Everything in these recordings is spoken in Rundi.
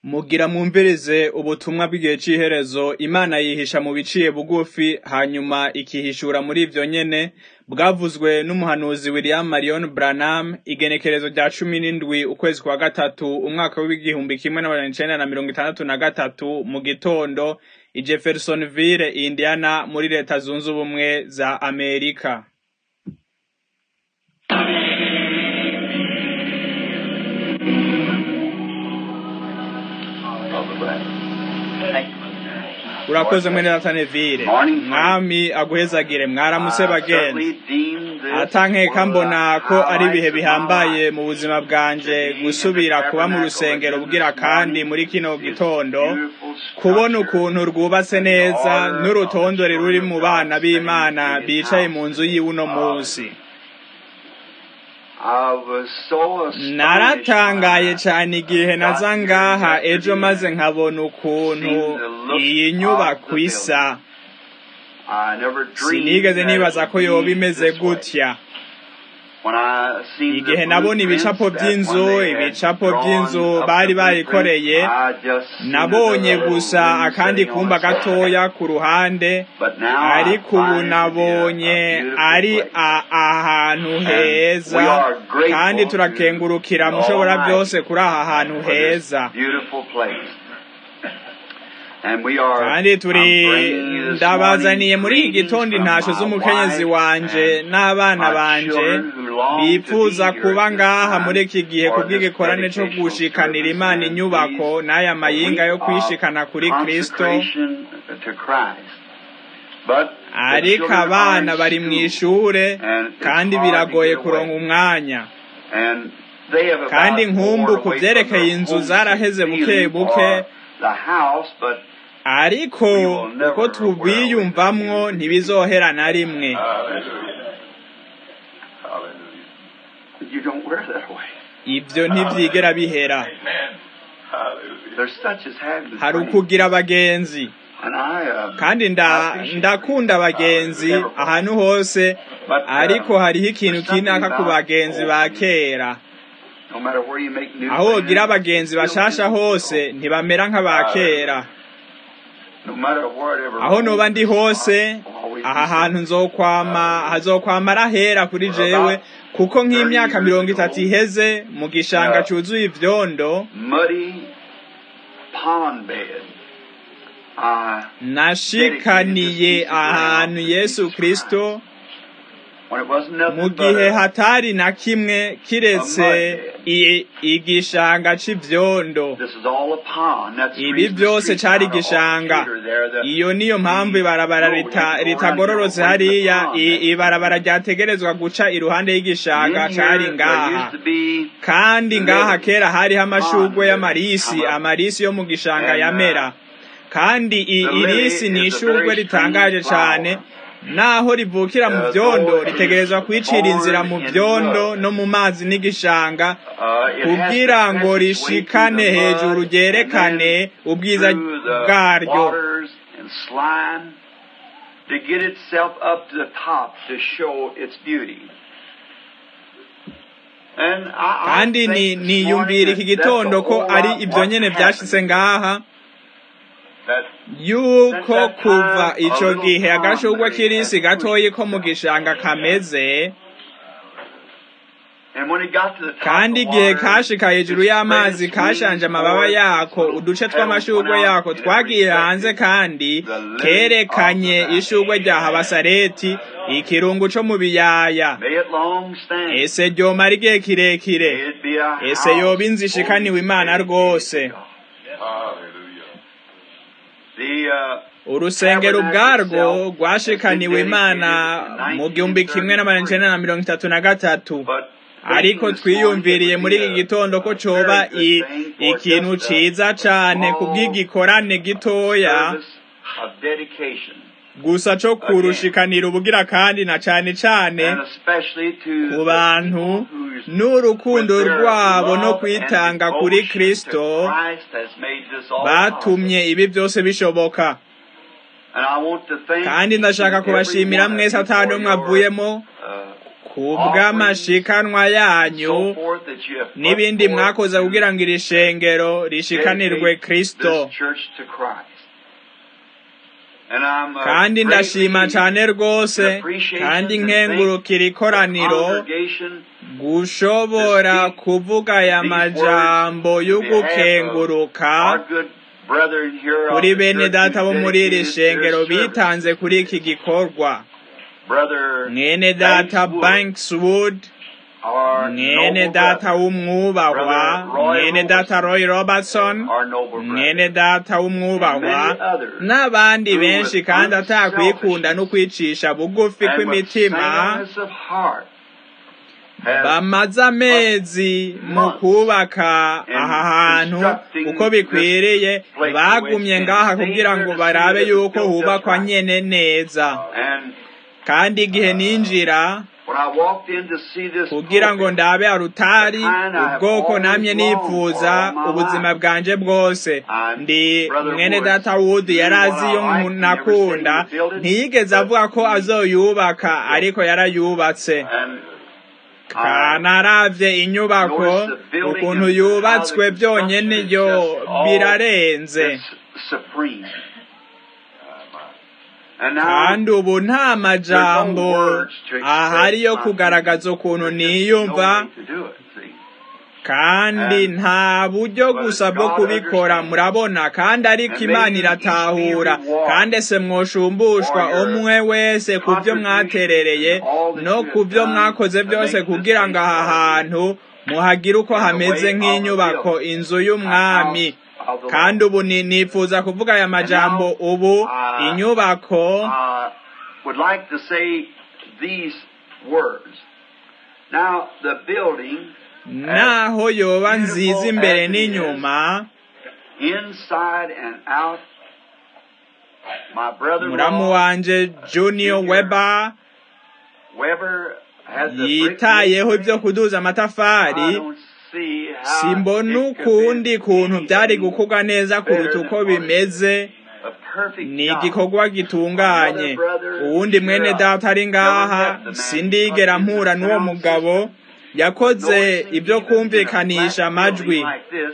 Mugira mwumvirize ubutumwa bw'igihe c'iherezo, Imana yihisha mu biciye bugufi, hanyuma ikihishura muri ivyo nyene, bwavuzwe n'umuhanuzi William Marion Branham, igenekerezo rya cumi n'indwi ukwezi kwa gatatu, umwaka w'igihumbi kimwe n'amajana icenda na mirongo itandatu na gatatu, mu gitondo, i Jeffersonville, Indiana, muri leta zunze ubumwe za Amerika. urakoze mwene Nataneville mwami aguhezagire mwaramutse bagenzi atankeka mbona ko ari ibihe bihambaye mu buzima bwanje gusubira kuba mu rusengero bugira kandi muri kino gitondo kubona ukuntu rwubatse neza n'urutondore ruri mu bana b'Imana bicaye mu nzu yiwe uno munsi naratangaye cyane igihe naza ngaha ejo maze nkabona ukuntu iyi nyubako isa sinigeze nibaza ko yoba imeze gutya igihe nabona ibicapo by'inzu ibicapo by'inzu bari bayikoreye nabonye gusa akandi kumba gatoya ku ruhande ariko ubu nabonye ari ahantu heza kandi turakengurukira mushobora byose kuri aha hantu heza kandi turi ndabazaniye muri iki gitondo intasho z'umukenyezi wanje n'abana banje bifuza kuba ngaha muri iki gihe kubw'igikorane cyo gushikanira imana inyubako n'aya mayinga yo kwishikana kuri kristo ariko abana bari mu ishure kandi biragoye kuronka umwanya kandi nkumbu ku byerekeye inzu zaraheze buke buke ariko uko tubiyumvamwo ntibizohera na rimwe ibyo ntibyigera bihera hari ukugira abagenzi kandi ndakunda abagenzi ahantu hose ariko hariho ikintu kinaka ku bagenzi ba kera aho wogira abagenzi bashasha hose ntibamera nk'aba kera aho noba ndi hose aha hantu nzokwama hazokwama arahera kuri jewe kuko nk'imyaka mirongo itatu iheze mu gishanga cyuzuye ivyondo nashikaniye ahantu yesu kristo mu gihe hatari na kimwe kiretse igishanga c'ivyondo ibi byose cari igishanga iyo niyo mpamvu ibarabara ritagororotse hariya ibarabara ryategerezwa guca iruhande y'igishanga cari ngaha kandi ngaha kera hariho amashurwe y'amarisi amarisi yo mu gishanga yamera kandi irisi ni ishurwe ritangaje cane naho rivukira mu byondo ritegerezwa kwicira inzira mu byondo no mu mazi n'igishanga kugira ngo rishikane hejuru ryerekane ubwiza bwaryo kandi niyumvira iki gitondo ko ari ibyo nyene byashitse ngaha yuko kuva ico gihe agashurwe k'irisi gatoyi ko mu gishanga kameze kandi igihe kashika hejuru y'amazi kashanje amababa yako uduce tw'amashurwe yako twagiye hanze kandi kerekanye ishurwe rya habasareti ikirungu co mu biyaya ese ryomara igihe kirekire ese yoba inzu ishikaniwe imana rwose urusengero ubwarwo rwashikaniwe imana mu gihumbi kimwe n'amajana icenda na mirongo itatu na gatatu ariko twiyumviriye muri iki gitondo ko coba ikintu ciza cane kubw'igikorane gitoya gusa co kurushikanira ubugira kandi na cane cane ku bantu n'urukundo rwabo no kwitanga kuri kristo batumye ibi byose bishoboka kandi ndashaka kubashimira mwese atari umwe avuyemo ku bw'amashikanwa yanyu n'ibindi mwakoze kugira ngo iri shengero rishikanirwe kristo kandi ndashima cyane rwose kandi nkengurukira ikoraniro gushobora kuvuga aya majambo y'ugukenguruka kuri bene data bo muri iri shengero bitanze kuri iki gikorwa mwene data bankswood mwene data w'umwubahwa mwene data roy robertson mwene data w'umwubahwa n'abandi benshi kandi atakwikunda no kwicisha bugufi kw'imitima bamaze amezi mu kubaka aha hantu uko bikwiriye bagumye ngaha kugira ngo barabe yuko hubakwa nyene neza kandi igihe ninjira kugira ngo ndabe arutari ubwoko namye nipfuza ubuzima bwanje bwose ndi mwene data wudi yari azi iyo nakunda ntiyigeze avuga ko azoyubaka ariko yarayubatse kanaravye inyubako ukuntu yubatswe byonyene yo birarenze kandi ubu nta majambo ahari yo kugaragaza ukuntu niyumva kandi nta buryo gusa bwo kubikora murabona kandi ariko imana iratahura kandi se mwushumbushwa umwe wese ku byo mwaterereye no ku byo mwakoze byose kugira ngo aha hantu muhagire uko hameze nk'inyubako inzu y'umwami kandi ubu nifuza kuvuga aya majambo ubu inyubako naho yoba nziza imbere n'inyuma muramu wanje junior weber yitayeho ibyo kuduza amatafari simbona ukundi kuntu byari gukorwa neza kuruta uko bimeze ni igikorwa gitunganye uwundi mwene data ari ngaha sindigera mpura n'uwo mugabo yakoze ibyo kumvikanisha amajwi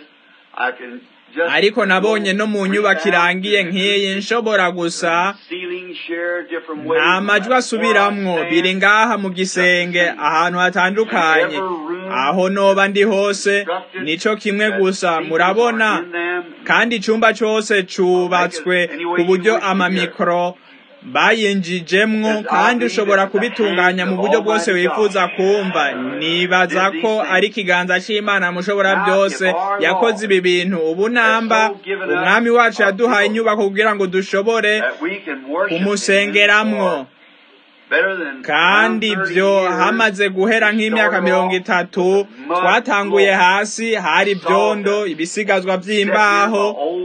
ariko nabonye no mu nyubako irangiye nk'iyi nshobora gusa nta majwi asubiramwo biri ngaha mu gisenge ahantu hatandukanye aho noba ndi hose nico kimwe gusa murabona kandi icumba cose cubatswe ku buryo amamikoro bayinjijemwo kandi ushobora kubitunganya mu buryo bwose wifuza kumva nibaza ko ari ikiganza cy'imana mushobora byose yakoze ibi bintu ubu namba umwami wacu yaduhaye inyubako kugira ngo dushobore kumusengeramwo kandi ibyo hamaze guhera nk'imyaka mirongo itatu twatanguye hasi hari ibyondo ibisigazwa by'imbaho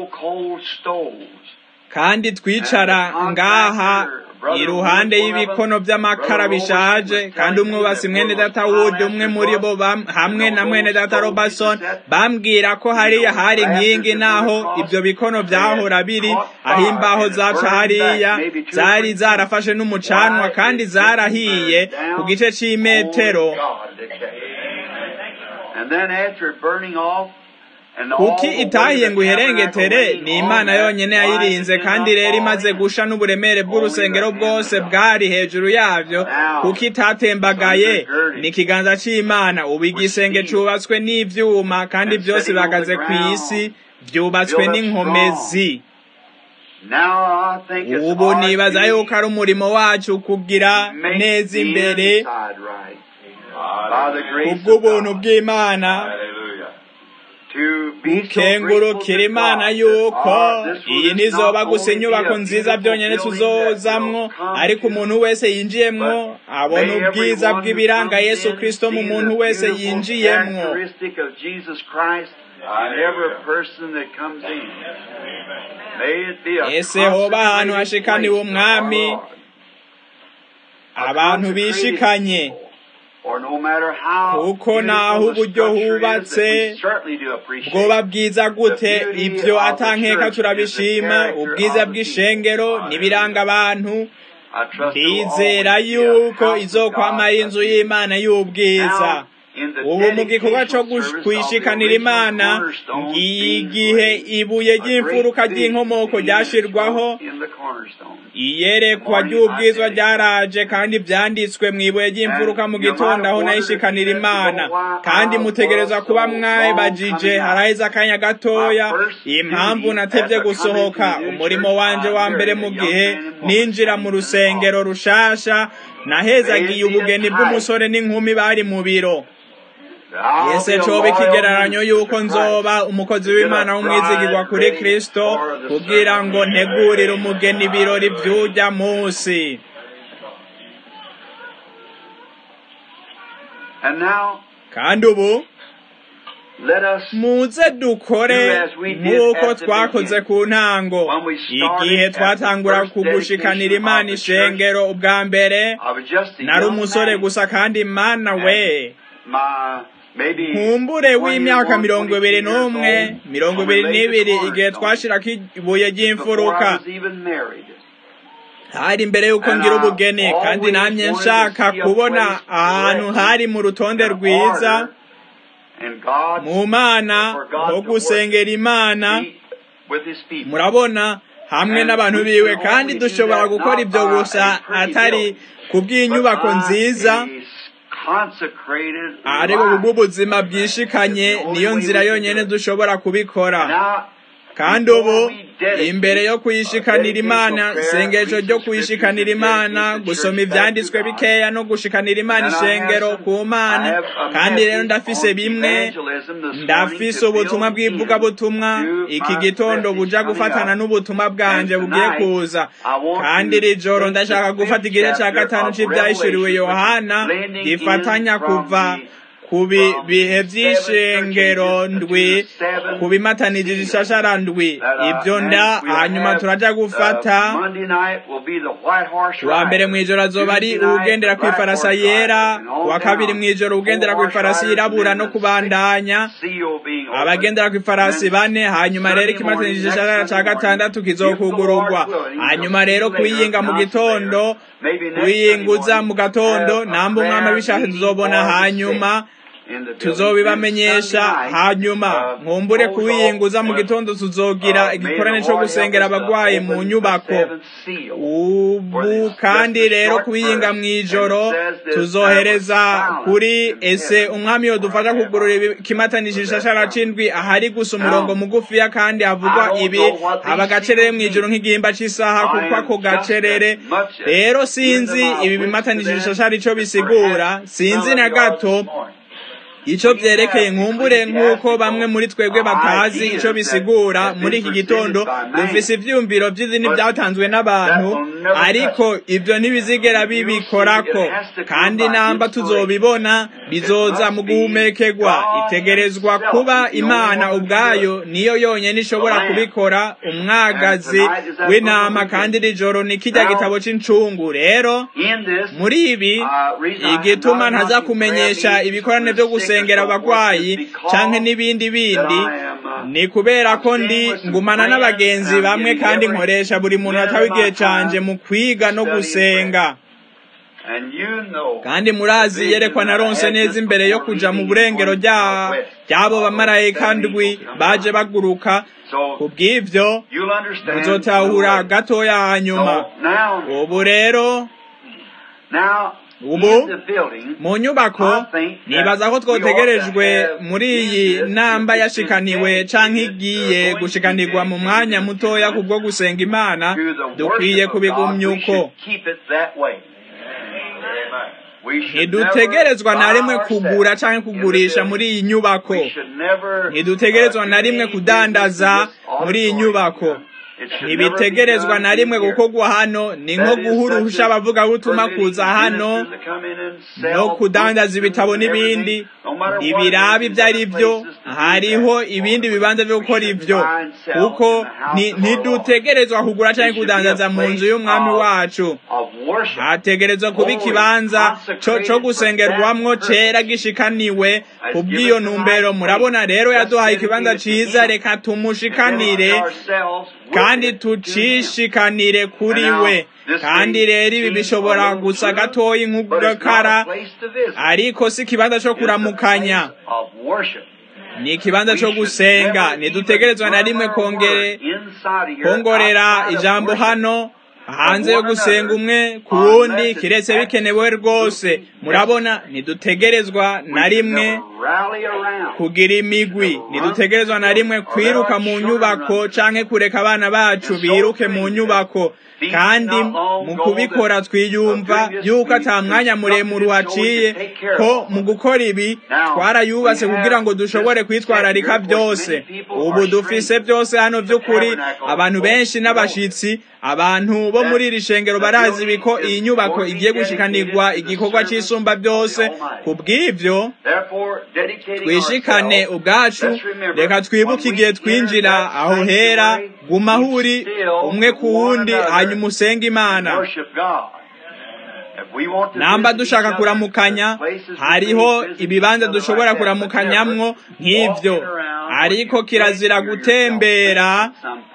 kandi twicara ngaha iruhande y'ibikono by'amakara bishaje kandi umwubasi mwene data wudi umwe muri bo hamwe na mwene data robertson bambwira ko hariya hari inkingi naho ibyo bikono byahora biri aho imbaho zaca hariya zari zarafashe n'umucanwa kandi zarahiye ku gice cy'imetero kuki itahiye ngo iherengetere ni imana yonyine yayirinze kandi rero imaze gusha n'uburemere bw'urusengero bwose bwari hejuru yabyo kuki itatembagaye ni ikiganza cy'imana ubu igisenge cyubatswe n'ibyuma kandi byose bihagaze ku isi byubatswe n'inkomezi ubu nibaza yuko ari umurimo wacu kugira neza imbere kubw'ubuntu bw'imana ukengurukira imana yuko iyi nizoba gusa inyubako nziza byonyine tuzozamwo ariko umuntu wese yinjiyemwo abona ubwiza bw'ibiranga yesu kirisito mu muntu wese yinjiyemwo ese hoba ahantu hashikaniwe umwami abantu bishikanye kuko naho uburyo hubatse bwoba bwiza gute ibyo atankeka turabishima ubwiza bw'ishengero n'ibiranga abantu ndizera yuko izokwama inzu y'imana y'ubwiza ubu mu gikorwa cyo kwishikanira imana ngiye igihe ibuye ry'imfuruka ry'inkomoko ryashirwaho iyerekwa ry'ubwizwa ryaraje kandi byanditswe mu ibuye ry'imfuruka mu gitondo aho nayishikanira imana kandi mutegereza kuba mwabajije haraheze akanya gatoya impamvu natebye gusohoka umurimo wanje wa mbere mu gihe ninjira mu rusengero rushasha nahezagiye ubugeni bw'umusore n'inkumi bari mu biro ese coba ikigereranyo yuko nzoba umukozi w'imana w'umwizigirwa kuri kristo kugira ngo ntegurire umugeni ibirori vy'urya munsi kandi ubu muze dukore nk'uko twakoze ku ntango igihe twatangura kugushikanira imana ishengero ubwa mbere nari umusore gusa kandi imana we nkumbure w'imyaka mirongo ibiri n'umwe mirongo ibiri n'ibiri igihe twashirako ibuye ry'imfuruka hari imbere y'uko ngira ubugeni kandi namye nshaka kubona ahantu hari mu rutonde rwiza mu mana ho gusengera imana murabona hamwe n'abantu biwe kandi dushobora gukora ibyo gusa atari kubw'inyubako nziza ariko kubw'ubuzima bwishikanye niyo nzira yonyine dushobora kubikora kandi ubu imbere yo kuyishikanira imana isengesho ryo kuyishikanira imana gusoma ibyanditswe bikeya no gushikanira imana ishengero ku mana kandi rero ndafise bimwe ndafise ubutumwa bw'ivugabutumwa iki gitondo buja gufatana n'ubutumwa bwanje bugiye kuza kandi iri joro ndashaka gufata igice cya gatanu cy'ibyahishuriwe yohana gifatanya kuva ku bihe by'ishengero ndwi ku bimatanije ishashara ndwi ibyo nda hanyuma turaja gufata wa mbere mu ijoro azoba ari ugendera ku ifarasa yera wa kabiri mu ijoro ugendera ku ifarasi yirabura no kubandanya abagendera ku ifarasi bane hanyuma rero ikimatanije ishashara cya gatandatu kizokugururwa hanyuma rero kuyinga mu gitondo kuyinguza mu gatondo namba umwami abishatse tuzobona hanyuma tuzobibamenyesha hanyuma nkumbure kuwiyinguza mu gitondo tuzogira igikorane cyo gusengera abagwayi mu nyubako ubu kandi rero kuwiyinga mu ijoro tuzohereza kuri ese umwami yodufasha kugurura ikimatanije ishashara c'indwi ahari gusa umurongo mugufiya kandi havugwa ibi haba agacerere mu ijoro nk'igihimba c'isaha kuko ako gacerere rero sinzi ibi bimatanije ishashara ico bisigura sinzi na gato icyo byerekeye nkumbure nk'uko bamwe muri twebwe batazi icyo bisigura muri iki gitondo dufise ibyumviro by'izindi byatanzwe n'abantu ariko ibyo ntibizigera bibikorako kandi namba tuzobibona bizoza mu guhumekerwa itegerezwa kuba imana ubwayo niyo yonyine ishobora kubikora umwagazi w'intama kandi iri joro ni kijya gitabo cy'incungu rero muri ibi igituma ntaza kumenyesha ibikorane byo gusenga gusengera abagwayi canke n'ibindi bindi ni kubera ko ndi ngumana n'abagenzi bamwe kandi nkoresha buri muntu atawe igihe canje mu kwiga no gusenga kandi murazi yerekwa naronse neza imbere yo kuja mu burengero ry'abo bamarayika ndwi baje baguruka kubw'ivyo muzotahura gatoya hanyuma ubu rero ubu mu nyubako nibaza ko twotegerejwe muri iyi namba yashikaniwe canke igiye gushikanirwa mu mwanya mutoya kubwo gusenga imana dukwiye kubigumya uko ntidutegerezwa na rimwe kugura canke kugurisha muri iyi nyubako ntidutegerezwa na rimwe kudandaza muri iyi nyubako ntibitegerezwa na rimwe gukorwa hano ni nko guha uruhusha abavugabutumwa kuza hano no kudandaza ibitabo n'ibindi ibirabi ibyo ari byo hariho ibindi bibanza byo gukora ibyo kuko ntidutegerezwa kugura cyangwa kudandaza mu nzu y'umwami wacu hategerezwa kuba ikibanza cyo gusengerwamwo cera gishikaniwe ku bw'iyo ntumbero murabona rero yaduhaye ikibanza cyiza reka tumushikanire kandi kandi tucishikanire kuri we kandi rero ibi bishobora gusa gatoya nk'ugakara ariko si ikibanza cyo kuramukanya ni ikibanza cyo gusenga ntidutegerezwa na rimwe kongorera ijambo hano hanze yo gusenga umwe ku wundi kiretse bikenewe rwose murabona ntidutegerezwa na rimwe kugira imigwi ntidutegerezwa na rimwe kwiruka mu nyubako canke kureka abana bacu biruke mu nyubako kandi mu kubikora twiyumva yuko ata mwanya muremure uhaciye ko mu gukora ibi twarayubatse kugira ngo dushobore kwitwararika byose ubu dufise byose hano by'ukuri abantu benshi n'abashitsi abantu bo muri iri shengero barazi ibi ko iyi nyubako igiye gushikanirwa igikorwa cy'isumba byose ku bw'ibyo twishikane ubwacu reka twibuke igihe twinjira aho hera guma aho uri umwe ku wundi hanyuma usenge imana namba dushaka kuramukanya hariho ibibanza dushobora kuramukanyamwo nk'ibyo ariko kirazira gutembera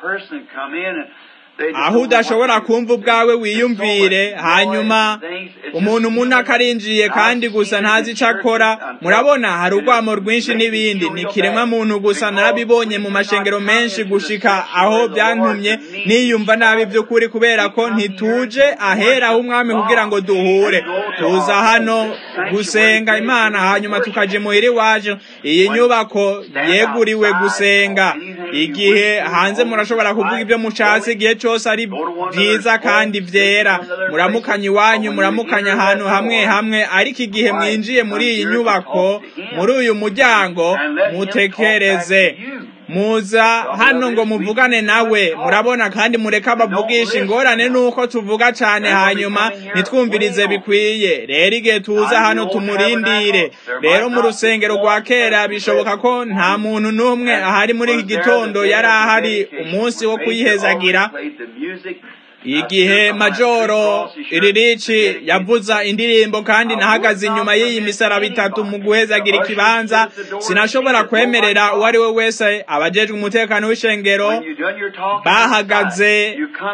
aho udashobora kumva ubwawe wiyumvire hanyuma umuntu umuntu akarinjiye kandi gusa ntazi icyo akora murabona hari urwamo rwinshi n'ibindi ni ikiremwa muntu gusa narabibonye mu mashengero menshi gushika aho byantumye niyumva nabi by'ukuri kubera ko ntituje ahera umwami kugira ngo duhure tuza hano gusenga imana hanyuma tukaja imuhira iwacu iyi nyubako yeguriwe gusenga igihe hanze murashobora kuvuga ibyo mushatse igihe cyose ari byiza kandi byera muramukanya iwanyu muramukanya ahantu hamwe hamwe ariko igihe mwinjiye muri iyi nyubako muri uyu muryango mutekereze muza hano ngo muvugane nawe murabona kandi mureka bavugisha ingorane nuko tuvuga cyane hanyuma nitwumvirize bikwiye rero igihe tuza hano tumurindire rero mu rusengero rwa kera bishoboka ko nta muntu n'umwe ahari muri iki gitondo yari ahari umunsi wo kuyihezagira igihe majoro iririci yavuza indirimbo kandi nahagaze inyuma y'iyi misaraba itatu mu guhezagira ikibanza sinashobora kwemerera uwo ari we wese abajejwe umutekano w'ishengero bahagaze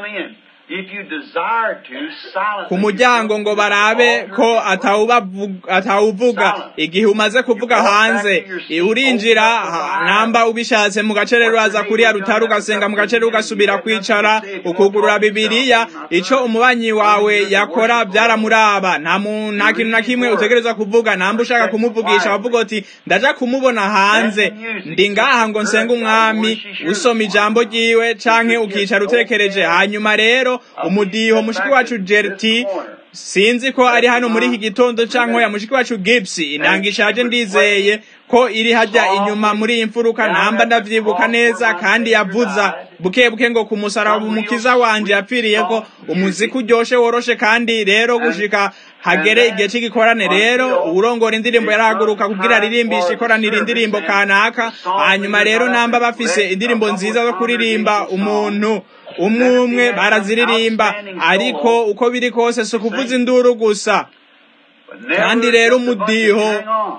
ku muryango ngo barabe ko atawuvuga igihe umaze kuvuga hanze urinjira namba ubishatse mu gace rero uraza kuriya rutari ugasenga mu gace rero ugasubira kwicara ukugurura bibiliya icyo umubanyi wawe yakora byaramuraba nta kintu na kimwe utegereza kuvuga namba ushaka kumuvugisha wavuga uti ndaja kumubona hanze ndi ngaha ngo nsenge umwami usoma ijambo ryiwe canke ukicara utekereje hanyuma rero umudiho mushiki wacu jerti sinzi ko ari hano muri iki gitondo cyangwa ya mushiki wacu Gibbs inanga ishaje ndizeye ko iri hajya inyuma muri iyi mfuruka namba ndavyibuka neza kandi yavuza buke buke ngo ku musaraba umukiza wanje yapfiriye ko umuziki uryoshe woroshe kandi rero gushika hagere igihe cy'igikorane rero urongora indirimbo yarahaguruka kugira aririmbishe ikoranira indirimbo kanaka hanyuma rero namba bafise indirimbo nziza zo kuririmba umuntu umwe umwe baraziririmba ariko uko biri kose si ukuvuza induru gusa kandi rero umudiho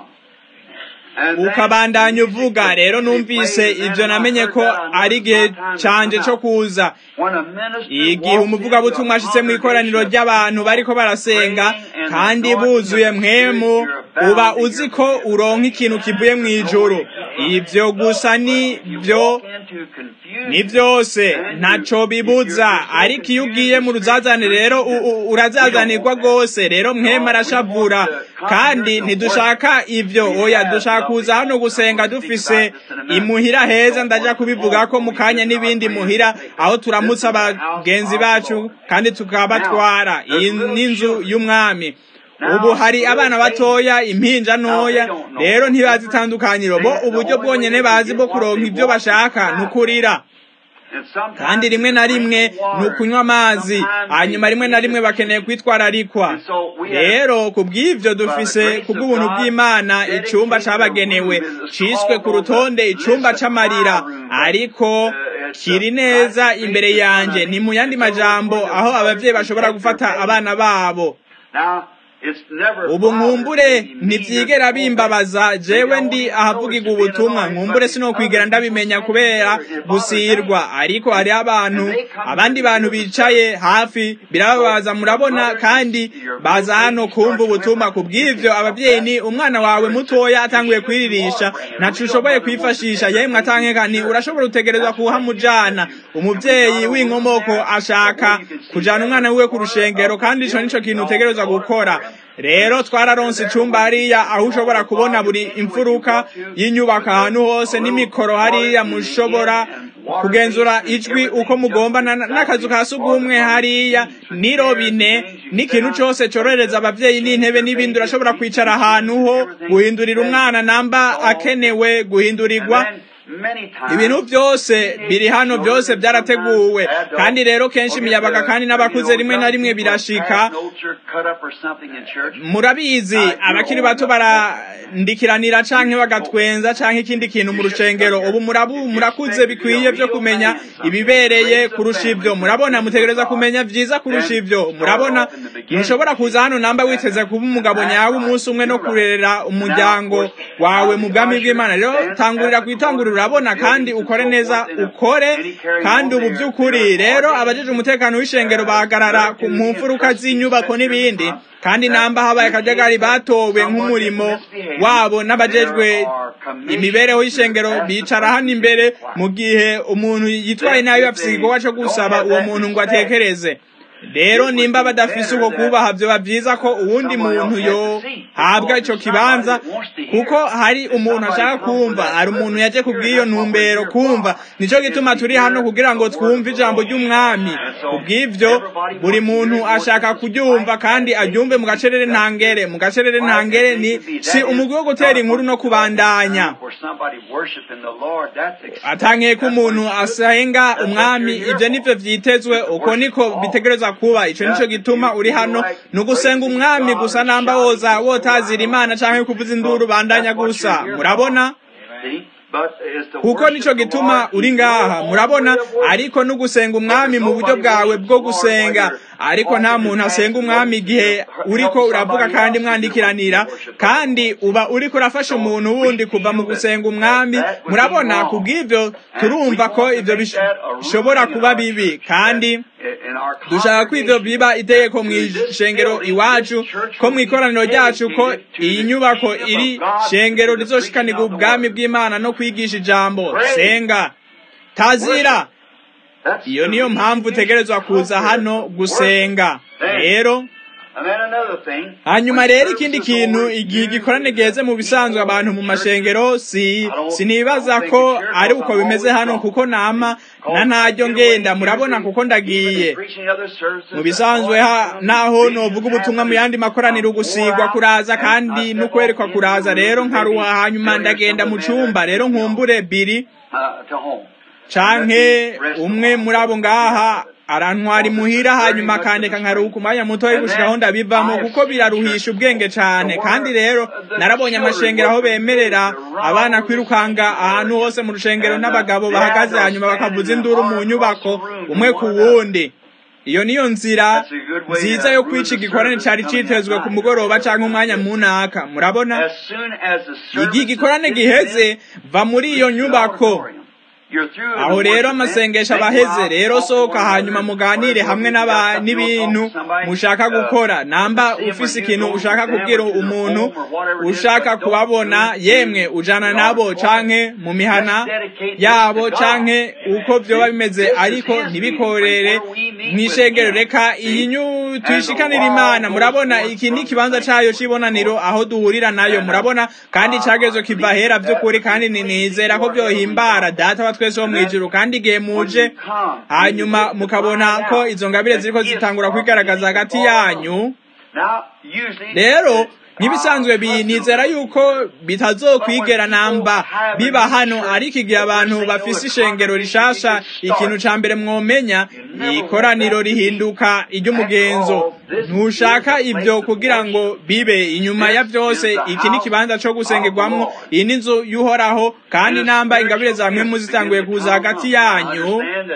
ukabandanya uvuga rero numvise ibyo namenye ko ari igihe canje cyo kuza igihe umuvugabutumwa ashitse mu ikoraniro ry'abantu bariko barasenga kandi buzuye mwemu uba uzi ko uronka ikintu kivuye mu ijuru ibyo gusa ni byo ni byose ntaco bibuza ariko iyo ugiye mu ruzazane rero urazazanirwa rwose rero mwema arashavura kandi ntidushaka ibyo oya dushaka kuza hano gusenga dufise imuhira heza ndaja kubivuga ko mu kanya n'ibindi muhira aho turamutsa abagenzi bacu kandi tukabatwara iyi n'inzu y'umwami ubu hari abana batoya impinja ntoya rero ntibazi itandukanyiro bo uburyo bwonyene bazi bwo kuronka ibyo bashaka nukurira kandi rimwe na rimwe ni ukunywa amazi hanyuma rimwe na rimwe bakeneye kwitwararikwa rero ku bw'ibyo dufise ku bw'ubuntu bw'imana icyumba cyabagenewe ciswe ku rutonde icyumba c'amarira ariko kiri neza imbere yanjye ni mu yandi majambo aho ababyeyi bashobora gufata abana babo ubu nkumbure ntibyigera bimbabaza jewe ndi ahavugirwa ubutumwa nkumbure sinokwigera ndabimenya kubera gusirwa ariko hariho abantu abandi bantu bicaye hafi birababaza murabona kandi baza hano kumva ubutumwa ku bw'ivyo abavyeyi ni umwana wawe mutoya atanguye kwiririsha ntaco ushoboye kwifashisha yemwe atankeka ni urashobora utegerezwa kuhamujana umuvyeyi w'inkomoko ashaka kujana umwana wiwe ku rushengero kandi ico nico kintu utegerezwa gukora rero twararonse icumba hariya aho ushobora kubona buri imfuruka y'inyubako ahantu hose n'imikoro hariya mushobora kugenzura ijwi uko mugomba n'akazu ka sugumwe hariya n'irobine n'ikintu cose corohereza abavyeyi n'intebe n'ibindi urashobora kwicara ahantu ho guhindurira umwana namba akenewe guhindurirwa ibintu byose biri hano byose byarateguwe kandi rero kenshi imiyabaga kandi n'abakuze rimwe na rimwe birashika murabizi abakiri bato barandikiranira canke bagatwenza canke ikindi kintu mu rushengero ubu murabu murakuze bikwiye byo kumenya ibibereye kurusha ivyo murabona mutegereza kumenya vyiza kurusha ivyo murabona ntushobora kuza hano namba witeze kuba umugabo nyawe umunsi umwe no kurerera umuryango wawe mu bwami bw'imana rero tangurira kwitangurira urabona kandi ukore neza ukore kandi ubu by'ukuri rero abajeje umutekano w'ishengero bahagarara mu mfuruka z'inyubako n'ibindi kandi namba habaye akajagari batowe nk'umurimo wabo n'abajejwe imibereho y'ishengero bicara hano imbere mu gihe umuntu yitwaye nabi bafise igikorwa co gusaba uwo muntu ngo atekereze rero nimba badafise uko kubaha vyoba vyiza ko uwundi muntu yohabwa ico kibanza kuko hari umuntu ashaka kumva hari umuntu yaje kubw'iyo ntumbero kumva nico gituma turi hano kugira ngo twumve ijambo ry'umwami kubw'ivyo buri muntu ashaka kuryumva kandi aryumve mu gacerere ntangere mu gacerere ntangere ni si umugwi wo gutera inkuru no kubandanya atankiye ko umuntu asenga umwami ivyo nivyo vyitezwe uko niko bitegerezwa kuba ico nico gituma uri hano ni ugusenga umwami gusa namba woza wotazira imana canke kuvuza induru bandanya gusa murabona kuko nico gituma uri ngaha murabona ariko no gusenga umwami mu buryo bwawe bwo gusenga ariko nta muntu asenga umwami igihe uriko uravuga kandi mwandikiranira kandi uba uriko urafasha umuntu wundi kuva mu gusenga umwami murabona kubw'ivyo turumva ko ivyo bishobora kuba bibi kandi dushaka ko ivyo biba itegeko mw'ishengero iwacu ko mw'ikoraniro ryacu ko iyi nyubako iri shengero rizoshikanirwa ubwami bw'imana no kwigisha ijambo senga tazira iyo niyo mpamvu utegerezwa kuza hano gusenga rero hanyuma rero ikindi kintu igihe igikorane giheze mu bisanzwe abantu mu mashengero si sinibaza ko ari uko bimeze hano kuko nama na ntaryo ngenda murabona kuko ndagiye mu bisanzwe naho novuga ubutumwa mu yandi makoraniro gusigwa kuraza kandi no kwerekwa kuraza rero nkaruha hanyuma ndagenda mu cumba rero nkumbure biri canke umwe muri abo ngaha arantwara imuhira hanyuma akandeka nkaruhuka umwanya mutoya gushikaho ndabivamo kuko biraruhisha ubwenge cane kandi rero narabonye amashengero aho bemerera abana kwirukanga ahantu hose mu rushengero n'abagabo bahagaze hanyuma bakavuza induru mu nyubako umwe ku wundi iyo niyo nzira nziza yo kwica igikorane cari citezwe ku mugoroba canke umwanya munaka murabona igihe igikorane giheze va muri iyo nyubako aho rero amasengesho abaheze rero sohoka hanyuma muganire hamwe n'ibintu mushaka gukora namba ufise ikintu ushaka kubwira umuntu ushaka kubabona yemwe ujana nabo canke mu mihana yabo canke uko vyoba bimeze ariko ntibikorere mw'ishengero reka iyi nyu tuyishikanira imana murabona iki ni ikibanza cayo c'ibonaniro aho duhurira nayo murabona kandi cagezo kiva hera vy'ukuri kandi ninizera ko vyohimbara data wa twese wo mwijuru kandi igihe muje hanyuma mukabona ko izo ngabire ziriko zitangura kwigaragaza hagati yanyu rero nk'ibisanzwe binizera yuko bitazokwigera namba biba hano ariko igihe abantu bafise ishengero rishasha ikintu ca mbere mwomenya ikoraniro rihinduka iry'umugenzo ntushaka ibyo kugira ngo bibe inyuma ya vyose iki ni ikibanza co gusengerwamwo iyi ni inzu y'uhoraho kandi namba ingabire za mpwemu zitanguye kuza hagati yanyu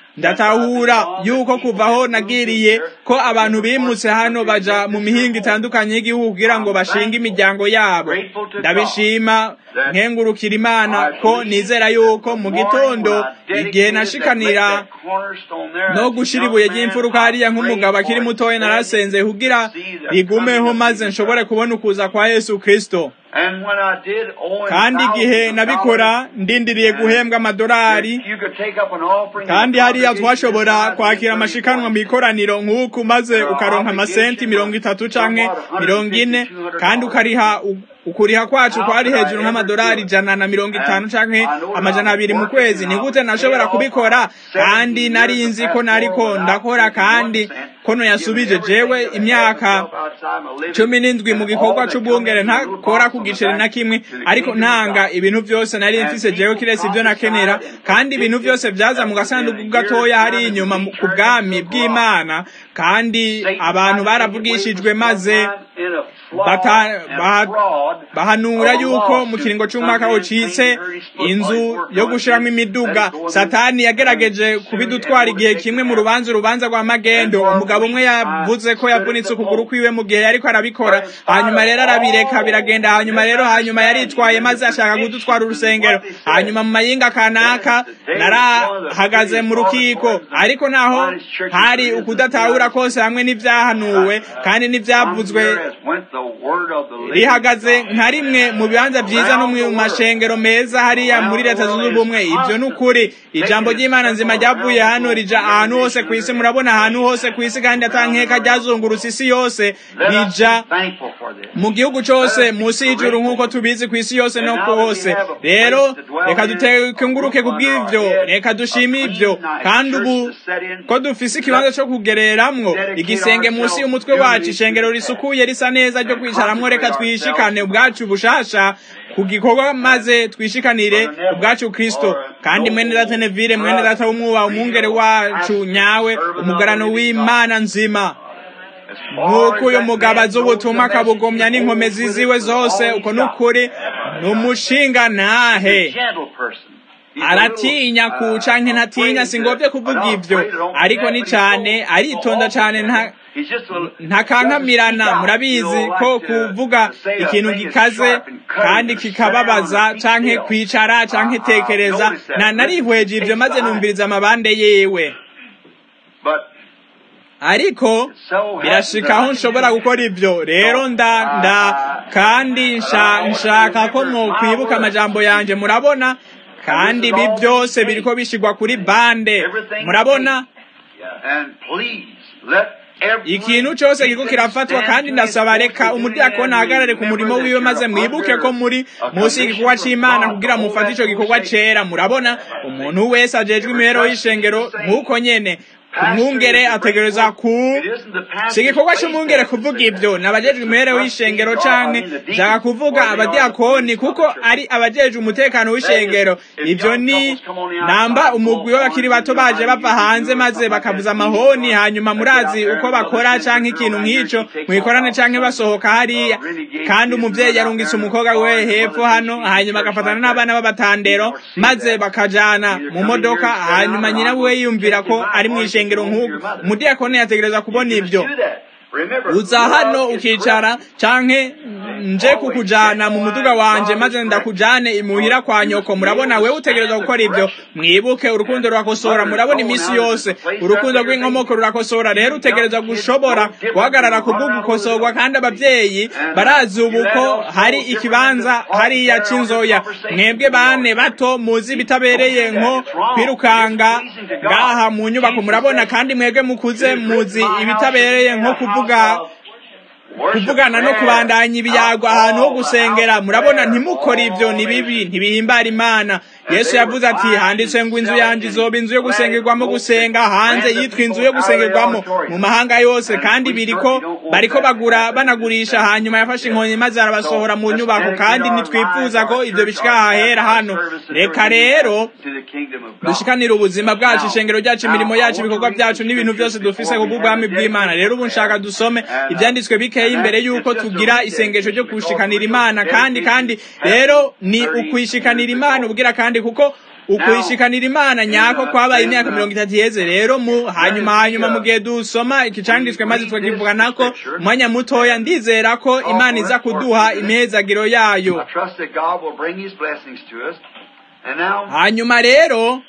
ndatahura yuko kuvaho nagiriye ko abantu bimutse hano baja mu mihinga itandukanye y'igihugu kugira ngo bashinge imiryango yabo ndabishima nkengurukira imana ko nizera yuko mu gitondo igihe nashikanira no gushira ibuye ry'imfuruka hariya nk'umugabo akiri mutoya narasenze kugira rigumeho maze nshobore kubona ukuza kwa yesu kristo kandi igihe nabikora ndindiriye guhembwa amadolari kandi hariya twashobora kwakira amashikanwa mu ikoraniro nk'uku maze ukaronka amasenti mirongo itatu canke mirongo ine kandi ukariha ukuriha kwacu kwari hejuru nk'amadolari ijana na mirongo itanu canke amajana abiri mu kwezi ni gute nashobora kubikora kandi nari nzi ko nariko ndakora kandi kono yasubije jewe imyaka cumi n'indwi mu gikorwa c'ubwungere ntakora ku giceri na kimwe ariko ntanga ibintu vyose nari mfise jewe kiretse ivyo nakenera kandi ibintu vyose vyaza mu gasanduku gatoya hari inyuma ku bwami bw'imana kandi abantu baravugishijwe maze bahanura yuko mu kiringo c'umwaka ucitse inzu yo gushiramo imiduga satani yagerageje kubidutwara igihe kimwe mu rubanza urubanza rwa magendo umugabo umwe yavuze ko yavunitse ukuguru kwiwe mu gihe yariko arabikora hanyuma rero arabireka biragenda hanyuma rero hanyuma yaritwaye maze ashaka kudutwara urusengero hanyuma mu mayinga kanaka narahagaze mu rukiko ariko naho hari ukudatahura kose hamwe n'ivyahanuwe kandi n'ivyavuzwe rihagaze nka rimwe mu bibanza vyiza no mu mashengero meza hariya muri leta zunze ubumwe ivyo ni ukuri ijambo ry'imana nzima ryavuye hano rija ahantu hose ku isi murabona ahantu hose ku isi kandi atankeka ryazungurutse isi yose rija mu gihugu cose munsi y'ijuru nk'uko tubizi ku isi yose no ku hose rero reka dutenguruke ku bw'ivyo reka dushime ivyo kandi ubu ko dufise ikibanza co kugereramwo igisenge munsi y'umutwe wacu ishengero risukuye risa neza ryo kwicaramwo reka twishikane ubwacu bushasha ku gikorwa maze twishikanire ubwacu kristo kandi mwene data nevire mwene data w'umwuba umwungere wacu nyawe umugarano w'imana nzima nk'uko uyu mugabo azi ubutumwa akabugomya n'inkomezi ziwe zose uko ni ukuri ni umushinga ntahe aratinya kuca nke ntatinya singobye kuvuga ivyo ariko ni cane aritonda cane nta ntakankamirana murabizi ko kuvuga ikintu gikaze kandi kikababaza canke kwicara canke tekereza na narihweje ivyo maze numviriza amabande yewe ariko birashika aho nshobora gukora ivyo rero nda nda kandi nshaka ko mwokwibuka amajambo yanje murabona kandi ibi byose biriko bishigwa kuri bande murabona ikintu cyose kiriko kirafatwa kandi ndasaba reka umudiyakoni ahagarare ku murimo wiwe maze mwibuke ko muri munsi y'igikorwa c'imana kugira mufate ico gikorwa cera murabona umuntu wese ajejwe imibereho y'ishengero nk'uko nyene umwungere ategereza ku si igikorwa cy'umwungere kuvuga ibyo ni abajejwe imibereho y'ishengero canke nshaka kuvuga abadiyakoni kuko ari abajejwe umutekano w'ishengero ibyo ni namba umugwi w'abakiri bato baje bava hanze maze bakavuza amahoni hanyuma murazi uko bakora canke ikintu nk'ico mwikorane canke basohoka hariya kandi umuvyeyi yarungitse umukobwa we hepfo hano hanyuma agafatana n'abana b'abatandero maze bakajana mu modoka hanyuma nyina we yiyumvira ko ari mw'ishengero ishengero nk'ubu umudiyakoni yategereza kubona ibyo uza hano ukicara canke nje kukujana mu muduga wanje maze ndakujane imuhira kwa nyoko murabona wewe utegereza gukora ibyo mwibuke urukundo rurakosora murabona iminsi yose urukundo rw'inkomoko rurakosora rero utegereza gushobora guhagarara kubwo gukosorwa kandi abavyeyi barazi ubu ko hari ikibanza hariya c'inzoya mwebwe bane bato muzi bitabereye nko kwirukanga ngaha mu nyubako murabona kandi mwebwe mukuze muzi ibitabereye nko kuvuga kuvugana no kubandanya ibiyago ahantu ho gusengera murabona ntimukore ibyo ni bibi ntibihimbara imana yesu yavuze ati handitse ngo inzu yanjye izoba inzu yo gusengerwamo gusenga hanze yitwa inzu yo gusengerwamo mu mahanga yose kandi biriko bariko bagura banagurisha hanyuma yafashe inkoni maze arabasohora mu nyubako kandi nitwifuza ko ibyo bishika ahahera hano reka rero dushikanire ubuzima bwacu ishengero ryacu imirimo yacu ibikorwa byacu n'ibintu byose dufise ku bw'ubwami bw'imana rero ubu nshaka dusome ibyanditswe bikeya imbere y'uko tugira isengesho ryo gushikanira imana kandi kandi rero ni ukwishikanira imana ubwira kandi kuko ukuyishikanira imana nyako kwabaye imyaka mirongo itatu iheze rero mu hanyuma hanyuma mu gihe dusoma ikicanditswe maze tukakivugana ko umwanya mutoya ndizera ko imana iza kuduha imihezagiro yayo hanyuma rero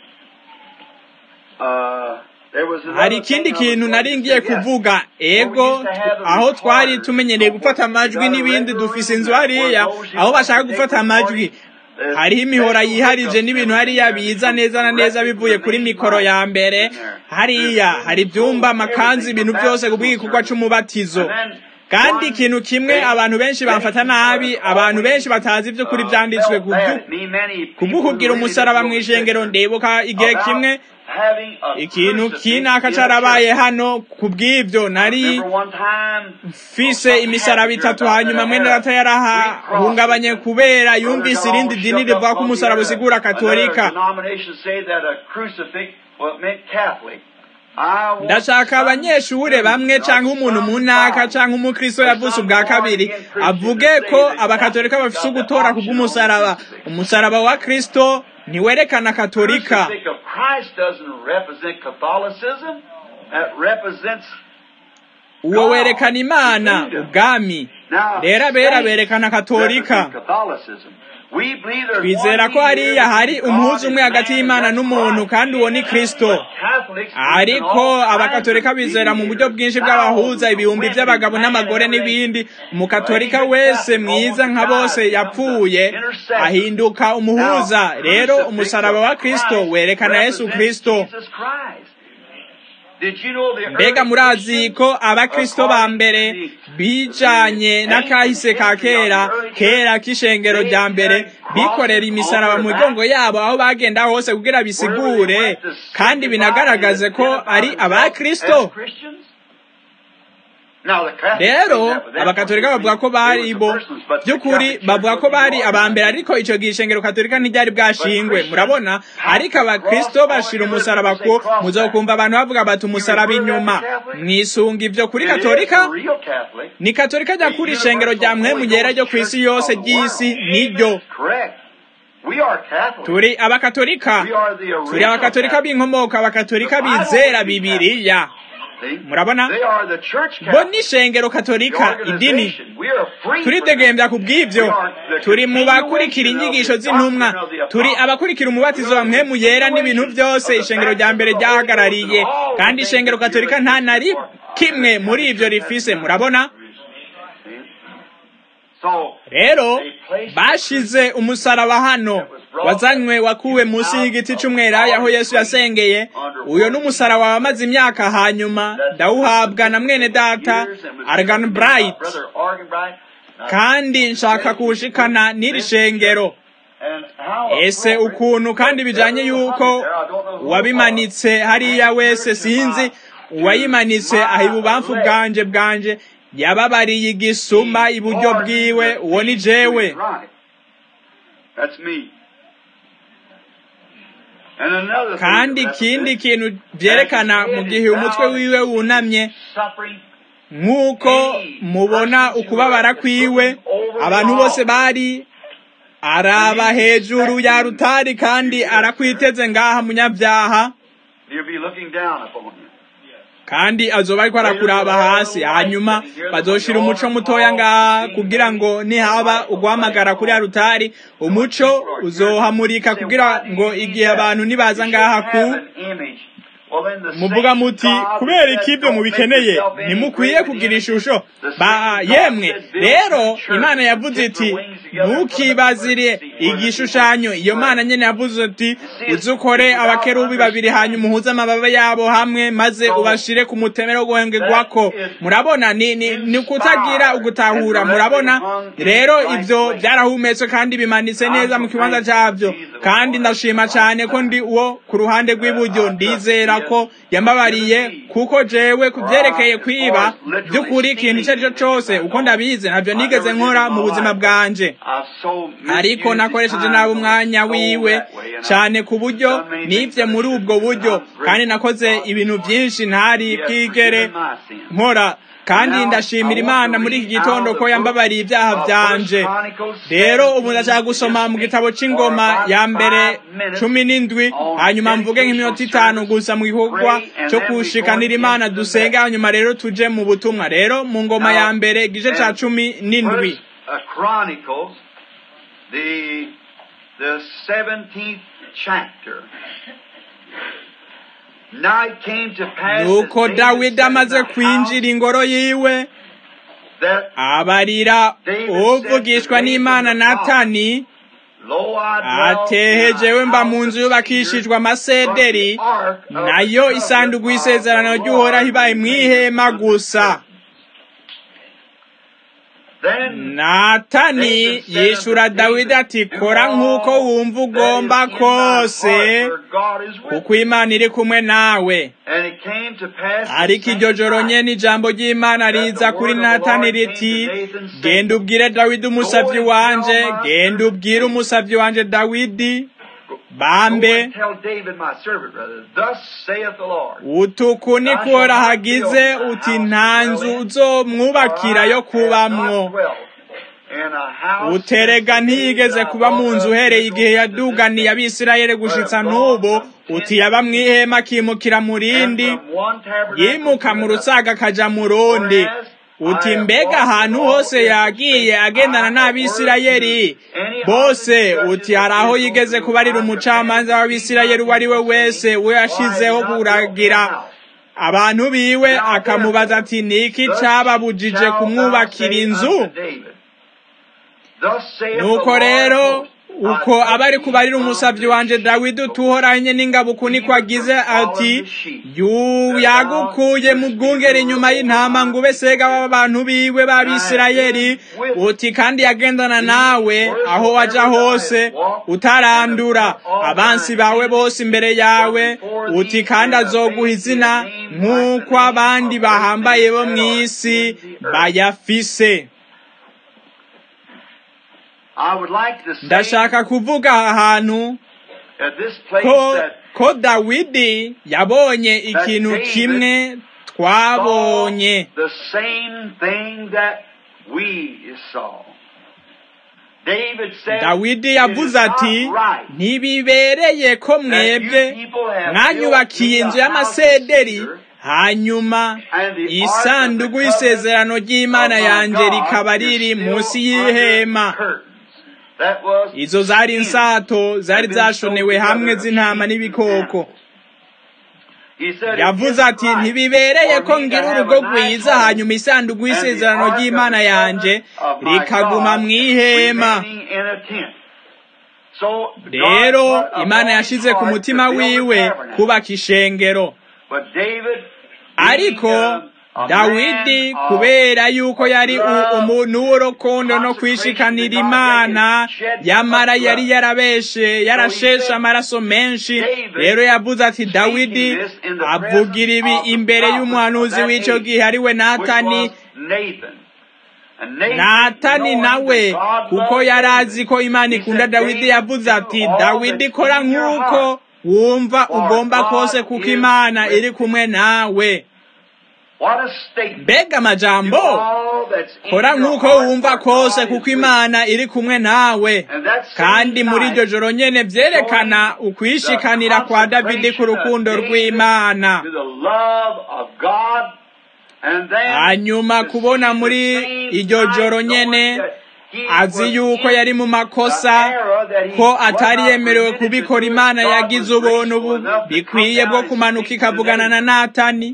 hari ikindi kintu nari ngiye kuvuga ego aho twari tumenyereye gufata amajwi n'ibindi dufise inzu hariya aho bashaka gufata amajwi hariho imihora yiharije n'ibintu hariya biza neza na neza bivuye kuri mikoro ya mbere hariya hari ibyumba amakanzu ibintu byose ku bw'igikorwa c'umubatizo kandi ikintu kimwe abantu benshi bamfata nabi abantu benshi batazi ibyo kuri byanditswe kubw'ukubwira umusaraba mu ijengero ndibuka igihe kimwe ikintu kinaka carabaye hano kubw'ibyo nari mfise imisaraba itatu hanyuma mwene data yarahahungabanye kubera yumvise irindi dini rivuga ko umusaraba usigura katolika ndashaka abanyeshure bamwe canke umuntu munaka canke umukristo yavutse ubwa kabiri avuge ko abakatolika bafise ugutora kubw'umusaraba umusaraba wa kristo ntiwerekana katolika uwo werekana imana ubwami rero abera berekana katolika twizera ko hariya hari umuhuza umwe hagati y'imana n'umuntu kandi uwo ni kristo ariko abakatolika bizera mu buryo bwinshi bw'abahuza ibihumbi by'abagabo n'abagore n'ibindi umukatolika wese mwiza nka bose yapfuye ahinduka umuhuza rero umusaraba wa kristo werekana yesu kristo mbega murazi ko abakristo ba mbere bijanye n'akahise ka kera kera k'ishengero rya mbere bikorera imisaraba mu migongo yabo aho bagenda hose kugira bisigure kandi binagaragaze ko ari abakristo rero abakatolika bavuga ko bari bo by'ukuri bavuga ko bari abambere ariko icyo gihe ishengero katolika ntiryari bwashingwe murabona ariko abakristo bashira umusaraba ko muzokumva abantu bavuga bati umusaraba inyuma mwisunga ibyo kuri katolika ni katolika nyakuri ishengero rya mwemu ryera ryo ku isi yose ry'isi niryo turi abakatolika turi abakatolika b'inkomoko abakatolika bizera bibiriya murabona bo ni ishengero katolika idini turidegembya ku bw'ibyo turi mu bakurikira inyigisho z'intumwa turi abakurikira umubatizo wa mpemu yera n'ibintu byose ishengero rya mbere ryahagarariye kandi ishengero katolika nta na kimwe muri ibyo rifise murabona rero bashize umusaraba hano wazanywe wakuwe munsi y'igiti cy'umwelayo aho yesu yasengeye uyo n'umusaraba wamaze imyaka hanyuma ndawuhabwa na mwene data argan bright kandi nshaka kuwushikana n'iri shengero ese ukuntu kandi bijanye yuko uwabimanitse hariya wese sinzi uwayimanitse aha ibubamfu bwanje bwanje yababariye igisuma iburyo bwiwe uwo ni jewe kandi ikindi kintu byerekana mu gihe umutwe wiwe wunamye nk'uko mubona ukubabara kwiwe abantu bose bari araba hejuru ya rutari kandi arakwiteze ngaha munyabyaha kandi azoba ariko arakuraba hasi hanyuma bazoshira umuco mutoya ngaha kugira ngo nihaba ugwamagara kuri rutari umuco uzohamurika kugira ngo igihe abantu nibaza ngaha ku muvuga muti kubera iki ibyo mubikeneye ntimukwiye kugira ishusho ba yemwe rero imana yavuze iti ntukibazire igishushanyo iyo mana nyene yavuze ati uzukore abakerubi babiri hanyuma uhuze amababa yabo hamwe maze ubashire ku mutemero guhengegwako murabona ni, ni, ni kutagira ugutahura murabona rero ivyo byarahumetswe kandi bimanitse neza mu kibanza cyavyo kandi ndashima cyane ko ndi uwo ku ruhande rw'iburyo ndizera ko yambabariye kuko jewe kubyerekeye kwiba by'ukuri ikintu icyo ari cyo cyose uko ndabizi ntabyo nigeze nkora mu buzima bwanje ariko nakoresheje nabi umwanya wiwe cyane ku buryo nibye muri ubwo buryo kandi nakoze ibintu byinshi ntari bwigere nkora kandi ndashimira imana muri iki gitondo ko yambabariye ibyaha byanje rero ubu ndashaka gusoma mu gitabo c'ingoma ya mbere cumi n'indwi hanyuma mvuge nk'iminota itanu gusa mu gikorwa cyo kushikanira imana dusenge hanyuma rero tuje mu butumwa rero mu ngoma ya mbere igice ca cumi n'indwi the the 17th chapter. Now it came to pass nuko dawidi amaze kwinjira ingoro yiwe abarira uvugishwa n'imana natani atehejewe mba mu nzu yubakishijwe amasederi nayo isanduku y'isezerano ry'uhoraho ibaye mw'ihema gusa natani yishura dawidi ati kora nk'uko wumva ugomba kose kuko imana iri kumwe nawe ariko iryo joro nyene ijambo ry'imana riza kuri natani riti genda ubwire dawidi umusavyi wanje genda ubwire umusavyi wanje dawidi bambe utuku ni kuhora hagize uti nta nzu uzomwubakira yo kubamwo uterega ntiyigeze kuba mu nzu uhereye igihe yaduganiye abisirayeli gushitsa n'ubu uti yaba mw'ihema akimukira mu rindi yimuka mu rusaga akaja mu rundi uti mbega ahantu hose yagiye agendana n'abisirayeli bose uti hari aho yigeze kubarira umucamanza w'abisirayeli uwo ari we wese we yashizeho kuragira abantu biwe akamubaza ati niki cababujije kumwubakira inzu nuko rero uko aba ari kubarira umusabyi wanje dawidi utuhoranye n'ingabo uku niko agize ati yagukuye mu bwungere inyuma y'intama ngo ube sega w'abantu biwe b'abisirayeli uti kandi yagendana nawe aho waja hose utarandura abansi bawe bose imbere yawe uti kandi azoguha izina nk'uko abandi bahambaye bo mw'isi bayafise ndashaka kuvuga aha hantu ko ko dawidi yabonye ikintu kimwe twabonye dawidi yavuze ati ntibibereye ko mwebwe mwanyubakiye inzu y'amasederi hanyuma isanduku y'isezerano ry'imana yanjye rikaba riri munsi y'ihema izo zari insato zari zashonewe hamwe z'intama n'ibikoko yavuze ati ntibibereye ko ngira urugo rwiza hanyuma isanduku y'isezerano ry'imana yanjye rikaguma mu ihema rero imana yashize ku mutima wiwe kubaka ishengero ariko dawidi kubera yuko yari umuntu w'urukundo no kwishikanira imana yamara yari yarabeshe yarasheshe amaraso menshi rero yavuze ati dawidi avugira ibi imbere y'umuhanuzi w'icyo gihe ari we natani natani nawe kuko yari azi ko imana ikunda dawidi yavuze ati dawidi kora nk'uko wumva ugomba kose kuko imana iri kumwe nawe mbega amajambo kora nk'uko wumva kose kuko imana iri kumwe nawe kandi muri iryo joro nyene vyerekana ukwishikanira kwa davidi ku rukundo rw'imana hanyuma kubona muri iryo joro nyene azi yuko yari mu makosa ko atari yemerewe kubikora imana yagize ubuntu bikwiye bwo kumanuka ikavugana na natani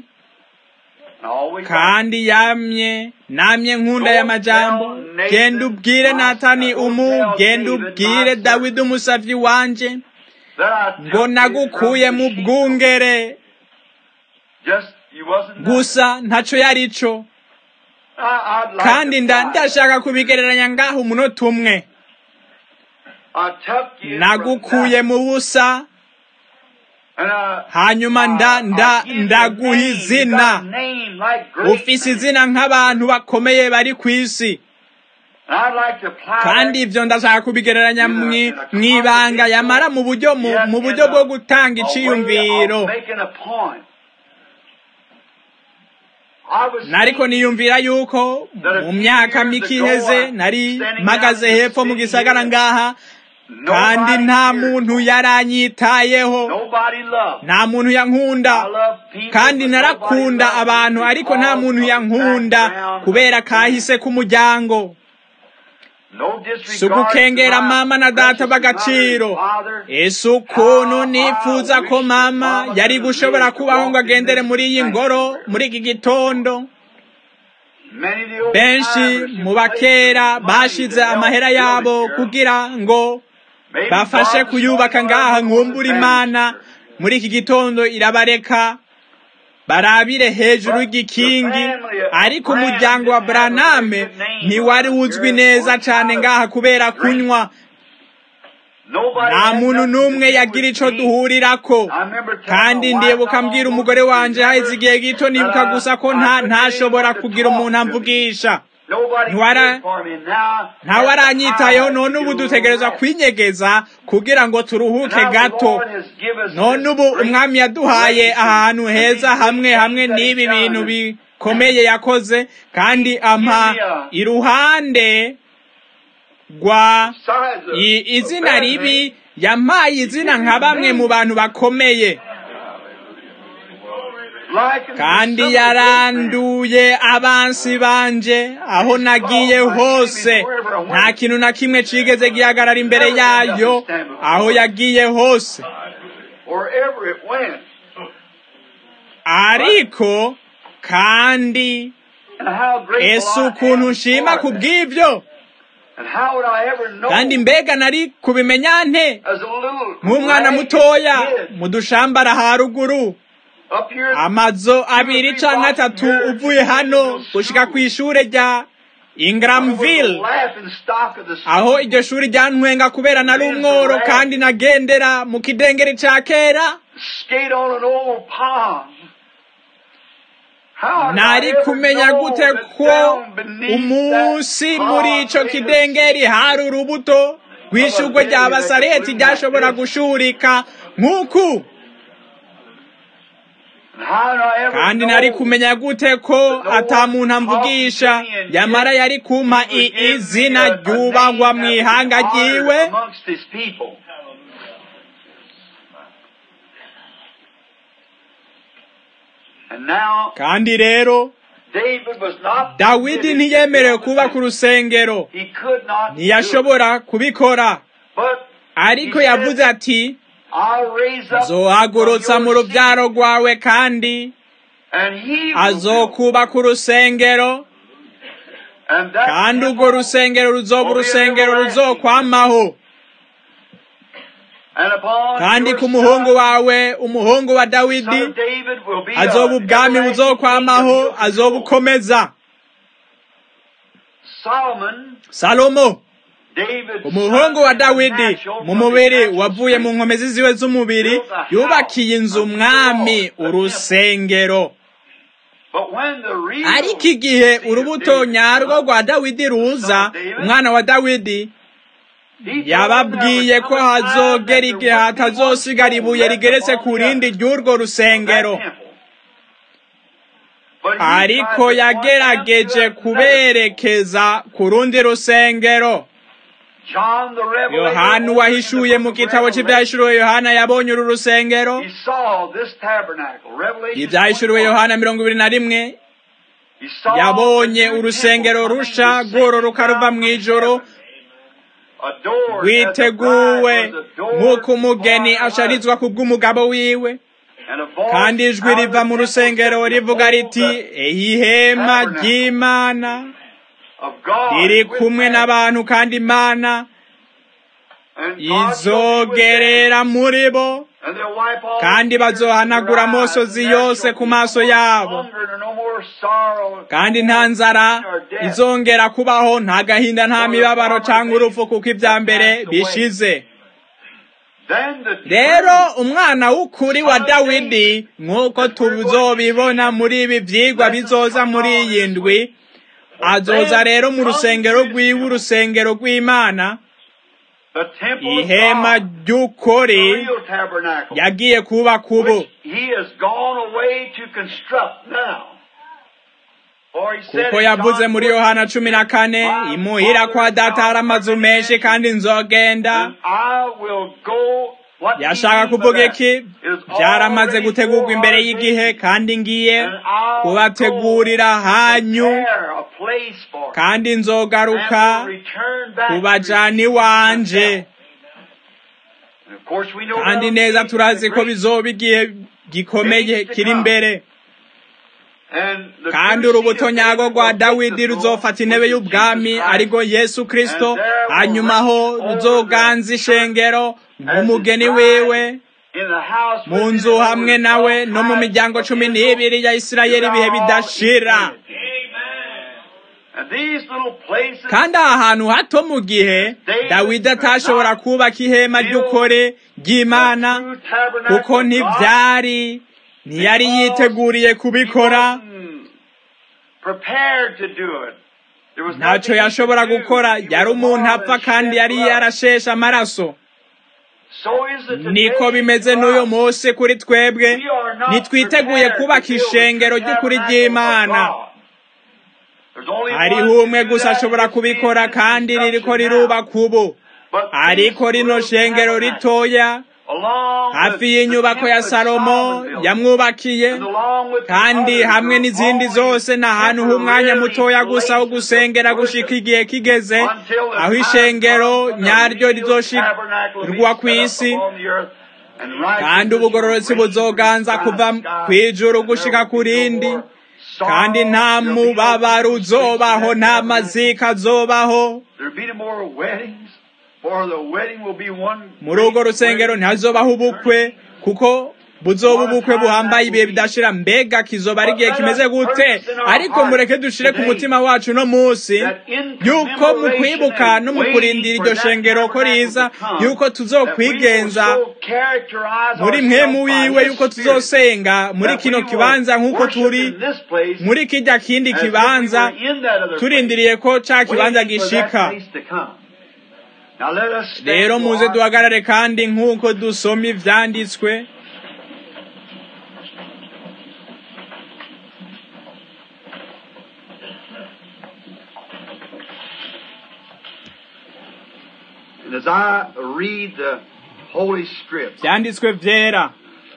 kandi yamye namye nkunda y'amajambo genda ubwire natani umu genda ubwire dawidi umusavyi wanje ngo nagukuye mu bwungere gusa ntaco yari co kandi ndashaka kubigereranya ngaho umunota umwe nagukuye mu busa hanyuma nda nda ndaguha izina ufise izina nk'abantu bakomeye bari ku isi kandi ibyo ndashaka kubigereranya mw'ibanga yamara mu buryo mu buryo bwo gutanga iciyumviro nariko niyumvira yuko mu myaka mike iheze nari mpagaze hepfo mu gisagara ngaha kandi nta muntu yaranyitayeho nta muntu yankunda kandi narakunda abantu ariko nta muntu yankunda kubera kahise k'umuryango si ugukengera mama na data b'agaciro ese ukuntu nifuza ko mama yari gushobora kubaho ngo agendere muri iyi ngoro muri iki gitondo benshi mu bakera bashize amahera yabo kugira ngo bafashe kuyubaka ngaha nkumbura imana muri iki gitondo irabareka barabire hejuru y'igikingi ariko umuryango wa Braname ntiwari uzwi neza cyane ngaha kubera kunywa nta muntu n'umwe yagira icyo duhurirako kandi ndibuka mbwira umugore wanjye haheze igihe gito nibuka gusa ko ntashobora kugira umuntu amvugisha ntawe aranyitayeho none ubu dutegereza kwinyegeza kugira ngo turuhuke gato none ubu umwami yaduhaye ahantu heza hamwe hamwe n'ibi bintu bikomeye yakoze kandi ampa iruhande rwa izina ribi yampaye izina nka bamwe mu bantu bakomeye kandi yaranduye abansi banje aho nagiye hose nta kintu na kimwe cigeze gihagarara imbere yayo aho yagiye hose ariko kandi ese ukuntu nshima ku bw'ibyo kandi mbega nari kubimenya nte nk'umwana mutoya mu dushambara haruguru amazu abiri cyangwa atatu uvuye hano gushyika ku ishuri rya Ingramville aho iryo shuri ryantwenga kubera nari umworo kandi nagendera mu kidengeri cya kera nari kumenya gute ko umunsi muri icyo kidengeri hari urubuto rw'ishugwe rya basareti ryashobora gushurika nk'uku kandi nari kumenya gute ko atamuntu amvugisha yamara yari kumpa izina ryubahwa mu ihanga ryiwe kandi rero dawidi ntiyemerewe kubaka urusengero ntiyashobora kubikora ariko yavuze ati zohagurutsa mu rubyaro rwawe kandi azokubaka urusengero kandi urwo rusengero ruzoba urusengero ruzokwamaho kandi ku muhungu wawe umuhungu wa dawidi azoba ubwami buzokwamaho azobukomeza salomo umuhungu wa dawidi mu mubiri wavuye mu nkomezi ziwe z'umubiri yubakiye inzu umwami urusengero ariko igihe urubuto nyarwo rwa dawidi ruza umwana wa dawidi yababwiye ko hazogera igihe hatazosigara ibuye rigeretse ku rindi ry'urwo rusengero ariko yagerageje kuberekeza ku rundi rusengero yohana uwahishuye mu gitabo cy'ibyahishuriwe yohana yabonye uru rusengero ibyahishuriwe yohana mirongo ibiri na rimwe yabonye urusengero rusha rwororoka ruva mu ijoro rwiteguwe nk'uko umugeni asharizwa ku bw'umugabo wiwe kandi ijwi riva mu rusengero rivuga riti ihema ry'imana riri kumwe n'abantu kandi imana izogerera muri bo kandi bazohanagura amosozi yose ku maso yabo kandi nta nzara izongera kubaho nta gahinda nta mibabaro cyangwa urupfu kuko ibya mbere bishize rero umwana w'ukuri wa dawidi nk'uko tuzobibona muri ibi byigwa bizoza muri iyi ndwi azoza rero mu rusengero rw'iwe urusengero rw'imana ihema ry'ukuri yagiye kubaka ubu kuko yavuze muri yohana cumi na kane imuhira kwa data hari amazu menshi kandi nzogenda yashaka kuvuga iki byaramaze gutegurwa imbere y'igihe kandi ngiye kubategurira hanyu kandi nzogaruka kubajana iwanje kandi neza turazi ko bizoba igihe gikomeye kiri imbere kandi urubuto nyago rwa dawidi ruzofata intebe y'ubwami ariko yesu kirisito hanyuma aho ruzoganza ishengero nk'umugeni wiwe mu nzu hamwe nawe no mu miryango cumi n'ibiri ya isirayeli ibihe bidashira kandi aha hantu hato mu gihe dawidi atashobora kubaka ihema ry'ukore ry'imana kuko ntibyari ntiyari yiteguriye kubikora ntacyo yashobora gukora yari umuntu apfa kandi yari yarasheshe amaraso niko bimeze n'uyu munsi kuri twebwe ntitwiteguye kubaka ishengero ry'ukuri ry'imana hariho umwe gusa ashobora kubikora kandi ririko rirubaka ubu ariko rino shengero ritoya hafi y'inyubako ya salomo yamwubakiye kandi hamwe n'izindi zose ni ahantu h'umwanya mutoya gusa wo gusengera gushika igihe kigeze aho ishengero nyaryo rizoshirwa ku isi kandi ubugororotsi buzoganza kuva ku ijuru gushika ku rindi kandi nta mubabaro uzobaho nta mazika azobaho muri urwo rusengero ntihazobaho ubukwe kuko buzoba ubukwe buhambaye ibihe bidashira mbega kizoba ari igihe kimeze gute ariko mureke dushire ku mutima wacu no munsi yuko mu kwibuka no mu kurindira iryo shengero ko riza yuko tuzokwigenza muri mwemu wiwe yuko tuzosenga muri kino kibanza nk'uko turi muri kijya kindi kibanza turindiriye ko ca kibanza gishika rero muze duhagarare kandi nk'uko dusoma ivyanditswe as I read the Holy Script, vyanditswe vyera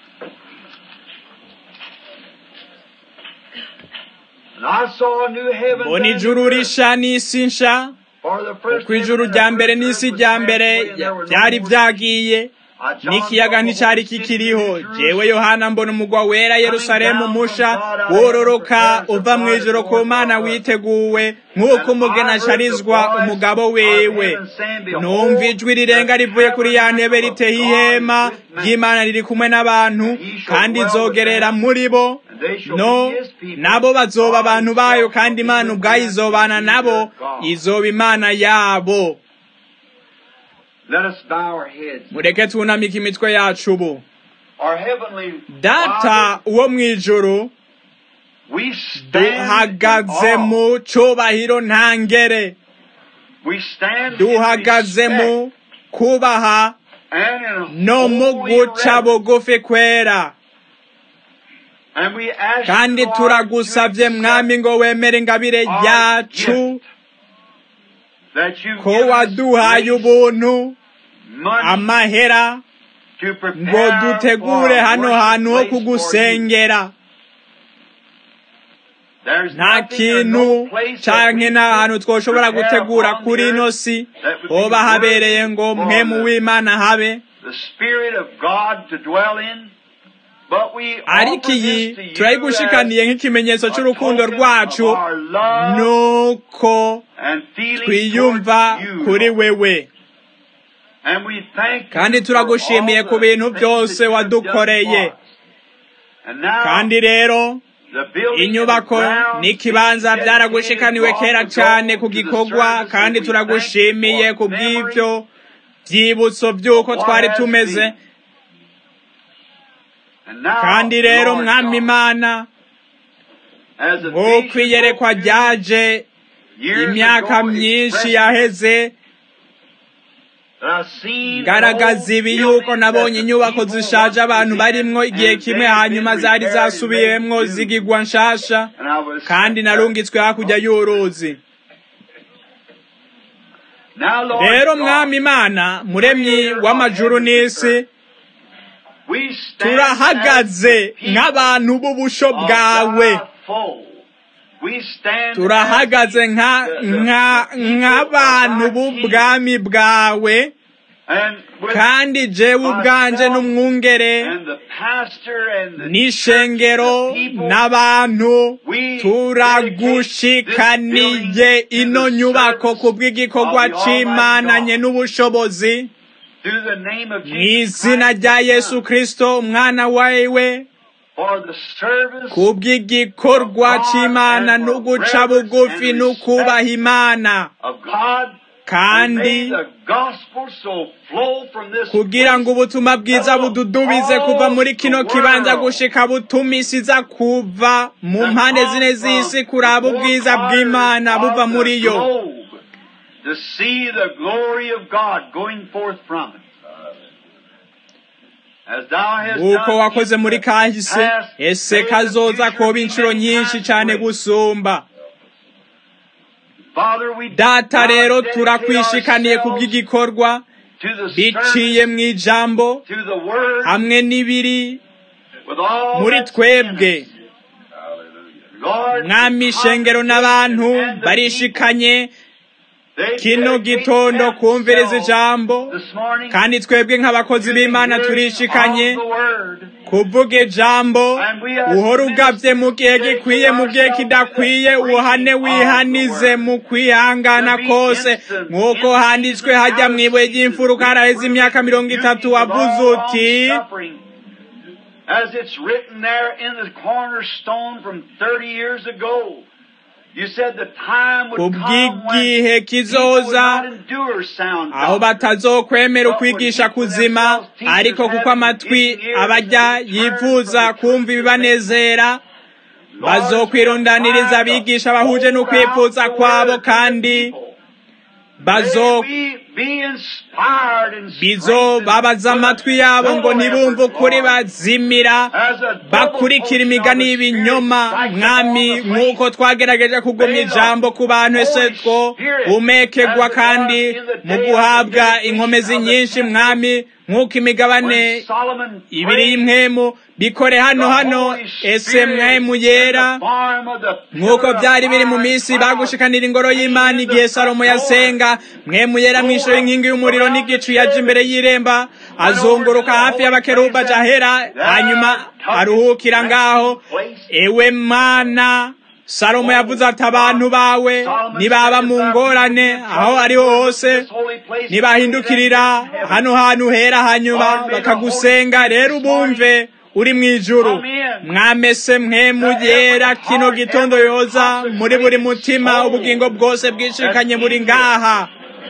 and I saw a new heaven mbona ijuru risha n'isi nsha for the first ku ijuru rya mbere n'isi rya mbere byari vyagiye n'ikiyaga nticari kikiriho jewe yohana mbona umugwa wera yerusalemu musha wororoka uva mu ijoro ku mana witeguwe nk'uko umugeni asharizwa umugabo wiwe numva ijwi rirenga rivuye kuri ya ntebe riteye ihema ry'imana riri kumwe n'abantu kandi izogerera muri bo no nabo bazoba abantu bayo kandi imana ubwayo izobana nabo izoba imana yabo Let us bow our heads. mureke twunamike imitwe yacu ubu Our heavenly data Father, uwo mu ijuru we stand duhagaze in awe. mu cubahiro ntangere We stand in duhagaze respect mu kubaha and in no mu holy guca reverence. bugufi kwera And we ask kandi you, Lord, turagusabye to mwami ngo wemere ingabire our yacu gift that you ko give us waduhaye grace, ubuntu money amahera to prepare ngo dutegure for hano worship hantu ho place for you. kugusengera There's nta nothing or kintu no place that canke we n'ahantu could twoshobora prepare gutegura upon kuri the ino earth si that would be hoba habereye worthy ngo for mpemu the- w'imana habe the Spirit of God to dwell in. But we ariko offer iyi this to you turayigushikaniye nk'ikimenyetso as a c'urukundo token rwacu of our love nuko and feelings twiyumva towards you, kuri Lord. wewe And we thank you kandi for turagushimiye all ku the bintu things byose that you have done wadukoreye for us. And now, kandi rero the building inyubako and grounds n'ikibanza being byaragushikaniwe dedicated kera long cane ago ku to the gikorwa service, kandi and we turagushimiye thank you ku for memory bw'ivyo vyibutso vy'uko what twari has tumeze been. And now, kandi rero Lord mwami God, imana as a nk'uko vision iyerekwa spoke ryaje years imyaka ago myinshi expressed yaheze ngaragaza ibi yuko nabonye inyubako zishaje abantu barimwo igihe kimwe hanyuma zari zasubiyemwo zigigwa nshasha kandi narungitswe hakurya y'uruzi rero mwami imana muremyi w'amajuru n'isi turahagaze nk'abantu b'ubusho bwawe turahagaze nk'abantu b'ubwami bwawe kandi jewe ubwanje n'umwungere n'ishengero n'abantu turagushikaniye ino nyubako ku bw'igikorwa c'imananye n'ubushobozi mu izina rya yesu kirisito umwana wawe ku bw'igikorwa cy'imana no guca bugufi no kubaha imana kandi kugira ngo ubutumwa bwiza bududubize kuva muri kino kibanza gushika butumisiza kuva mu mpande zine z'isi kuraba ubwiza bw'imana buva muri yo to see the glory of God going forth from it. uko wakoze muri kahise ese kazoza koba inshuro nyinshi cyane gusumba data rero turakwishikaniye ku bw'igikorwa biciye mu ijambo hamwe n'ibiri muri twebwe mwami ishengero n'abantu barishikanye kino gitondo kumviriza ijambo kandi twebwe nk'abakozi b'imana turishikanye kuvuga ijambo uhora ugabye mu gihe gikwiye mu gihe kidakwiye uhane wihanize mu kwihangana kose nk'uko handitswe hajya mu ibuye ry'imfuruka haraheze imyaka mirongo itatu wavuze uti As it's written there in the cornerstone from 30 years ago. kubw'igihe kizoza aho batazokwemera ukwigisha kuzima ariko kuko amatwi abajya yifuza kumva ibibanezera bazokwirundaniriza abigisha bahuje n'ukwifuza kwabo kandi bazo bizo babaza amatwi yabo ngo ntibumve ukuri bazimira bakurikira imigani y'ibinyoma mwami nk'uko twagerageje kugumya ijambo ku bantu ese two umekegwa kandi mu guhabwa inkomezi nyinshi mwami nk'uko imigabane ibiri y'imwemu bikore hano hano ese mwemu yera nk'uko byari biri mu minsi bagushikanira ingoro y'imana igihe salomo yasenga mwemu yera mu ishusho y'inkingi y'umuriro n'igicu yaje imbere y'iremba azunguruka hafi y'abakeruba jahera hanyuma aruhukira ngaho ewe mana salomo yavuze ati abantu bawe nibaba mu ngorane aho ariho hose nibahindukirira hano hantu hera hanyuma bakagusenga rero ubumve uri mu ijuru mwamese mwemu yera kino gitondo yoza muri buri mutima ubugingo bwose bwishikanye buri ngaha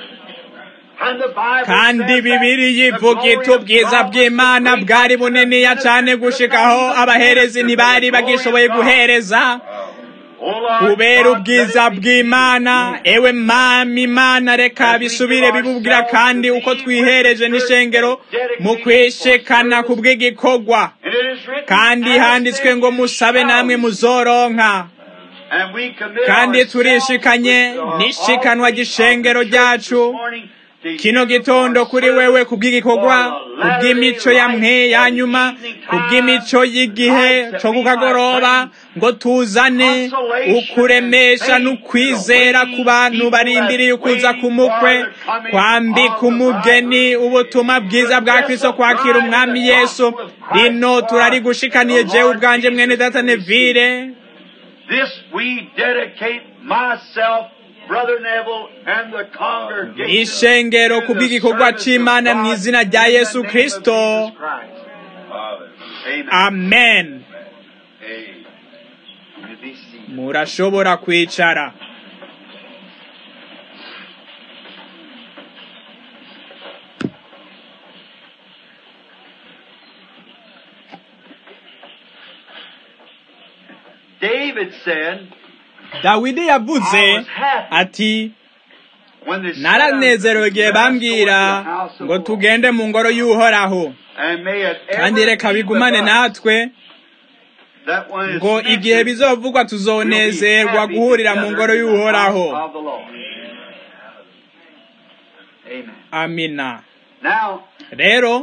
kandi bibiri yivuga iti ubwiza bw'imana bwari buniniya cyane gushikaho abaherezi ntibari bagishoboye guhereza kubera ubwiza bw'imana ewe mami imana reka bisubire bibubwira kandi uko twihereje n'ishengero mu kwishikana ku bw'igikorwa kandi handitswe ngo musabe namwe muzoronka kandi turishikanye n'ishikanwa gishengero ryacu kino gitondo kuri wewe kubw'igikorwa kubw'imico ya mwe ya nyuma kubw'imico y'igihe cyo kukagoroba ngo tuzane ukuremesha n'ukwizera ku bantu barindiriye ukuza ku mukwe kwambika umugeni ubutumwa bwiza bwa kristo kwakira umwami yesu rino turarigushikaniye jewe ubwanje mwene data nevire This we dedicate myself ishengero ku bw'igikorwa c'imana mu izina rya yesu kristo amen murashobora kwicara David said, dawidi yavuze ati naranezerewe igihe bambwira ngo tugende mu ngoro y'uhoraho kandi reka bigumane natwe ngo igihe bizovugwa tuzonezerwa guhurira mu ngoro y'uhoraho amina rero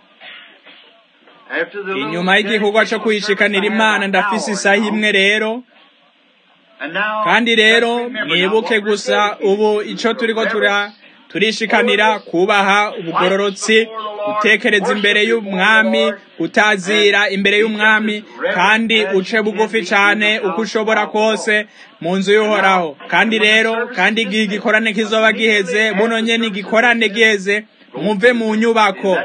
inyuma y'igikorwa cyo kuyishikanira imana ndafise isaha imwe rero kandi rero mwibuke gusa ubu icyo turiko tura turishikanira kubaha ubugororotsi gutekereza imbere y'umwami utazira imbere y'umwami kandi uce bugufi cyane uko ushobora kose mu nzu y'uhoraho kandi rero kandi igihe igikorane kizoba giheze buno nyene igikorane giheze muve mu nyubako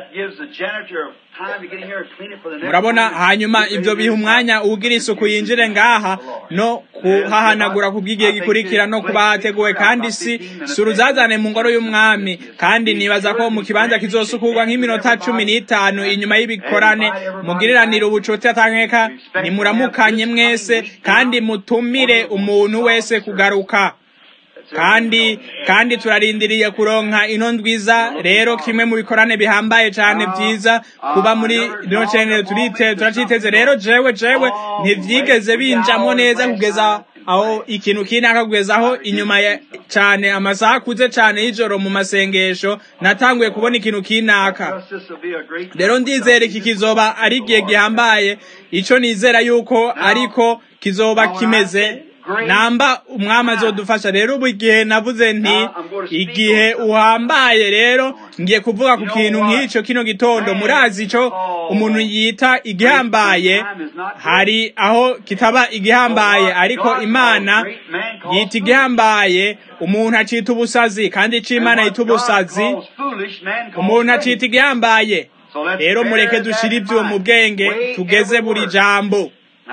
murabona hanyuma ibyo biha umwanya ugira isuku yinjire ngaha no kuhahanagura ku bw'igihe gikurikira no kuba hateguwe kandi si si uruzazane mu ngoro y'umwami kandi nibaza ko mu kibanza kizosukurwa nk'iminota cumi n'itanu inyuma y'ibikorane mugiriranire ubucuti atankeka nimuramukanye mwese kandi mutumire umuntu wese kugaruka kandi kandi turarindiriye kuronka ino ndwiza rero kimwe mu bikorane bihambaye cyane byiza kuba muri rino cenere turite turaciteze rero jewe jewe ntivyigeze binjamo neza kugeza aho ikintu kinaka kugeza aho inyuma cyane amasaha akuze cyane y'ijoro mu masengesho natanguye kubona ikintu kinaka rero ndizera iki kizoba ari igihe gihambaye ico nizera yuko ariko kizoba kimeze namba umwami azodufasha rero ubu igihe navuze nti igihe uhambaye rero ngiye kuvuga ku kintu nk'icyo kino gitondo murazi icyo umuntu yita igihambaye hari aho kitaba igihambaye ariko imana yita igihambaye umuntu acita ubusazi kandi icyo imana yita ubusazi umuntu acita igihambaye rero mureke dushyire ibyo mu bwenge tugeze buri jambo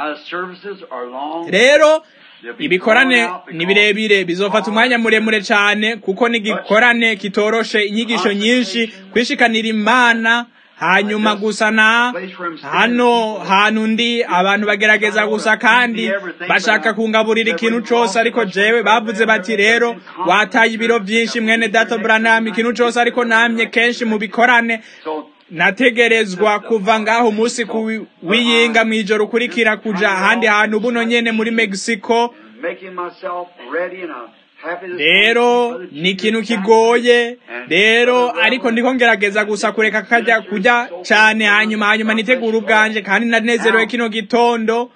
rero ibikorane ni birebire bizofata umwanya muremure cyane kuko n'igikorane kitoroshe inyigisho nyinshi kwishikanira imana hanyuma gusa na hano hantu ndi abantu bagerageza gusa kandi bashaka kungaburira ikintu cyose ariko jewe bavuze bati rero wataye ibiro byinshi mwene dato branham ikintu cyose ariko namye kenshi mu bikorane nategerezwa kuva ngaho umunsi wiyinga mu ijoro ukurikira kuja ahandi hantu buno nyene muri mexico rero ni ikintu kigoye rero ariko ndiko ngerageza gusa kureka kajya kujya cyane hanyuma hanyuma nitegura ubwanje kandi nanezerewe kino gitondo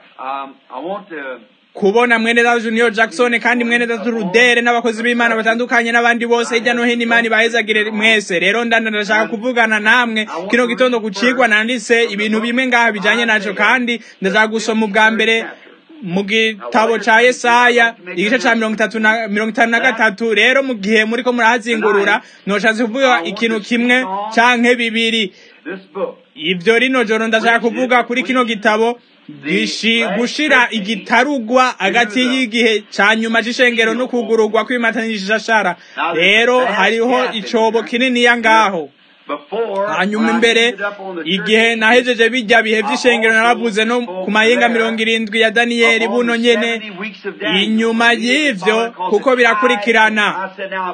kubona mwene data Junior Jackson kandi mwene data Rudere n'abakozi b'Imana batandukanye n'abandi bose hirya no hino Imana ibahezagire mwese rero ndanda ndashaka kuvugana namwe kino gitondo kucigwa nanditse ibintu bimwe ngaha bijanye naco kandi ndashaka gusoma ubwa mbere mu gitabo ca Yesaya igice ca mirongo itatu na mirongo itanu na gatatu rero mu gihe muriko murahazingurura noshatse kuvuga ikintu kimwe canke bibiri ivyo rino joro ndashaka kuvuga kuri kino gitabo gushira igitarugwa hagati y'igihe ca nyuma c'ishengero no kugururwa kw'imatanishashara rero hariho icobo kininiya ngaho hanyuma imbere igihe nahejeje bijya bihe vy'ishengero naravuze no ku mahinga mirongo irindwi ya daniyeli buno nyene inyuma y'ivyo kuko birakurikirana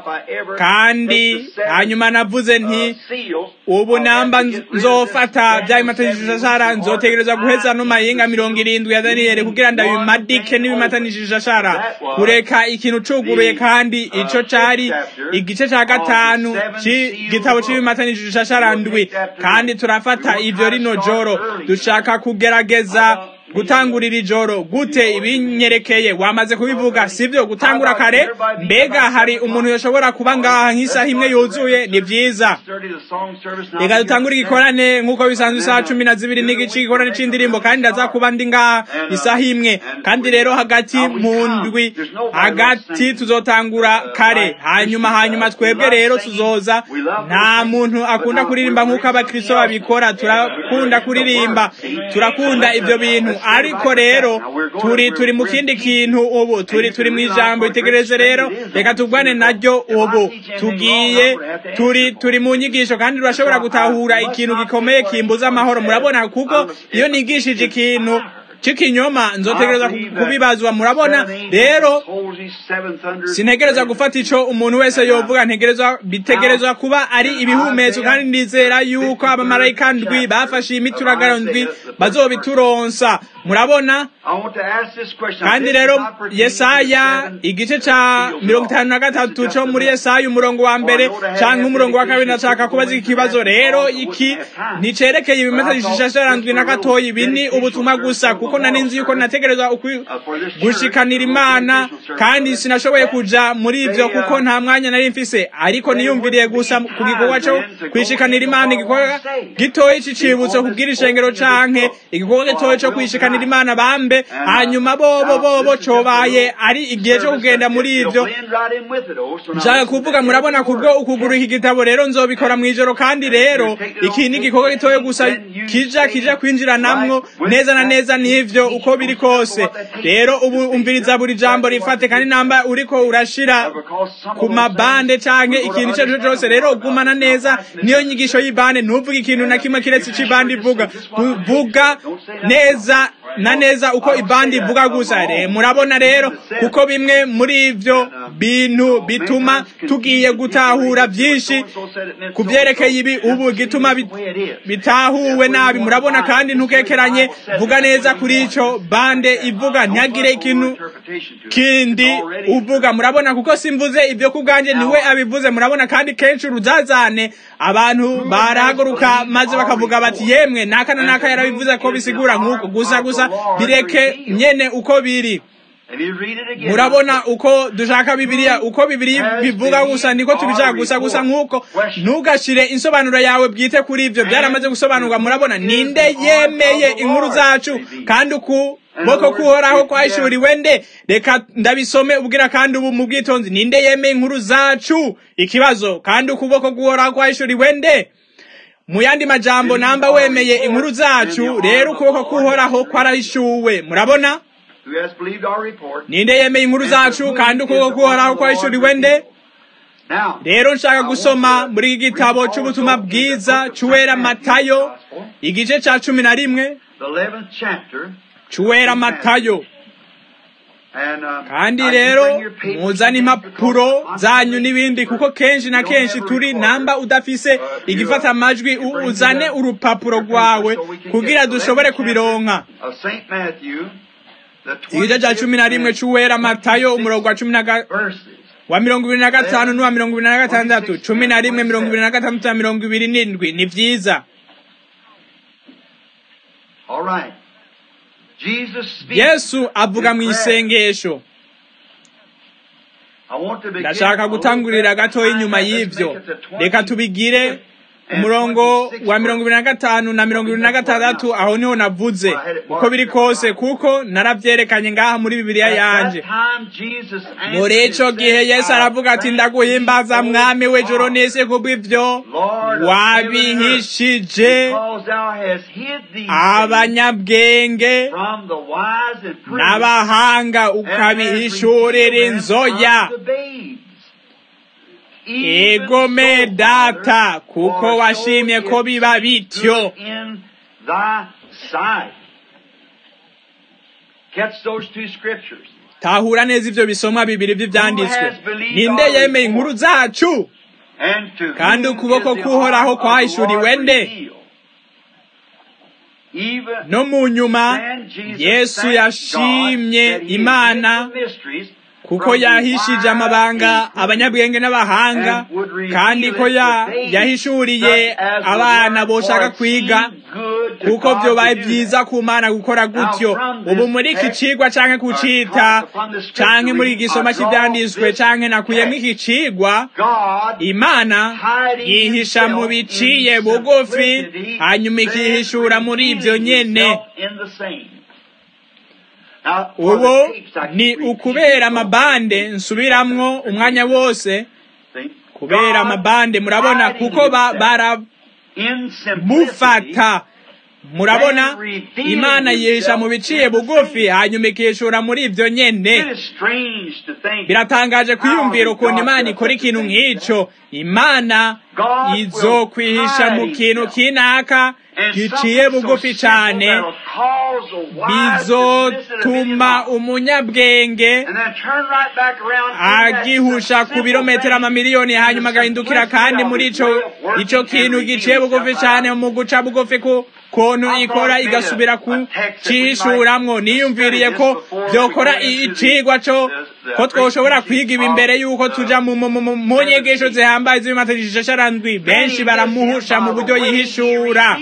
kandi hanyuma navuze nti ubu namba nzofata vya bimatanishashara nzotegereza guheza no mahinga mirongo irindwi ya daniyeli kugira ndabimadike n'ibimatanishashara kureka ikintu cuguruye kandi ico cari igice ca gatanu c'igitabo c'ibimatanishashara ishasharandwi kandi turafata ivyo rino joro dushaka kugerageza gutangurira ijoro gute ibinyerekeye wamaze kubivuga sivyo gutangura kare mbega hari umuntu yoshobora kuba ngaha nk'isaha imwe yuzuye ni vyiza reka dutangure igikorane nk'uko bisanzwe isaha cumi na zibiri n'igice igikorane c'indirimbo kandi ndaza kuba ndi ngaha isaha imwe kandi rero hagati mu ndwi hagati tuzotangura kare hanyuma hanyuma twebwe rero tuzoza nta muntu akunda kuririmba nk'uko abakristo babikora turakunda kuririmba turakunda ivyo bintu ariko rero turi turi mu kindi kintu ubu turi turi mu ijambo itegereje rero reka tugwane naryo ubu tugiye turi turi mu nyigisho kandi turashobora gutahura ikintu gikomeye kimbuza amahoro murabona kuko iyo nigishije ikintu c'ikinyoma nzotegereza kubibazwa murabona rero sintegereza gufata ico umuntu wese yovuga ntegerezwa bitegerezwa kuba ari ibihumetso kandi ndizera yuko abamarayika ndwi bafashe imituragaro ndwi bazobituronsa murabona kandi rero yesaya igice ca mirongo itanu na gatatu co muri yesaya umurongo wa mbere canke umurongo wa kabiri ndashaka kubaza iki kibazo rero iki nticerekeye ibimeta bishishashara ndwi na gatoyi ibi ni ubutumwa gusa kuko nari nzi yuko nategerezwa gushikanira imana kandi sinashoboye kuja muri ivyo kuko nta mwanya nari mfise ariko niyumviriye gusa ku gikorwa co kwishikanira imana igikorwa gitoyi c'icibutso kubwira ishengero canke igikorwa gitoyi co kwishikanira imana bambe hanyuma bobo bobo cobaye ari igihe co kugenda muri ivyo nshaka kuvuga murabona kubwo ukugura iki gitabo rero nzobikora mw'ijoro kandi rero iki ni igikorwa gitoyi gusa kija kija kwinjiranamwo neza na neza n'ivyo uko biri kose rero ubu umviriza buri jambo rifate kandi namba uriko urashira ku mabande canke ikintu ico arico cose rero ugumana neza niyo nyigisho y'ibande ntuvuge ikintu na kimwe kiretse ico ibande ivuga vuga neza na neza uko ibandi ivuga gusa re murabona rero kuko bimwe muri ivyo bintu bituma tugiye gutahura byinshi ku byerekeye ibi ubu gituma bitahuwe nabi murabona kandi ntukekeranye vuga neza kuri ico bande ivuga ntihagire ikintu kindi uvuga murabona kuko simvuze ibyo kubwanjye niwe abivuze murabona kandi kenshi uruzazane abantu barahaguruka maze bakavuga bati yemwe naka na naka yarabivuze ko bisigura nk'uko gusa gusa bireke nyene uko biri murabona uko dushaka bibiliya uko bibiliya bivuga gusa niko tubishaka gusa gusa nk'uko ntugashire insobanuro yawe bwite kuri ivyo byaramaze gusobanurwa murabona ninde yemeye inkuru zacu kandi uku boko kuhoraho kwahishuriwe nde reka ndabisome ubwira kandi ubu mu bwitonzi ninde yemeye inkuru zacu ikibazo kandi ukuboko kuhoraho kwahishuriwe nde mu yandi majambo namba wemeye inkuru zacu rero ukuboko kuhoraho kwarahishuwe murabona ninde yemeye inkuru zacu kandi ukuboko kuhoraho kwahishuriwe nde rero nshaka gusoma muri iki gitabo cy'ubutumwa bwiza cy'uwera matayo igice cya cumi na rimwe cy'uwera matayo kandi rero muzane impapuro zanyu n'ibindi kuko kenshi na kenshi turi namba udafise igifata amajwi uzane urupapuro rwawe kugira dushobore kubironka igice cya cumi na rimwe cy'uwera matayo umurongo wa cumi na wa mirongo ibiri na gatanu n'uwa mirongo ibiri na gatandatu cumi na rimwe mirongo ibiri na gatandatu na mirongo ibiri n'indwi ni byiza yesu avuga mu isengesho ndashaka gutangurira gatoya inyuma y'ibyo reka tubigire umurongo wa mirongo ibiri na gatanu na mirongo ibiri na gatandatu aho niho navuze uko biri kose kuko narabyerekanye ngaha muri bibiliya yanje muri ico gihe yesu aravuga ati ndaguhimbaza mwami w'ijoro n'isi kubw'ivyo wabihishije abanyabwenge n'abahanga ukabihishurira inzoya egome data kuko washimye ko biba bityo tahura neza ivyo bisomwa bibiri vy'ivyanditswe ninde yemeye inkuru zacu kandi ukuboko kuhoraho kwahishuriwe nde no mu nyuma yesu yashimye imana kuko yahishije amabanga abanyabwenge n'abahanga kandi ko yahishuriye abana boshaka kwiga kuko byobaye byiza ku mana gukora gutyo ubu muri iki cigwa canke kucita canke muri igisoma cy'ivyanditswe canke nakuyemo iki cigwa imana yihisha mu biciye bugufi hanyuma ikihishura muri ivyo nyene ubu ni ukubera amabande nsubiramwo umwanya wose kubera amabande murabona kuko baramufata murabona imana yihisha mu biciye bugufi hanyuma ikishura muri ibyo nyene biratangaje kwiyumvira ukuntu imana ikora ikintu nk'icyo imana izokwihisha mu kintu kinaka giciye bugufi cyane bizotuma umunyabwenge agihusha ku birometero amamiliyoni hanyuma agahindukira kandi muri ico ico kintu giciye bugufi cyane mu guca bugufi ku kontu ikora igasubira ku cihishuramwo niyumviriye ko byokora icigwa co ko twoshobora kwiga ibi imbere yuko tuja mu nyigisho zihambaye z'ibimategeko sharandwi benshi baramuhusha mu buryo yihishura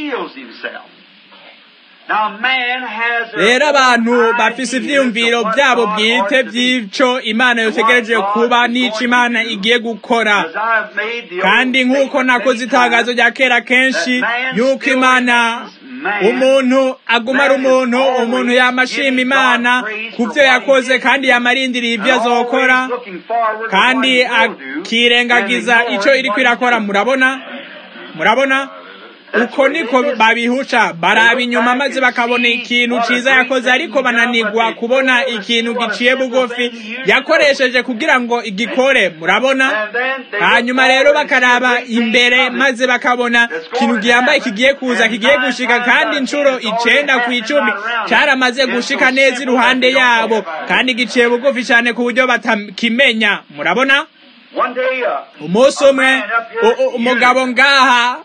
rero abantu bafise ivyiyumviro vyabo bwite vy'ico imana yotegereje kuba n'ico imana igiye gukora kandi nk'uko nakoze itangazo rya kera kenshi yuko imana umuntu aguma ari umuntu umuntu yamashima imana ku byo yakoze kandi yamarindiriye ibyo azokora kandi akirengagiza icyo iri kwirakora murabona murabona uko niko babihusha baraba inyuma maze bakabona ikintu ciza yakoze ariko bananigwa kubona ikintu giciye bugufi yakoresheje kugira ngo igikore murabona hanyuma rero bakaraba imbere maze bakabona ikintu gihambaye kigiye kuza kigiye gushika kandi inshuro icenda ku icumi caramaze gushika neza iruhande yabo kandi giciye bugufi cyane ku buryo batakimenya murabona umunsi umwe umugabo ngaha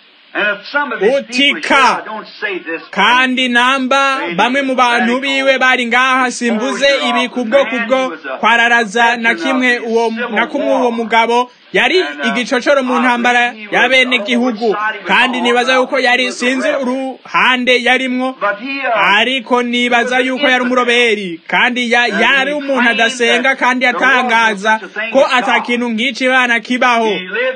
utika kandi namba bamwe mu bantu biwe bari ngaha simbuze ibi kubwo kubwo kwararaza na kimwe uwo na kumwe uwo mugabo yari igicocoro mu ntambara ya bene gihugu kandi nibaza yuko yari sinzi uruhande yarimwo ariko nibaza yuko yari umuroberi kandi yari umuntu adasenga kandi atangaza ko atakintu nk'ici bana kibaho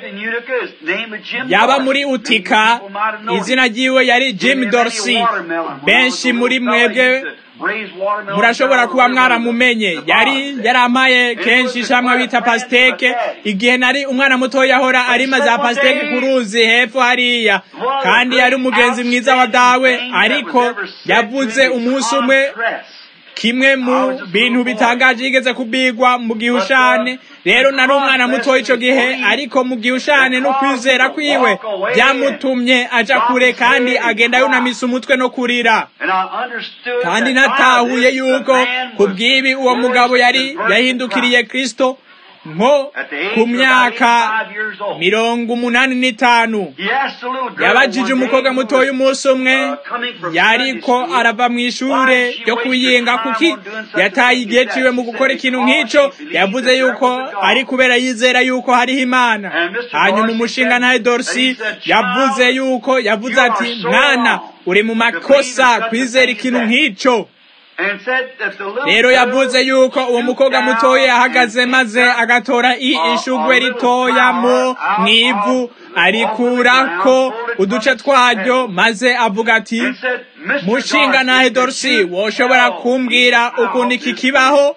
yaba muri utika izina ryiwe yari Jim Dorsey benshi muri mwebwe murashobora kuba mwaramumenye yari yarampaye kenshi ishamwa bita pasiteke igihe nari umwana muto yahora arima za pasiteke ku ruzi hepfo hariya kandi yari umugenzi mwiza wa dawe ariko yavuze umunsi umwe kimwe mu bintu bitangaje yigeze kubigwa mu gihushane rero nari umwana muto ico gihe ariko mu gihushane no kwizera kwiwe byamutumye aja kure kandi agenda yunamisa umutwe no kurira kandi natahuye yuko kubw'ibi uwo mugabo yari yahindukiriye kristo nko ku myaka mirongo umunani n'itanu yabajije umukobwa mutoya umunsi umwe yariko arava mu ishure ryo kuyinga kuki yataye igihe ciwe mu gukora ikintu nk'ico yavuze yuko ari kubera yizera yuko hariho imana hanyuma umushinga ntahe dorsi yavuze yuko yavuze ati mwana uri mu makosa kwizera ikintu nk'ico rero yavuze yuko uwo mukobwa mutoya yahagaze maze agatora ishugwe ritoya mu mwivu arikurako uduce twaryo maze avuga ati mushinga nahe dorsi woshobora kumbwira ukuntu iki kibaho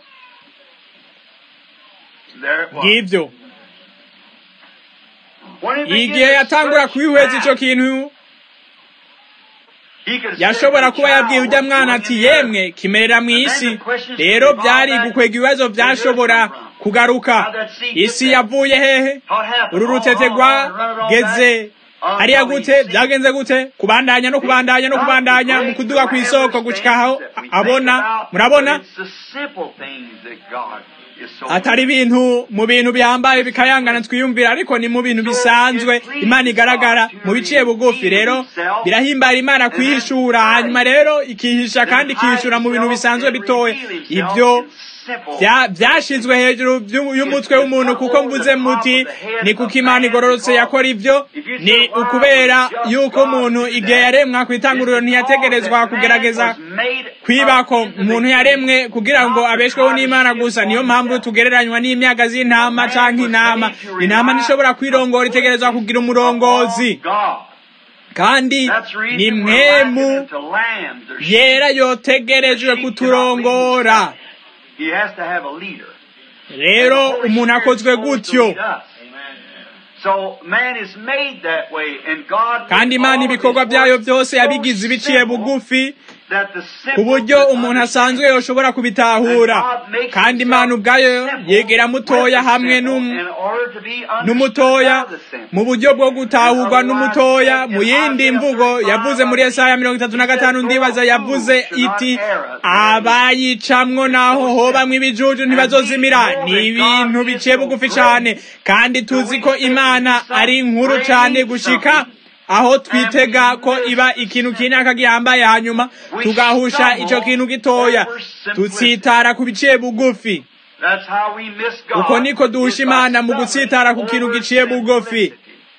ngibyo igihe yatangura kwihweza ico kintu yashobora kuba yabwiye ujya mwana ati yemwe kimerera mu isi rero byari gukwega ibibazo byashobora kugaruka isi yavuye hehe uru rutete rwageze hariya gute byagenze gute kubandanya no kubandanya no kubandanya mu kuduga ku isoko gushika aho abona murabona atari ibintu mu bintu bihambaye bikayangana twiyumvira ariko ni mu bintu bisanzwe imana igaragara mu biciye bugufi rero birahimbara imana kwihishura hanyuma rero ikihisha kandi ikihishura mu bintu bisanzwe bitoya ibyo byashizwe hejuru y'umutwe w'umuntu kuko mvuze muti ni kuko imana igororotse yakora ibyo ni ukubera yuko umuntu igihe yaremwa ku itanguriro ntiyategerezwa kugerageza kwibako umuntu yaremwe kugira ngo abeshweho n'imana gusa niyo mpamvu tugereranywa n'imyaga z'intama canke intama intama ntishobora kwirongora itegerezwa kugira umurongozi kandi ni mwemu yera yotegerejwe kuturongora rero umuntu akozwe gutyo kandi imana ibikorwa byayo byose yabigize ibiciye bugufi ku buryo umuntu asanzwe yoshobora kubitahura kandi imana ubwayo yegera mutoya hamwe n'umutoya mu buryo bwo gutahurwa n'umutoya mu yindi mvugo yavuze muri esaya mirongo itatu na gatanu ndibaza yavuze iti abayicamwo naho hobamwo ibijuju ntibazozimira ni ibintu biciye bugufi cyane kandi tuzi ko imana ari nkuru cyane gushika aho twitega ko iba ikintu kinaka gihambaye hanyuma tugahusha icyo kintu gitoya tutsitara ku biciye bugufi uko niko duhusha imana mu gutsitara ku kintu giciye bugufi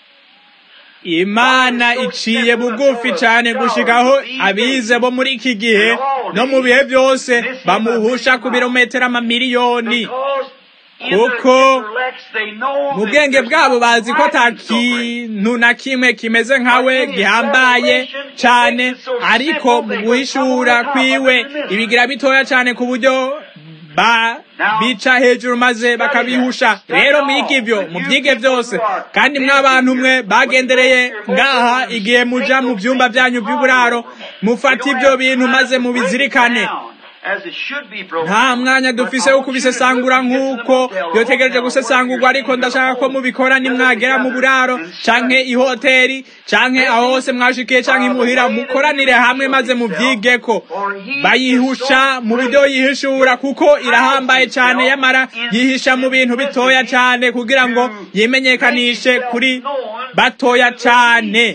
imana iciye bugufi cyane gushikaho abize bo muri iki gihe no mu bihe byose bamuhusha ku birometero amamiliyoni kuko mu bwenge bwabo bazi ko ata kintu na kimwe kimeze nkawe gihambaye cyane ariko mu guhishura kwiwe ibigira bitoya cyane ku buryo bica hejuru maze bakabihusha rero mwige ibyo mubyige byose kandi mw'abantu mwe bagendereye ngaha igihe muja mu byumba byanyu by'uburaro mufata ibyo bintu maze mubizirikane nta mwanya dufise wo kubisesangura nk'uko byotegereje gusesangurwa ariko ndashaka ko mubikora nimwagera mu buraro canke ihoteri canke aho hose mwashikiye canke imuhira mukoranire hamwe maze muvyigeko bayihusha mu buryo yihishura kuko irahambaye cane yamara yihisha mu bintu bitoya cane kugira ngo yimenyekanishe kuri batoya cane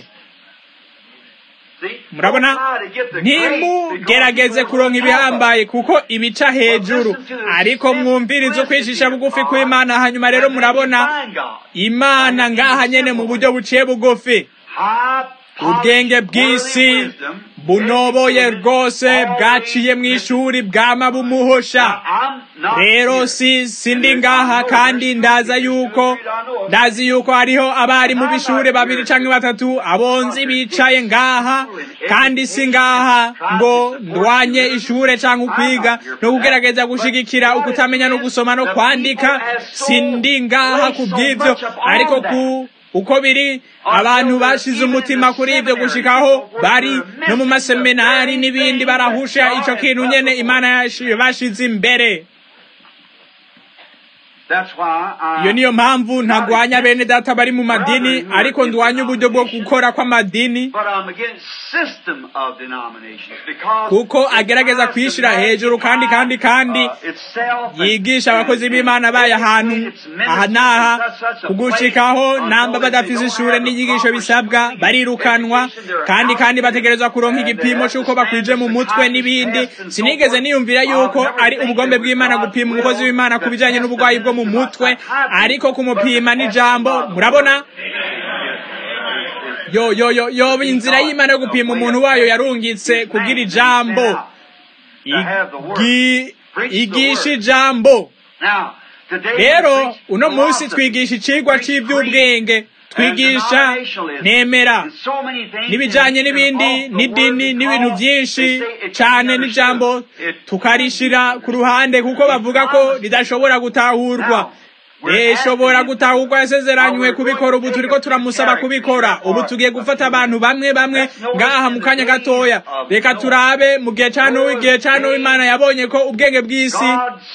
murabona ntimugerageze kuronka ibihambaye kuko ibica hejuru ariko mwumvirize ukwishisha bugufi kw'imana hanyuma rero murabona imana ngaha nyene mu buryo buciye bugufi ubwenge bw'isi bunoboye rwose bwaciye mu ishuri bwama bumuhosha rero si sindi ngaha kandi ndaza yuko ndazi yuko hariho abari mu bishuri babiri canke batatu abonzi bicaye ngaha kandi si ngaha ngo ndwanye ishure canke ukwiga no kugerageza gushigikira ukutamenya no gusoma no kwandika sindi ngaha ku bw'ivyo ariko ku uko biri abantu bashize umutima kuri ibyo gushikaho bari no mu maseminari n'ibindi barahusha ico kintu nyene imana bashize imbere iyo niyo mpamvu ntagwanya bene data bari mu madini ariko ndwanya uburyo bwo gukora kw'amadini kuko agerageza kwishyira hejuru kandi kandi kandi yigisha abakozi b'imana bayo ahantu aha n'aha kugushikaho namba badafise ishure n'inyigisho bisabwa barirukanwa kandi kandi bategerezwa kuronka igipimo c'uko bakwije mu mutwe n'ibindi sinigeze niyumvira yuko ari ubugombe bw'imana gupima umukozi w'imana ku bijanye n'uburwayi bwo mu mutwe ariko kumupima n'ijambo murabona yo yo yo yo inzira y'imana yo gupima umuntu wayo yarungitse kugira ijambo igisha ijambo rero uno munsi twigisha icigwa c'ivy'ubwenge twigisha nemera n'ibijanye n'ibindi n'idini n'ibintu byinshi cane n'ijambo tukarishira ku ruhande kuko bavuga ko ridashobora gutahurwa rishobora gutahurwa yasezeranywe kubikora ubu turiko turamusaba kubikora ubu tugiye gufata abantu bamwe bamwe ngaha mu kanya gatoya reka turabe mu gihe ca nuwo igihe ca nuwo imana yabonye ko ubwenge bw'isi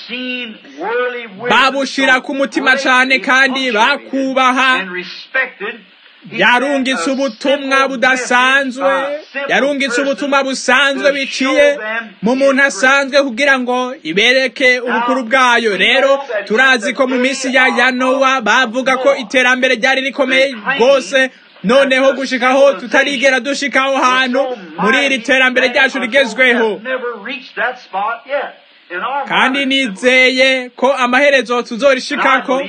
babushira ku mutima cane kandi bakubaha yarungitse ubutumwa budasanzwe yarungitse ubutumwa busanzwe biciye mu muntu asanzwe kugira ngo ibereke ubukuru bwayo rero turazi ko mu minsi ya ya nowa bavuga ko iterambere ryari rikomeye rwose noneho gushikaho tutarigera dushikaho hantu muri iri terambere ryacu rigezweho kandi nizeye ko amaherezo tuzorishikako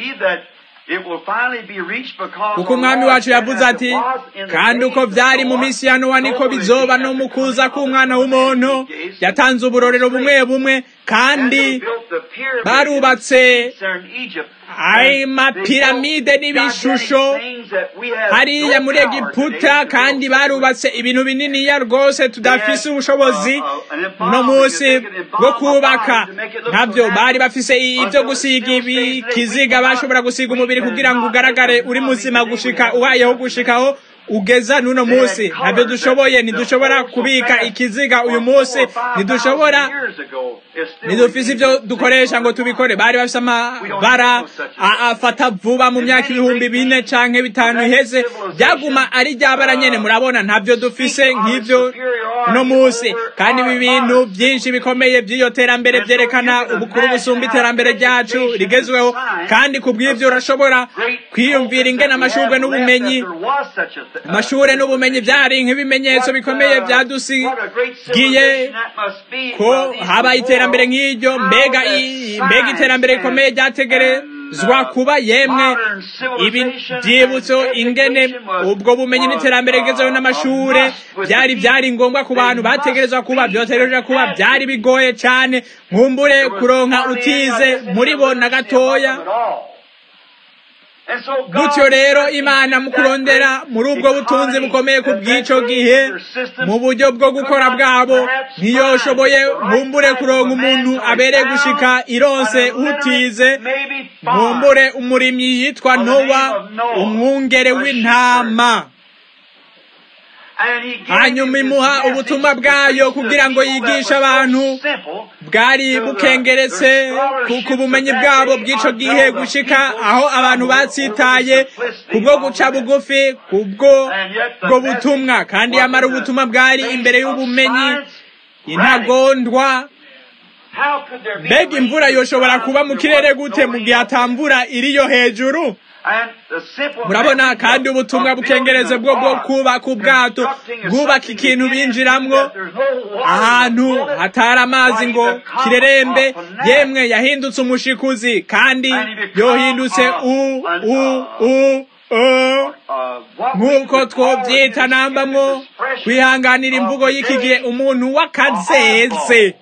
kuko umwami wacu yavuze ati kandi uko byari mu minsi ya nowa niko bizoba no mu kuza k'umwana w'umuntu yatanze uburorero bumwe bumwe kandi barubatse ayo mapiramide n'ibishusho hariya muri egiputa kandi barubatse ibintu bininiya rwose tudafise ubushobozi uno munsi bwo kubaka ntabyo bari bafise ibyo gusiga ikiziga bashobora gusiga umubiri kugira ngo ugaragare uri muzima gushika uhayeho gushikaho ugeza n'uno munsi ntabyo dushoboye ntidushobora kubika ikiziga uyu munsi ntidushobora ntidufise ibyo dukoresha ngo tubikore bari bafise amabara afata vuba mu myaka ibihumbi bine canke bitanu iheze byaguma ari ryabara nyene murabona ntabyo dufise nk'ivyo uno munsi kandi ibi bintu byinshi bikomeye by'iyo terambere vyerekana ubukuru busumba iterambere ryacu rigezweho kandi ku bw'ivyo urashobora kwiyumvira ingene amashurwe n'ubumenyi amashure n'ubumenyi byari nk'ibimenyetso bikomeye byadusigiye ko habaye iterambere nk'iryo mbega mbega iterambere rikomeye ryategerezwa kuba yemwe ibi byibutso ingene ubwo bumenyi n'iterambere rigezeho n'amashure byari byari ngombwa ku bantu bategerezwa kuba byotegereje kuba byari bigoye cyane nkumbure kuronka utize muri bo na gatoya gutyo rero imana mu kurondera muri ubwo butunzi bukomeye ku bw'ico gihe mu buryo bwo gukora bwabo ntiyoshoboye nkumbure kuronka umuntu abereye gushika ironse utize nkumbure umurimyi yitwa nowa umwungere w'intama hanyuma imuha ubutumwa bwayo kugira ngo yigishe abantu bwari bukengeretse ku bumenyi bwabo bw'ico gihe gushika aho abantu batsitaye kubwo guca bugufi kubwo bwo butumwa kandi yamara ubutumwa bwari imbere y'ubumenyi intagondwa mbega imvura yoshobora kuba mu kirere gute mu gihe atamvura iriyo hejuru murabona kandi ubutumwa bukengereze bwo bwo kubaka ubwato bwubaka ikintu binjiramwo ahantu hatari amazi ngo kirerembe yemwe yahindutse umushikuzi kandi yohindutse u u u nk'uko twobyita nambamwo kwihanganira imvugo y'iki gihe umuntu w'akazeze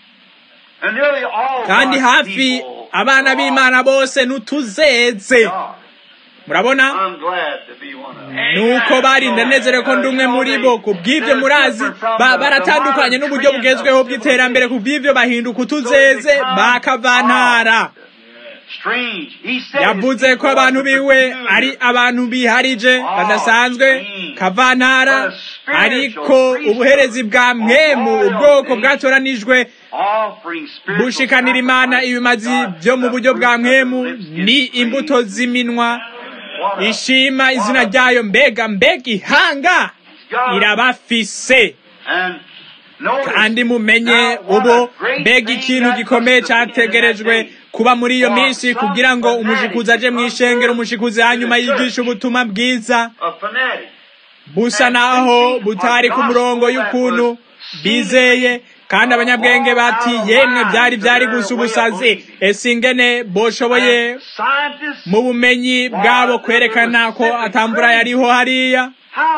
kandi hafi abana b'imana bose n'utuzeze murabona nuko barinda nezere ko ndi umwe muri bo ku bw'ibyo murazi baratandukanye n'uburyo bugezweho bw'iterambere ku bw'ibyo bahinduka utuzeze bakavantara yavuze ko abantu biwe ari abantu biharije badasanzwe kavantara ariko ubuherezi bwa mwemu ubwoko bwatoranijwe bushikanira imana ibimazi byo mu buryo bwa mwemu ni imbuto z'iminwa ishima izina ryayo mbega mbega ihanga irabafise kandi mumenye ubu mbega ikintu gikomeye cyategerejwe kuba muri iyo minsi kugira ngo umushikuzi aje mu ishengero umushikuzi hanyuma yigisha ubutumwa bwiza busa naho butari ku murongo y'ukuntu bizeye kandi abanyabwenge bati yemwe byari byari gusa ubusazi ese ingene boshoboye mu bumenyi bwabo kwerekana ko atambura yariho hariya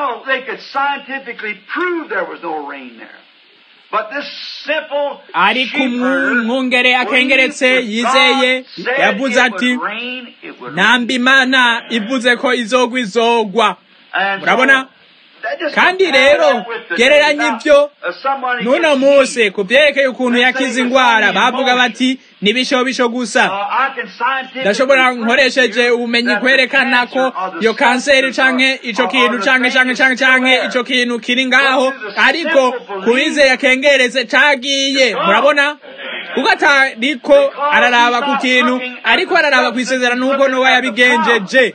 ariko umwungere akengeretse yizeye yavuze ati namba imana ivuze ko izogwa izogwa murabona kandi rero gereranya ibyo n'uno munsi ku byerekeye ukuntu yakize indwara bavuga bati n'ibishobisho gusa ndashobora nkoresheje ubumenyi kwerekana ko iyo kanseri canke ico kintu canke canke canke canke ico kintu kiri ngaho ariko kubizeye akengeretse cagiye murabona kuko atariko araraba ku kintu ariko araraba kw'isezerano nk'uko nowa yabigenjeje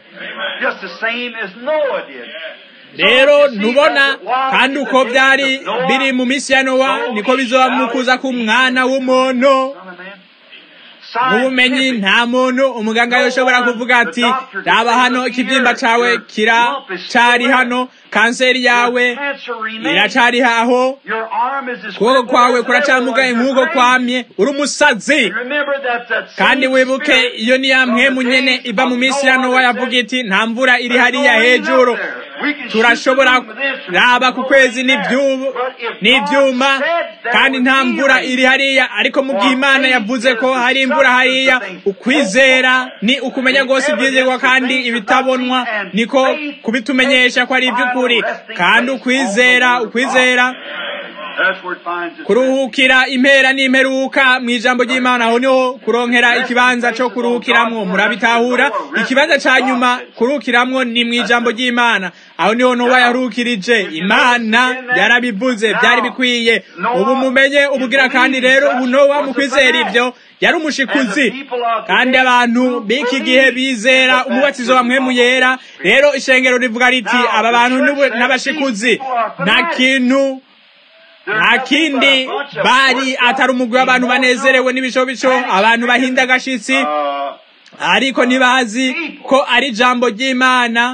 rero ntubona kandi uko byari biri mu minsi ya nowa niko bizoba mu kuza k'umwana w'umuntu mu bumenyi nta muntu umuganga yoshobora kuvuga ati raba hano ikibyimba cawe kiracari hano kanseri yawe iracari haho ukuboko kwawe kuracamugaye nk'uko kwamye uri umusazi kandi wibuke iyo ni ya mpwemu nyene iva mu minsi ya nowa yavuga iti nta mvura iri hariya hejuru turashobora raba ku kwezi n'ibyuma kandi nta mvura iri hariya ariko mu gihe imana yavuze ko hari imvura hariya ukwizera ni ukumenya rwose ibyizerwa kandi ibitabonwa niko kubitumenyesha ko ari iby'ukuri kandi ukwizera ukwizera kuruhukira impera n'imperuka mu ijambo ry'imana aho niho kuronkera ikibanza cyo kuruhukiramwo murabitahura ikibanza cya nyuma kuruhukiramwo ni mu ijambo ry'imana aho niho nowa yaruhukirije imana yarabivuze byari bikwiye ubu mumenye ubugira kandi rero ubu nowa mu kwizera ibyo yari umushikuzi kandi abantu b'iki gihe bizera umubatizo wa mwemu yera rero ishengero rivuga riti aba bantu n'abashikuzi nta kintu nta kindi bari atari umugwi w'abantu banezerewe n'ibishobico abantu bahinda agashitsi ariko ntibazi ko ari ijambo ry'imana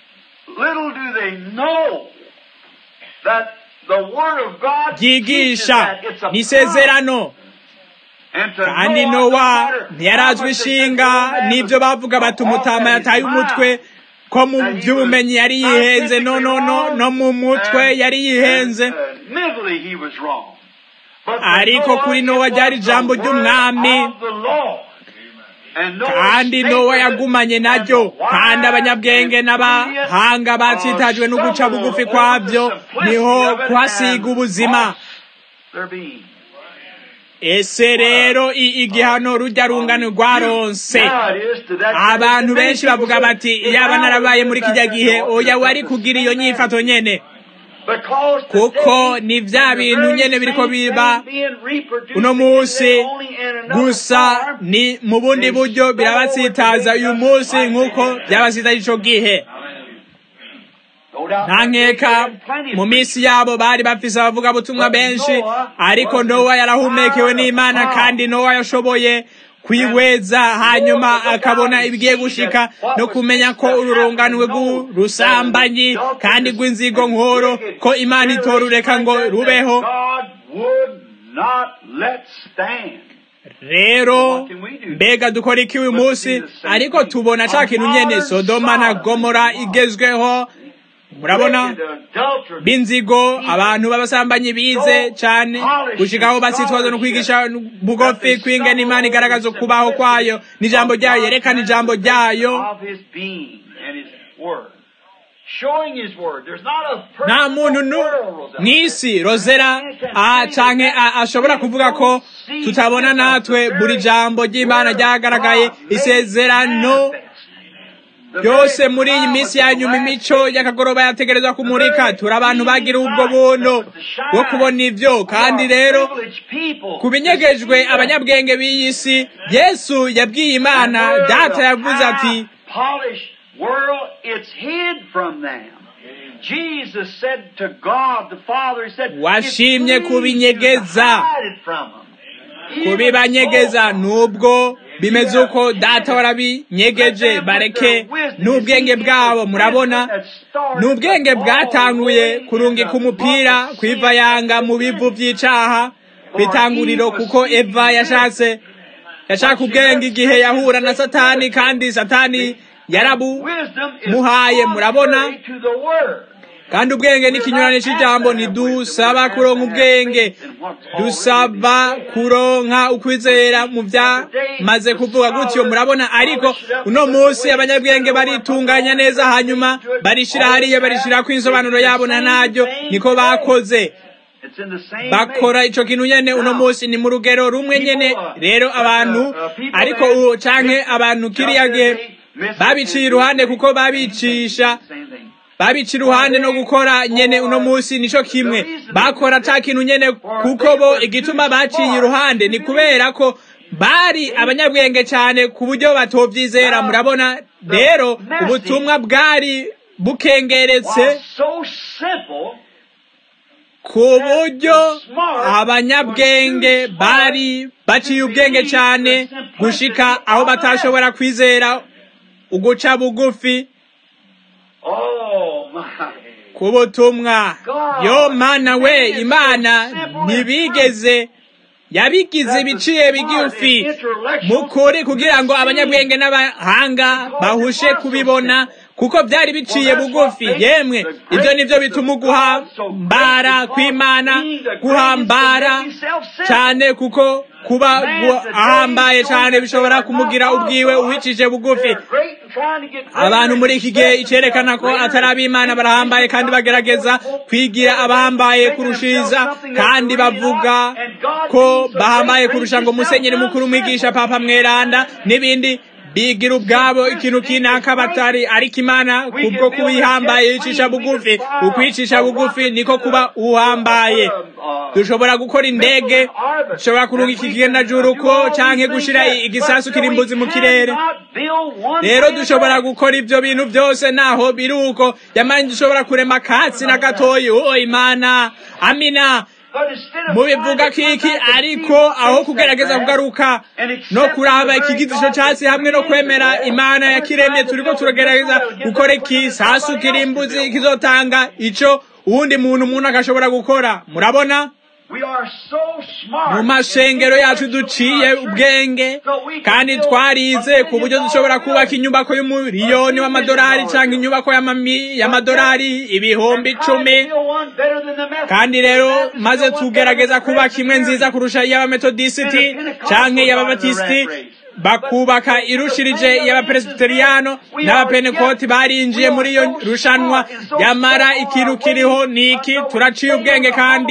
ryigisha ni isezerano kandi nowa ntiyarazwi ishinga n'ibyo bavuga bati umutama yataye umutwe ko mu by'ubumenyi yari yihenze no no no no mu mutwe yari yihenze ariko kuri nowa ryari ijambo ry'umwami kandi nowa yagumanye naryo kandi abanyabwenge n'abahanga batsitajwe no guca bugufi kwabyo niho kuhasiga ubuzima ese rero igihano rujya rungano rwaronse abantu benshi bavuga bati iyaba narabaye muri kijya gihe oya wari kugira iyo nyifato nyene kuko ni bya bintu nyene biriko biba uno munsi gusa ni mu bundi buryo birabatsitaza uyu munsi nk'uko byabasitaje ico gihe nta nkeka mu minsi yabo bari bafise abavugabutumwa benshi ariko nowa yarahumekewe n'imana kandi nowa yashoboye kwihweza hanyuma akabona ibigiye gushika no kumenya ko ururunganwe rw'urusambanyi kandi rw'inzigo nkoro ko imana itorureka ngo rubeho rero mbega dukora iki uyu munsi ariko tubona ca kintu nyene sodoma na gomora igezweho murabona b'inzigo abantu b'abasambanyi bize cyane gushikaho basitwaza no kwigisha bugufi kwingena imana igaragaza kubaho kwayo n'ijambo ryayo yerekana ijambo ryayo nta muntu mw'isi rozera canke ashobora kuvuga ko tutabona natwe buri jambo ry'imana ryagaragaye isezerano byose muri iyi minsi ya nyuma imico y'akagoroba yategerezwa kumurika turi abantu bagira ubwo buntu bwo kubona ibyo kandi rero ku binyegejwe abanyabwenge b'iyi si yesu yabwiye imana data yavuze ati washimye kubinyegeza kubibanyegeza nubwo bimeze uko data warabinyegeje bareke n'ubwenge bwabo murabona n'ubwenge bwatanguye kurungika umupira kwiva yanga mu bivu by'icaha bitanguriro kuko eva yashatse yashaka ubwenge igihe yahura na satani kandi satani yarabumuhaye murabona kandi ubwenge ni ikinyurane cy'ijambo ntidusaba kuronka ubwenge dusaba kuronka ukwizera mu byamaze kuvuga gutyo murabona ariko uno munsi abanyabwenge baritunganya neza hanyuma barishira hariya barishira ko insobanuro yabo na naryo niko bakoze bakora ico kintu nyene uno munsi ni mu rugero rumwe nyene rero abantu ariko uwo canke abantu kiriya gihe babiciye iruhande kuko babicisha babica iruhande no gukora nyene uno munsi nico kimwe bakora ta kintu nyene kuko bo igituma baciye iruhande ni kubera ko bari abanyabwenge cyane ku buryo batovyizera murabona rero ubutumwa bwari bukengeretse ku buryo abanyabwenge bari baciye ubwenge cyane gushika aho batashobora kwizera uguca bugufi ku butumwa yo mana we imana ntibigeze yabigize ibiciye bigufi mukuri kugira ngo abanyabwenge n'abahanga bahushe kubibona kuko byari biciye bugufi yemwe ibyo nibyo bituma guhambara kw'imana guhambara cyane kuko kuba ahambaye cyane bishobora kumugira ubwiwe uwicije bugufi abantu muri iki gihe icyerekana ko atari ab'imana barahambaye kandi bagerageza kwigira abahambaye kurushiriza kandi bavuga ko bahambaye kurusha ngo musenyeri mukuru umwigisha papa mweranda n'ibindi bigira ubwabo ikintu kinaka batari ariko imana kubwo kubihambaye yicisha bugufi ukwicisha bugufi niko kuba uhambaye dushobora gukora indege dushobora kurunga iki kigendajuru ko canke gushira igisasu kirimbuzi mu kirere rero dushobora gukora ivyo bintu byose naho biri uko yamanye dushobora kurema katsi na gatoyi o imana amina mubivuga kiki ariko aho kugerageza kugaruka no kuraba ikigizisho cyasi hamwe no kwemera imana yakiremye turiko turagerageza gukora iki sasu kirimbuzi kizotanga ico uwundi muntu umuntu akashobora gukora murabona mu mashengero yacu duciye ubwenge kandi twarize ku buryo dushobora kubaka inyubako y'umuriyoni w'amadolari cyangwa inyubako y'amadolari ibihumbi icumi kandi rero maze tugerageza kubaka imwe nziza kurusha iy'abametodisiti cyangwa iy'ababatisiti bakubaka irushirije y'abapresbiteriyano n'abapenekoti barinjiye muri iyo rushanwa yamara ikintu kiriho niki turaciye ubwenge kandi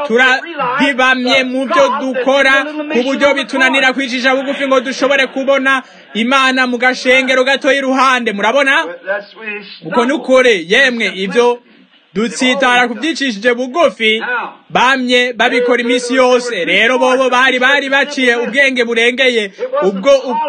turahibamye mu byo dukora ku buryo bitunanira kwicisha bugufi ngo dushobore kubona imana mu gashengero gato iruhande murabona uko nukore yemwe ibyo dutsitara kubyicishije bugufi bamye babikora iminsi yose rero bobo bari bari baciye ubwenge burengeye ubwo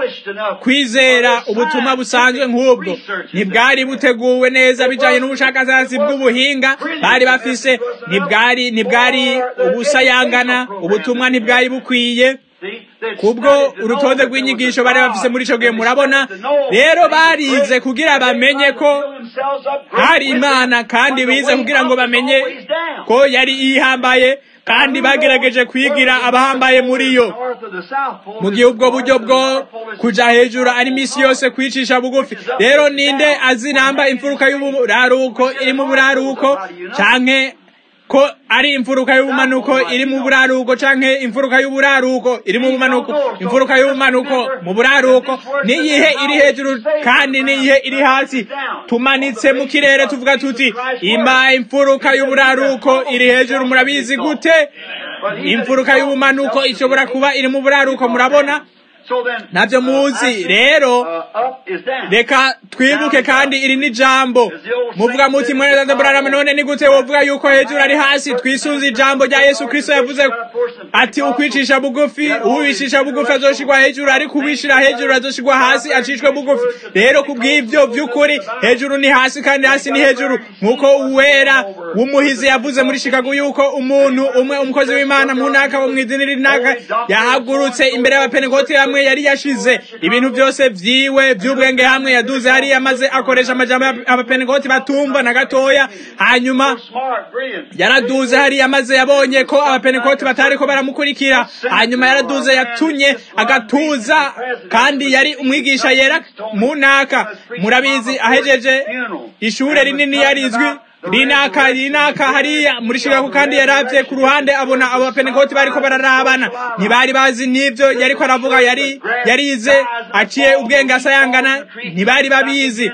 kwizera ubutumwa busanzwe nk'ubwo ntibwari buteguwe neza bijanye n'ubushakashatsi bw'ubuhinga bari bafise ntibwari ntibwari ubusayangana ubutumwa ntibwari bukwiye kubwo urutonde rw'inyigisho bari bafise muri ico gihe murabona rero barize kugira bamenye ko hari imana kandi bize kugira ngo bamenye ko yari ihambaye kandi bagerageje kwigira abahambaye muri yo mu gihe ubwo buryo bwo kuja hejuru ari misi yose kwicisha bugufi rero ninde azi namba imfuruka y'uburaruko iri mu buraruko canke ko ari imfuruka y'ubumanuko iri mu buraruko canke imfuruka y'uburaruko iri mu bumanuko imfuruka y'ubumanuko mu buraruko niyihe iri hejuru kandi niyihe iri hasi tumanitse mu kirere tuvuga tuti ima imfuruka y'uburaruko iri hejuru murabizi gute imfuruka y'ubumanuko ishobora kuba iri mu buraruko murabona ntabyo muzi rero reka twibuke kandi iri ni jambo muvuga muti mweneza burarama none ni gute wovuga yuko hejuru ari hasi twisunze ijambo rya yesu kristo yavuze ati ukwicisha bugufi uwicisha bugufi azoshigwa hejuru ariko uwishira hejuru azoshigwa hasi acishwe bugufi rero kubw'ivyo vy'ukuri hejuru ni hasi kandi hasi ni hejuru nk'uko uwera w'umuhizi yavuze muri shikago yuko umuntu umwe umukozi w'imana munaka wo mw'idini rinaka yahagurutse imbere y'abapenekoti hamwe yari yashize ibintu byose vyiwe vy'ubwenge hamwe yaduze hariya maze akoresha amajambo abapenekoti batumva na gatoya hanyuma yaraduze hariya maze yabonye ko abapenekoti batariko baramukurikira hanyuma yaraduze yatunye agatuza kandi yari umwigisha yera munaka murabizi ahejeje ishure rinini yarizwi rinaka rinaka hariya muri Chicago kandi yaravye ku ruhande abona abo penekoti bariko bararabana ntibari bazi n'ivyo yariko aravuga yari yarize aciye ubwenge asayangana ntibari babizi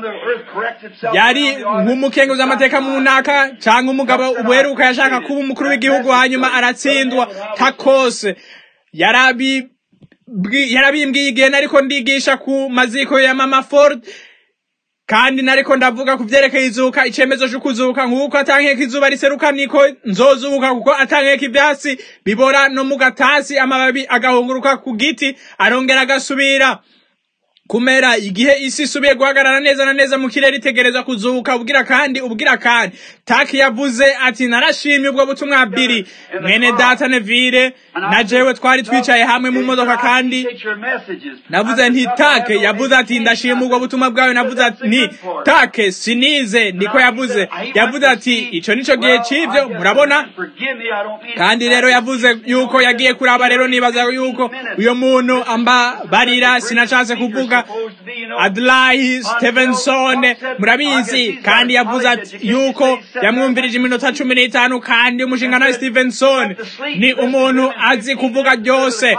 yari nk'umukenguzi amateka mu ntaka cyangwa umugabo ubuheruka yashaka kuba umukuru w'igihugu hanyuma aratsindwa takose yarabi yarabimbwiye igihe nariko ndigisha ku maziko ya mama Ford kandi nariko ndavuga ku vyerekeye izuka icemezo c'ukuzuka nk'uko atankeka izuba riseruka niko nzozuka kuko atankeka ivyatsi bibora no mu gatasi amababi agahunguruka ku giti arongera agasubira kumera igihe isi isubiye guhagarara neza na neza mu kirere itegereza kuzuka ubwira kandi ubwira kandi taki yavuze ati narashimye ubwo butumwa biri mwene data nevire na jewe twari twicaye hamwe mu modoka kandi navuze nti take yavuze ati ndashima ubwo butumwa bwawe navuze ati nti take sinize niko yavuze yavuze ati ico nico gihe c'ivyo murabona kandi rero yavuze yuko yagiye kuraba rero nibaza yuko uyo muntu amba barira sinashatse kuvuga adlahi stevenson murabizi kandi yavuze ati yuko yamwumvirije iminota cumi n'itanu kandi umushinga nawe stevenson ni umuntu azi kuvuga ryose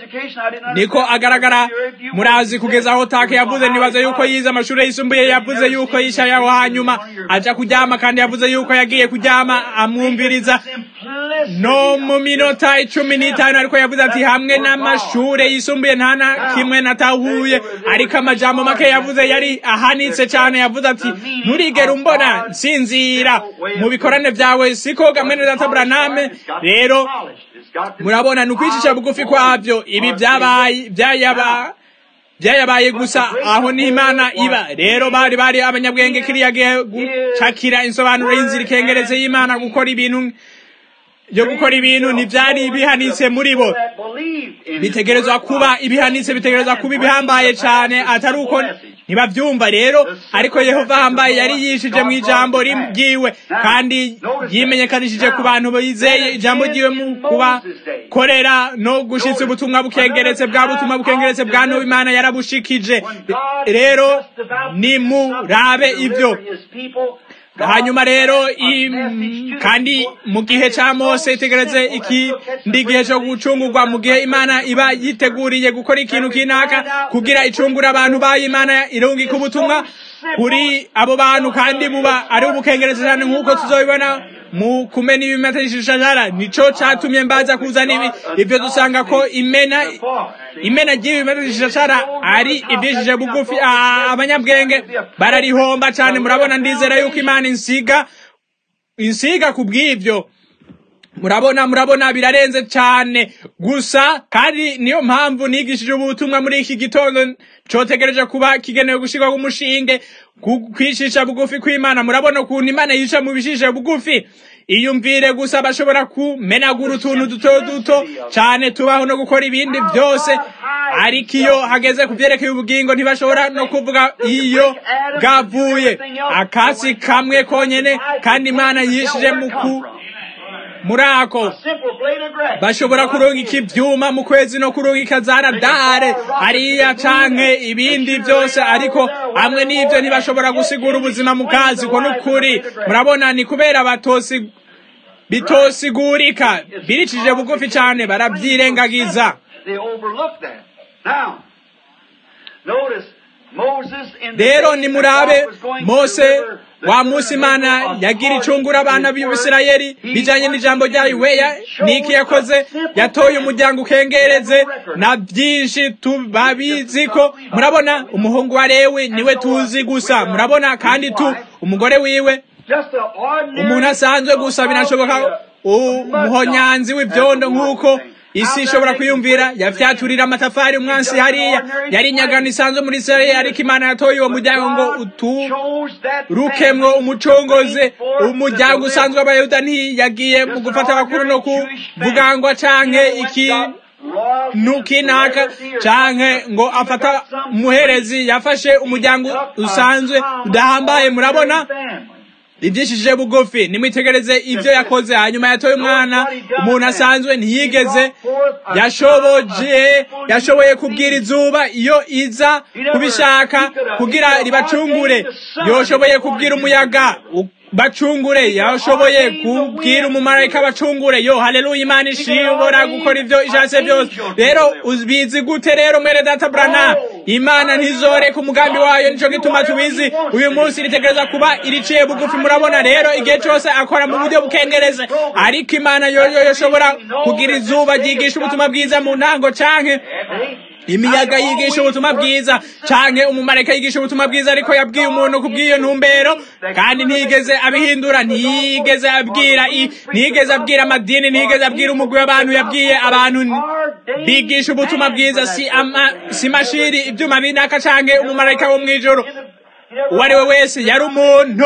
niko agaragara murazi kugeza aho take yavuze nibaza yuko yize amashuri yisumbuye yavuze yuko yicaye aho hanyuma aja kuryama kandi yavuze yuko yagiye kuryama amwumviriza no mu minota icumi n'itanu ariko yavuze ati hamwe n'amashure yisumbuye nta na kimwe natahuye ariko amajambo make yavuze yari ahanitse cyane yavuze ati nturigere umbona nsinzira mu bikorane byawe siko gamwene data braname rero murabona ni ukwicisha bugufi kwabyo ibi byabaye byayaba byayabaye gusa aho ni imana iba rero bari bari abanyabwenge kiriya gihe gucakira insobanuro y'inzira ikengereze y'imana gukora ibintu byo gukora ibintu ntibyari bihanitse muri bo bitegerezwa kuba ibihanitse bitegerezwa kuba ibihambaye cyane atari uko ntibabyumva rero ariko yehova ahambaye yari yishije mu ijambo ryiwe kandi yimenyekanishije ku bantu bizeye ijambo ryiwe mu kubakorera no gushitsa ubutumwa bukengeretse bwa butumwa bukengeretse bwa n'uwo imana yarabushikije rero nimurabe ibyo hanyuma rero kandi mu gihe cya mose itegereze ikindi gihe cyo gucungurwa mu gihe imana iba yiteguriye gukora ikintu kinaka kugira icungura abantu bayo imana irungika ubutumwa kuri abo bantu kandi buba ari ubukengereza cyane nk'uko tuzobibona mu kumena ibimenyeshejara nico catumye mbaza kuzana ibi ivyo dusanga ko imena imena ry'ibimenyeshejara ari ivyishije bugufi abanyabwenge bararihomba cane murabona ndizera yuko imana insiga insiga ku bw'ivyo murabona murabona birarenze cyane gusa kandi niyo mpamvu nigishije ubutumwa muri iki gitondo cotegereje kuba kigenewe gushirwa umushinge kwishisha bugufi kw'imana murabona ukuntu imana yica mu bishishe bugufi iyumvire gusa bashobora kumenagura utuntu duto duto cyane tubaho no gukora ibindi byose ariko iyo hageze ku byerekeye ubugingo ntibashobora no kuvuga iyo bwavuye akasi kamwe konyene kandi imana yishije mu ku muri ako bashobora kurungika ibyuma mu kwezi no kurungika za radare hariya canke ibindi byose ariko hamwe n'ibyo ntibashobora gusigura ubuzima mu kazi ko n'ukuri murabona ni kubera batosi bitosigurika biricije bugufi cyane barabyirengagiza rero nimurabe mose wa munsi imana yagira icungura abana b'ibisirayeli bijanye n'ijambo ryayo weya niki yakoze yatoye umuryango ukengereze na byinshi tubabizi ko murabona umuhungu wa lewi niwe tuzi gusa murabona kandi tu umugore wiwe umuntu asanzwe gusa binashoboka umuhonyanzi w'ibyondo nk'uko isi ishobora kwiyumvira yafyaturira amatafari umwansi hariya yari inyagano isanzwe muri israeli ariko imana yatoye uwo muryango ngo uturukemwo umucongoze umuryango usanzwe w'abayuda ntiyagiye mu gufata abakuru no kuvugangwa canke iki nukinaka canke ngo afata umuherezi yafashe umuryango usanzwe udahambaye murabona ibyishije bugufi nimwitegereze ibyo yakoze hanyuma yatoye umwana umuntu asanzwe ntiyigeze yashoboje yashoboye kubwira izuba iyo iza kubishaka kugira ribacungure yoshoboye kubwira umuyaga bacungure yashoboye kubwira umumarayika bacungure yo haleluya imana ishobora gukora ibyo ishatse byose rero ubizi gute rero mwere data brana imana ntizoreka umugambi wayo nico gituma tubizi uyu munsi ritegereza kuba iriciye bugufi murabona rero igihe cyose akora mu buryo bukengereze ariko imana yoyo yoshobora kugira izuba ryigisha ubutumwa bwiza mu ntango canke imiyaga yigisha ubutumwa bwiza canke umumarayika yigisha ubutumwa bwiza ariko yabwiye umuntu kubw'iyo ntumbero kandi ntiyigeze abihindura ntiyigeze abwira ntiyigeze abwira amadini ntiyigeze abwira umugwi w'abantu yabwiye abantu bigisha ubutumwa bwiza si ama si mashiri ibyuma binaka canke umumarayika wo mw'ijoro uwo ari we wese yari umuntu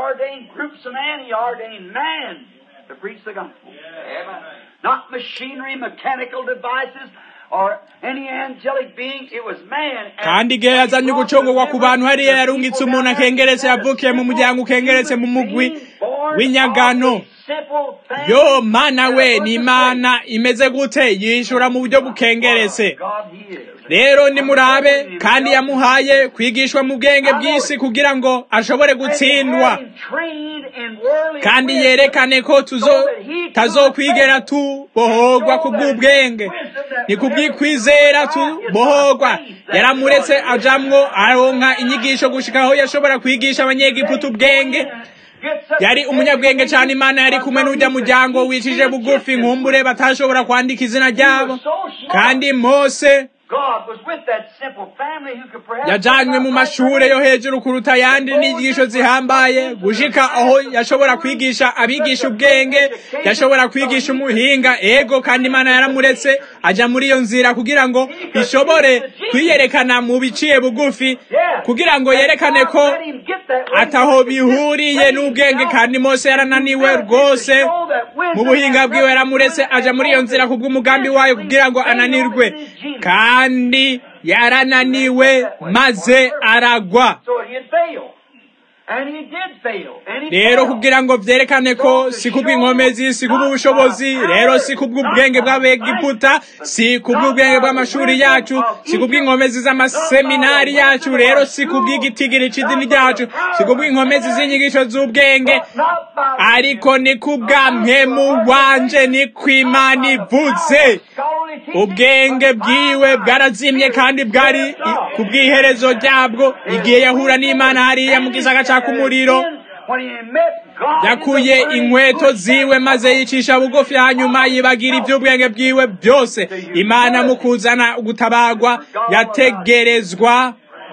Not machinery, mechanical devices, or any angelic being, it was man. kandi igihe yazanye ugucungurwa ku bantu hariya yarungitse umuntu akengeretse yavukiye mu muryango ukengeretse mu mugwi w'inyagano yo mana we ni imana imeze gute yishura mu buryo bukengeretse rero nimurabe kandi yamuhaye kwigishwa mu bwenge bw'isi kugira ngo ashobore gutsindwa kandi yerekane ko tazokwigera tubohorwa ku bw'ubwenge ni ku bw'ikwizera tubohorwa yaramuretse ajamwo aronka inyigisho gushika aho yashobora kwigisha abanyegiputa ubwenge yari umunyabwenge cyane imana yari kumwe n'ujya muryango wicishije bugufi nkumbure batashobora kwandika izina ryabo kandi mose yajanywe mu mashure yo hejuru kuruta ayandi n'inyigisho zihambaye gushika aho yashobora kwigisha abigisha ubwenge yashobora kwigisha umuhinga ego kandi imana yaramuretse aja muri iyo nzira kugira ngo ishobore kwiyerekana mu biciye bugufi kugira ngo yerekane ko ataho bihuriye n'ubwenge kandi mose yarananiwe rwose mu buhinga bwiwe yaramuretse aja muri iyo nzira kubw'umugambi wayo kugira ngo ananirwe kandi yarananiwe maze aragwa rero kugira ngo vyerekane ko si kubw'inkomezi si kubw'ubushobozi rero si kubw'ubwenge bw'abegiputa si kubw'ubwenge bw'amashuri yacu si kubw'inkomezi z'amaseminari yacu rero si kubw'igitigiri c'idini ryacu si kubw'inkomezi z'inyigisho z'ubwenge ariko ni kubwa mpemu wanje ni kw'imana ivuze ubwenge bwiwe bwarazimye kandi bwari ku bw'iherezo ryabwo igihe yahura n'imana hariya mu gisaka caka umuriro yakuye inkweto ziwe maze yicisha bugufi hanyuma yibagira iby'ubwenge bwiwe byose imana mu kuzana gutabagwa yategerezwa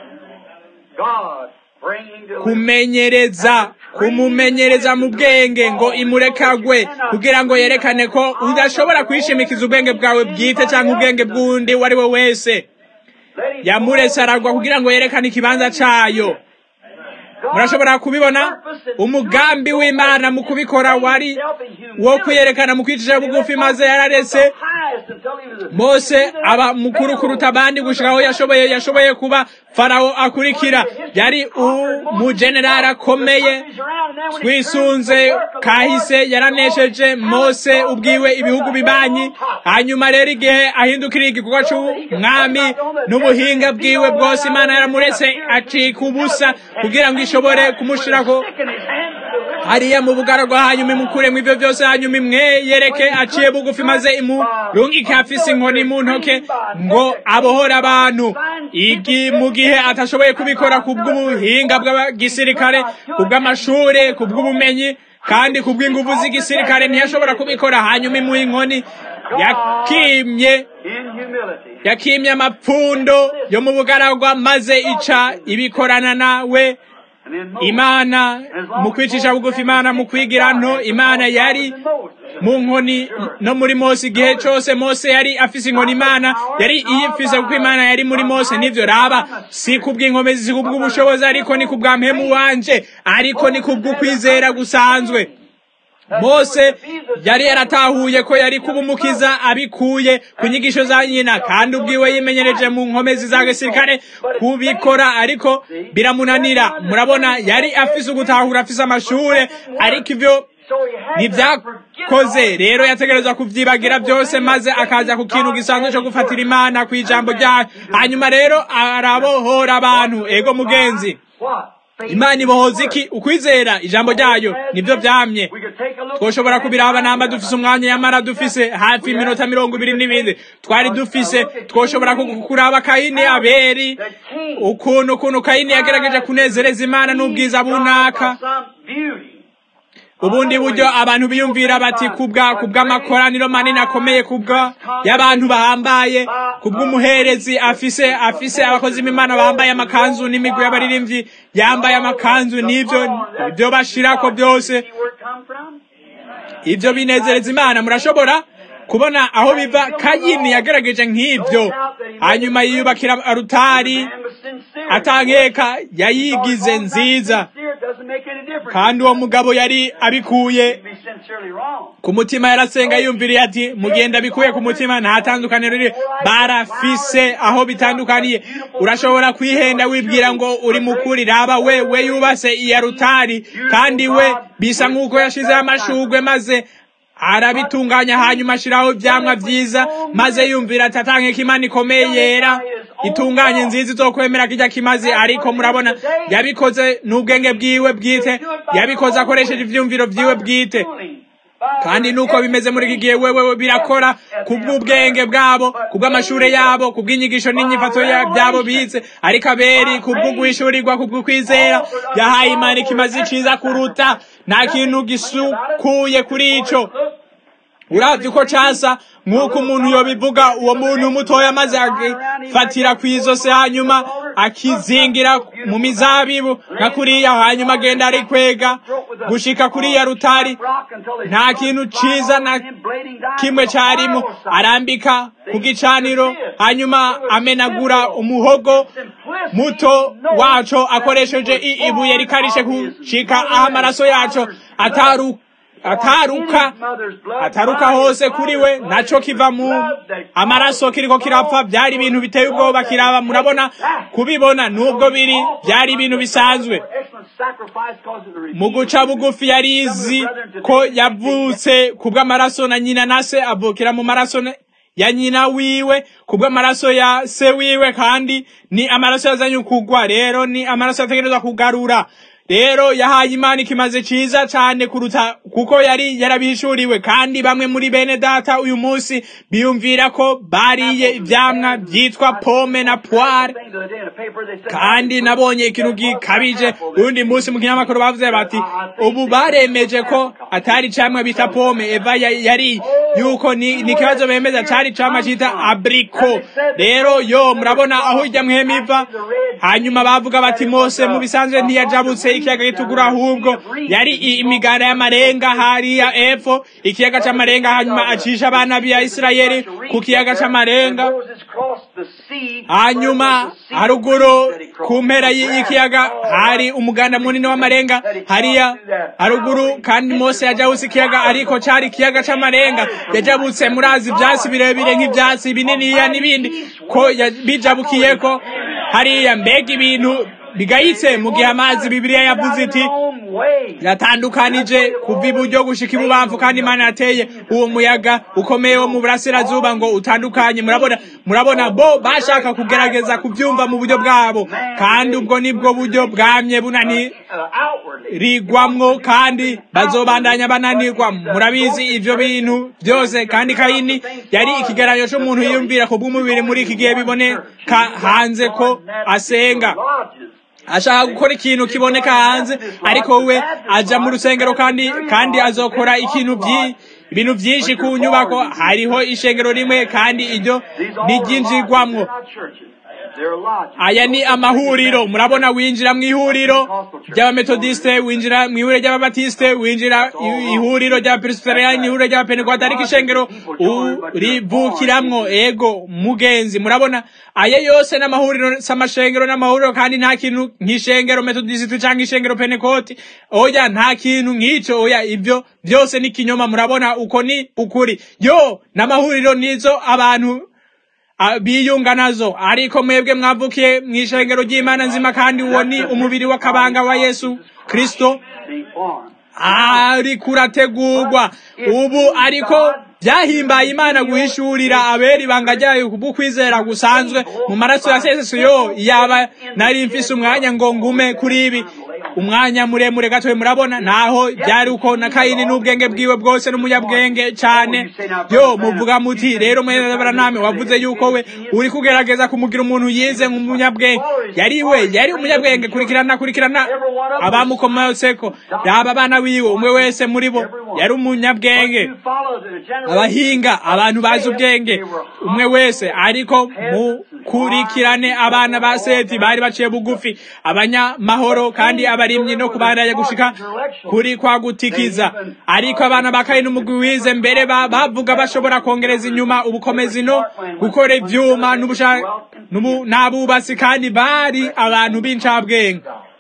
kumenyereza kumumenyereza mu bwenge ngo imurekagwe kugira ngo yerekane ko udashobora kwishimikiza ubwenge bwawe bwite cyangwa ubwenge bw'undi uwo ari we wese yamuretse aragwa kugira ngo yerekane ikibanza cyayo murashobora kubibona umugambi w'imana mu kubikora wari wo kwiyerekana mu kwicisha bugufi maze yararetse mose aba mukuru kuruta abandi gushika aho yashoboye yashoboye kuba farawo akurikira yari umujenerali akomeye twisunze kahise yaranesheje mose ubwiwe ibihugu bibanyi hanyuma rero igihe ahindukira igikorwa c'umwami n'ubuhinga bwiwe bwose imana yaramuretse acika ubusa kugira ngo ishobore kumushirako hariya mu bugaragwa hanyuma imukuremo ivyo byose hanyuma imweyereke aciye bugufi maze imurungike afise inkoni mu ntoke ngo abohore abantu igi mu gihe atashoboye kubikora ku bw'ubuhinga bw'agisirikare ku bw'amashure ku bw'ubumenyi kandi ku bw'inguvu z'igisirikare ntiyashobora kubikora hanyuma imuha inkoni yakimye yakimye amapfundo yo mu bugaragwa maze ica ibikorana nawe imana mu kwicisha bugufi imana mu kwigira nto imana yari mu nkoni no muri mose igihe cyose mose yari afise inkoni imana yari iyifise kuko imana yari muri mose nivyo raba si kubw'inkomezi si kubw'ubushobozi ariko ni kubwa mpemu wanje ariko ni kubw'ukwizera gusanzwe mose yari yaratahuye ko yari kuba umukiza abikuye ku nyigisho za nyina kandi ubwiwe yimenyereje mu nkomezi za gisirikare kubikora ariko biramunanira murabona yari afise ugutahura afise amashure ariko ivyo ntibyakoze rero yategereza kuvyibagira byose maze akaza ku kintu gisanzwe cyo gufatira imana ku ijambo ryayo hanyuma rero arabohora abantu ego mugenzi imana ibohoza iki ukwizera ijambo ryayo nibyo byamye twoshobora kubiraba namba dufise umwanya yamara dufise hafi iminota mirongo ibiri n'ibindi twari dufise twoshobora kuraba kayini aberi ukuntu ukuntu kayini yagerageje kunezereza imana n'ubwiza bunaka ubundi buryo abantu biyumvira bati kubwa kubw'amakoraniro manini akomeye kubwa y'abantu bahambaye kubw'umuherezi afise afise abakozi b'imana bambaye amakanzu n'imigwi y'abaririmbyi yambaye amakanzu n'ivyo ibyo bashirako byose ibyo binezereza imana murashobora kubona aho biva kayini yagerageje nk'ibyo hanyuma yiyubakira arutari atankeka yayigize nziza kandi uwo mugabo yari abikuye ku mutima yarasenga yumviriye ati mugenda bikuye ku mutima nta tandukaniro riri barafise aho bitandukaniye urashobora kwihenda wibwira ngo uri mukuri raba we we yubase iya rutari kandi we bisa nk'uko yashizeho amashugwe maze arabitunganya hanyuma ashiraho ivyamwa vyiza maze yumvira ati atankeka imana ikomeye yera itunganye nziza izokwemera kijya kimazi ariko murabona yabikoze n'ubwenge bwiwe bwite yabikoze akoresheje ivyumviro vyiwe bwite kandi nuko bimeze muri iki gihe wewe birakora kubw'ubwenge bwabo kubw'amashure yabo kubw'inyigisho n'inyifato byabo bize ariko aberi kubw'ugwishurirwa kubw'ukwizera yahaye imana ikimazi ciza kuruta nta kintu gisukuye kuri ico uravye uko casa nk'uko umuntu yobivuga uwo muntu mutoya maze agifatira kw'izose hanyuma akizingira mu mizabibu nka kuriya hanyuma agenda ari kwega gushika kuriya rutari nta kintu ciza na kimwe carimo arambika ku gicaniro hanyuma amenagura umuhogo muto waco akoresheje ibuye rikarishe gushika aho amaraso yaco ataruka ataruka ataruka hose kuri we naco kiva mu amaraso kiriko kirapfa byari ibintu biteye ubwoba kiraba murabona kubibona nubwo biri byari ibintu bisanzwe mu guca bugufi yari izi ko yavutse kubw'amaraso na nyina na se avukira mu maraso ya nyina wiwe kubw'amaraso ya se wiwe kandi ni amaraso yazanye ukugwa rero ni amaraso yategerezwa kugarura rero yahaye imana ikimaze ciza cane kuruta kuko yari yarabishuriwe kandi bamwe muri bene data uyu munsi biyumvira ko bariye ivyamwa vyitwa pome na poire kandi nabonye ikintu gikabije urundi munsi mu kinyamakuru bavuze bati ubu baremeje ko atari camwe bita pome eva yari yuko ni ikibazo bemeza cari camwe cita abriko rero yo murabona aho irya mwema iva hanyuma bavuga bati mose mu bisanzwe ntiyajabutse ikiyaga gitukura ahubwo yari imiganda y'amarenga hariya epfo ikiyaga c'amarenga hanyuma acisha abana bya isirayeli ku kiyaga c'amarenga hanyuma haruguru ku mpera y'ikiyaga hari umuganda munini w'amarenga hariya haruguru kandi mose yajabutse ikiyaga ariko cari ikiyaga c'amarenga yajabutse murazi ivyatsi birebire nk'ivyatsi bininiya n'ibindi ko bijabukiyeko hariya mbega ibintu bigayitse mu gihe amazi bibiliya yavuze iti yatandukanije kuva iburyo gushika ibubamfu kandi imana yateye uwo muyaga ukomeye wo mu burasirazuba ngo utandukanye murabona murabona bo bashaka kugerageza kubyumva mu buryo bwabo kandi ubwo nibwo buryo bwamye bunanirigwamwo kandi bazobandanya bananirwa murabizi ivyo bintu byose kandi kayini yari ikigeranyo c'umuntu yiyumvira ku bw'umubiri muri iki gihe biboneka hanze ko asenga ashaka gukora ikintu kiboneka hanze ariko we aja mu rusengero kandi kandi azokora ikintu byi ibintu byinshi ku nyubako hariho ishengero rimwe kandi iryo n'iryinjirwamwo aya ni amahuriro murabona winjira mu ihuriro ry'abametodiste winjira mu ihuriro ry'ababatiste winjira ihuriro ry'abapresbyteriani ihuriro ry'abapentekote ariko ishengero urivukiramwo ego mugenzi murabona aya yose n'amahuriro s'amashengero n'amahuriro kandi nta kintu nk'ishengero metodiste canke ishengero pentekote oya nta kintu nk'ico oya ivyo byose ni kinyoma murabona uko ni ukuri yo n'amahuriro nizo abantu biyunga nazo ariko mwebwe mwavukiye mu ishengero ry'imana nzima kandi uwo ni umubiri w'akabanga wa yesu kristo ariko urategurwa ubu ariko byahimbaye imana guhishurira abera ibanga ryayo kubw'ukwizera gusanzwe mu maraso ya seseyo yaba nari mfise umwanya ngo ngume kuri ibi umwanya muremure gatoye murabona naho byari uko na kayini n'ubwenge bwiwe bwose n'umunyabwenge cyane yo muvuga muti rero mwenebaraname wavuze yuko we uri kugerageza kumugira umuntu yize nk'umunyabwenge yari we yari umunyabwenge kurikirana kurikirana abamukomoseko yaba abana wiwe umwe wese muri bo yari umunyabwenge abahinga abantu bazi ubwenge umwe wese ariko mukurikirane abana ba seti bari baciye bugufi abanyamahoro kandi abarimyi no kubandanya gushika kuri kwa gutikiza ariko abana ba kayini umugwi wize mbere bavuga bashobora kongereza inyuma ubukomezi no gukora ivyuma n'abubatsi kandi bari abantu b'incabwenge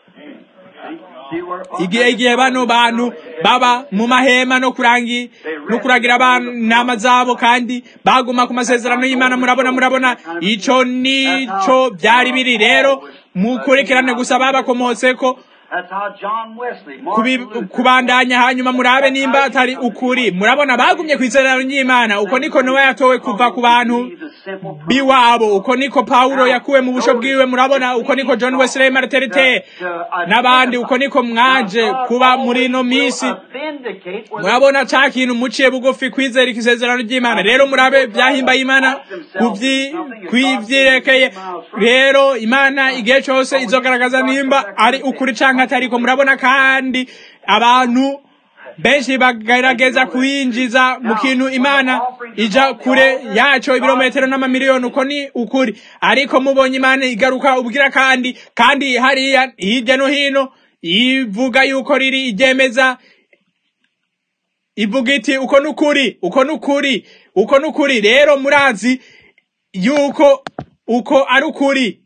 igihe igihe bano bantu baba mu mahema no kurangi no kuragira abana zabo kandi baguma ku masezerano y'Imana murabona murabona ico nico byari biri rero mukurikirane gusa babakomotse ko kubandanya hanyuma murabe nimba atari ukuri murabona bagumye ku isezerano ry'imana uko niko nowa yatowe kuva ku bantu biwabo uko niko pawulo yakuwe mu busho bwiwe murabona uko niko john wesley marterite n'abandi uko niko mwaje kuba muri ino minsi murabona ca kintu muciye bugufi kwizera isezerano ry'imana rero murabe byahimbaye imana kwivyerekeye rero imana igihe cose izogaragaza nimba ari ukuri canke atariko murabona kandi abantu benshi bagerageza kuyinjiza mu kintu imana ija kure yaco ibirometero n'amamiliyoni uko ni ukuri ariko mubonye imana igaruka ubwira kandi kandi hariya hirya no hino ivuga yuko riri iryemeza ivuga iti uko ni ukuri uko ni ukuri uko ni ukuri rero murazi yuko uko ari ukuri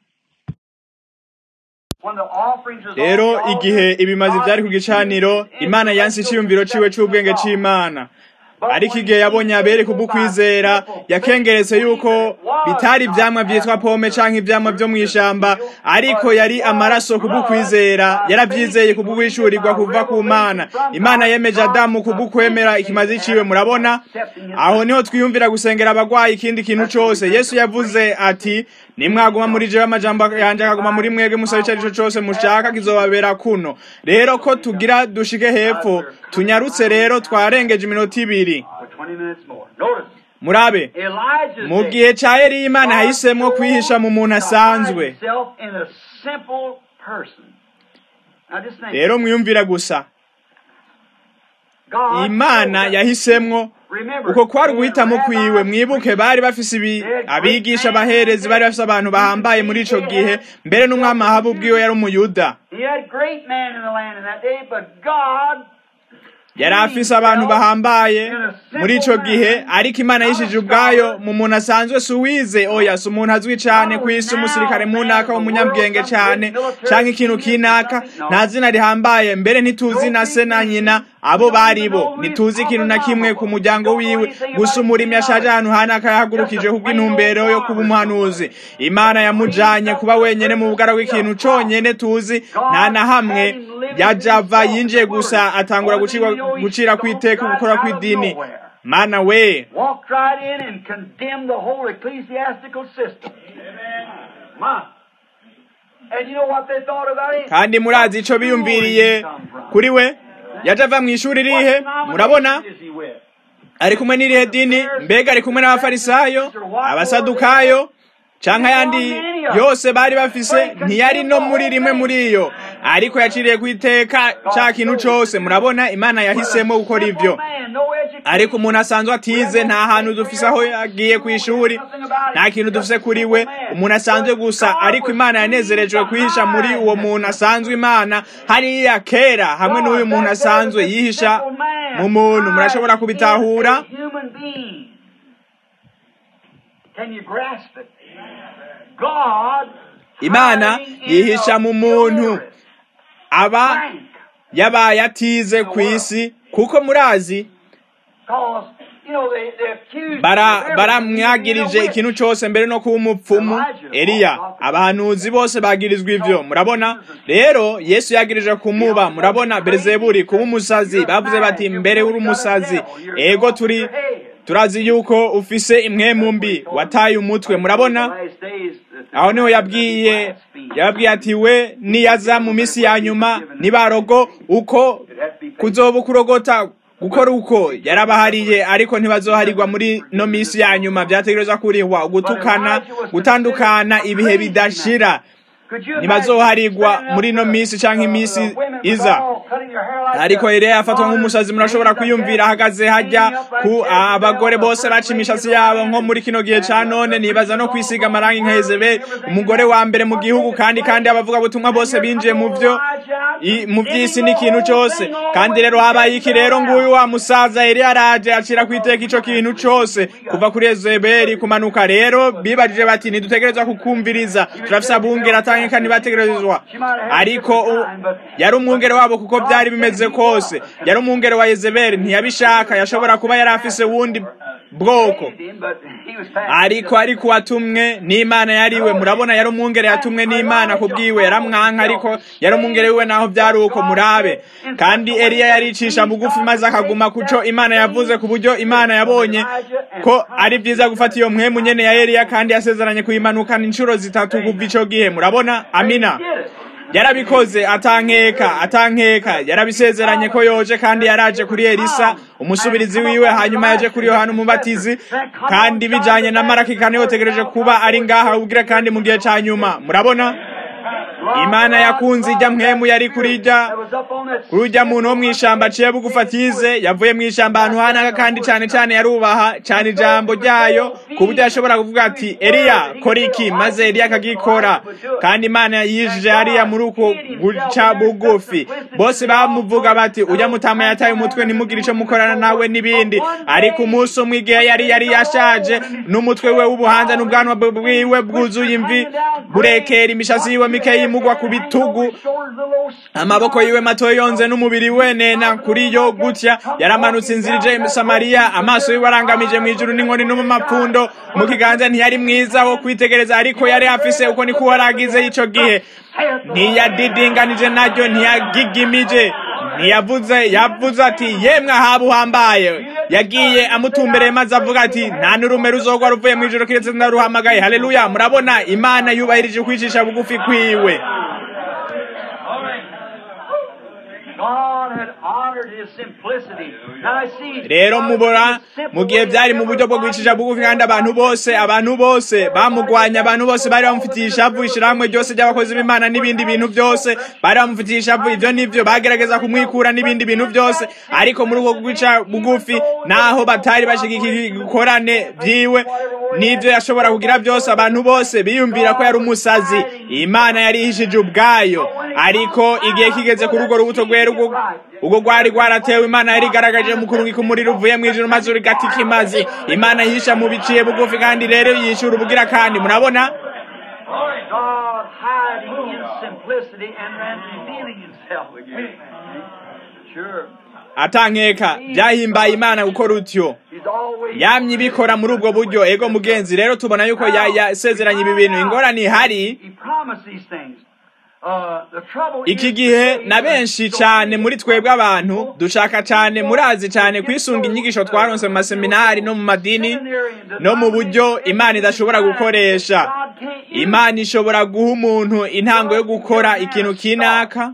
rero igihe ibimazi byari ku gicaniro imana yansi icyiyumviro ciwe c'ubwenge c'imana ariko igihe yabonye abere kubw'ukwizera yakengeretse yuko bitari ivyamwa vyitwa pome canke ivyamwa vyo mw'ishamba ariko yari amaraso kubw'ukwizera yaravyizeye kubw'uwishurirwa kuva ku mana imana yemeje adamu kubw'ukwemera ikimazi ciwe murabona aho niho twiyumvira gusengera abagwayi ikindi kintu cose yesu yavuze ati nimwaguma muri jewe amajambo yanje akaguma muri mwebwe musaba ico arico cose mushaka kizobabera kuno rero ko tugira dushike hepfo tunyarutse rero twarengeje iminota ibiri murabe mu gihe ca Eliya imana yahisemwo kwihisha mu muntu asanzwe rero mwiyumvira gusa imana yahisemwo uko kwari uguhitamo kwiwe mwibuke bari bafise ibi abigisha abaherezi bari bafise abantu bahambaye muri ico gihe mbere n'umwami ahabu ubwiwe yari umuyuda yari afise abantu bahambaye muri ico gihe ariko imana yishije ubwayo mu muntu asanzwe si uwize oya si umuntu azwi cane kw'isi umusirikare munaka w'umunyabwenge cane canke ikintu kinaka nta zina rihambaye mbere ntituzi na se na nyina abo bari bo ntituzi ikintu na kimwe ku muryango wiwe gusa umurimyi ashaje ahantu hanaka yahagurukije kubw'intumbero yo kuba umuhanuzi imana yamujanye kuba wenyene mu bugara bw'ikintu conyene tuzi nta na hamwe yajava yinjiye gusa atangura gucirwa gucira kwiteka gukora kw'idini mana we walked right in and condemned the whole ecclesiastical system. And you know what they thought about it? kandi murazi ico biyumviriye kuri we yaje ava mu ishuri rihe murabona ari kumwe n'irihe dini mbega ari kumwe n'abafarisayo abasadukayo canke ayandi yose bari bafise ntiyari no muri rimwe muri iyo ariko yaciriye kwiteka ca kintu cose murabona imana yahisemo gukora ivyo ariko umuntu asanzwe atize nta hantu dufise aho yagiye ku ishuri nta kintu dufise kuri we umuntu asanzwe gusa ariko imana yanezerejwe kwihisha muri uwo muntu asanzwe imana hariya kera hamwe n'uyu muntu asanzwe yihisha mu muntu murashobora kubitahura Can you grasp it? God imana yihisha mu muntu aba Frank, yabaye atize ku isi kuko murazi cause you know they, they accused bara him of baramwagirije everything, ikintu cose mbere no kuba umupfumu eliya abahanuzi bose bagirizwa ivyo murabona rero yesu yagirije kumuba murabona berezeburi kuba umusazi bavuze bati mbere uri umusazi ego turi turazi yuko ufise imwemu mbi wataye umutwe murabona Last days, that- aho niho yabwiye yababwiye ati we niyaza mu minsi ya nyuma nibarogo uko kuzoba kurogota gukora uko yarabahariye ariko ntibazoharirwa muri no minsi ya nyuma vyategerezwa kurihwa ugutukana gutandukana ibihe bidashira Could you ntibazoharirwa imagine muri no minsi canke imisi the women iza all cutting their hair like ariko that? Eliya yafatwa nk'umusazi murashobora kwiyumvira ahagaze hajya ku abagore bose baca imishatsi yabo nko muri kino gihe ca none nibaza no kwisiga amarangi nka Yezebeli umugore wa mbere mu gihugu kandi kandi abavuga butumwa bose binjiye mu vyo i- mu vy'isi n'ikintu cose kandi rero habaye iki rero nguyu wa musaza Eliya araje acira kwiteka ico kintu cose kuva kuri Yezebeli kumanuka rero bibajije bati ntidutegerezwa kukumviriza turafise abungera atanga kandi bategerezwa ariko u- yari umwungere wabo kuko byari bimeze kose yari umwungere wa Yezebeli ntiyabishaka yashobora kuba yari afise wundi bwoko saved him, but he was passing ariko ariko watumwe n'imana yariwe murabona yari umwungere yatumwe n'imana kubwiwe yaramwanka ariko yari umwungere wiwe naho byari uko murabe kandi eliya yaricisha bugufi maze akaguma kuco imana yavuze ku buryo imana yabonye ko ari byiza gufata iyo mpwemu nyene ya eliya kandi yasezeranye kuyimanukana inshuro zitatu kuva ico gihe murabona amina did it. yarabikoze atankeka atankeka yarabisezeranye ko yoje kandi yaraje kuri elisa umusubirizi wiwe hanyuma yaje kuri yohana umubatizi kandi bijanye na maraki kandi yotegereje kuba ari ngaha ubwira kandi mu gihe ca nyuma murabona imana yakunze ijya mpwemu yari kuri ijya That was up on that kuri ujya muntu wo mw'ishamba aciye bugufi atize yavuye mw'ishamba ahantu hanaga kandi cyane cyane yarubaha cyane ijambo ryayo ku buryo yashobora kuvuga ati eliya kora iki maze eliya akagikora kandi imana yijije hariya muri uko guca bugufi bose bamuvuga bati ujya mutama yataye umutwe ntimugire icyo mukorana nawe n'ibindi ariko umunsi umwe igihe yari yari yashaje n'umutwe we w'ubuhanza n'ubwanwa bwiwe bwuzuye imvi burekera imishatsi yiwe mikeya imugwa ku bitugu amaboko yiwe mato yonze n'umubiri we nena kuri yo gutya yaramanutse inzira ije i samariya amaso yiwe arangamije mu ijuru n'inkoni no mu mapfundo mu kiganza ntiyari mwiza wo kwitegereza ariko yari afise uko niko waragize ico gihe ntiyadidinganije naryo ntiyagigimije ntiyavuze yavuze ati yemwe ahaba uhambaye yagiye amutumbereye maze avuga ati nta n'urume ruzogwa ruvuye mu ijoro kiretse ndaruhamagaye haleluya murabona imana yubahirije ukwicisha bugufi kwiwe God had honored his simplicity. Now I see. rero mubora mu gihe byari mu buryo bwo kwicisha bugufi kandi abantu bose abantu bose bamugwanya abantu bose bari bamufitiye ishavu ishyirahamwe ryose ry'abakozi b'imana n'ibindi bintu byose bari bamufitiye ishavu ibyo nibyo bagerageza kumwikura n'ibindi bintu byose ariko muri uko guca bugufi naho batari bashigikiye ibikorane byiwe n'ibyo yashobora kugira byose abantu bose biyumvira ko yari umusazi imana yari ihishije ubwayo ariko igihe kigeze kuri urwo rubuto rwera ubwo ubwo rwari rwaratewe imana yari igaragaje mu kurungika umuriro uvuye mu ijuru maze urigatika imazi imana yihisha mu biciye bugufi kandi rero yishyura ubugira kandi murabona God hiding in simplicity and then revealing himself again. Sure. atankeka byahimbaye imana gukora utyo He's always yamye ibikora muri ubwo buryo ego mugenzi rero tubona yuko ya- yasezeranye ibi bintu ingorane ihari He promised these things. Uh, the trouble iki is gihe today na benshi cyane muri twebwe abantu dushaka cyane murazi cyane kwisunga inyigisho twaronse mu maseminari no mu madini no mu buryo imana idashobora gukoresha imana ishobora guha umuntu intango yo gukora ikintu kinaka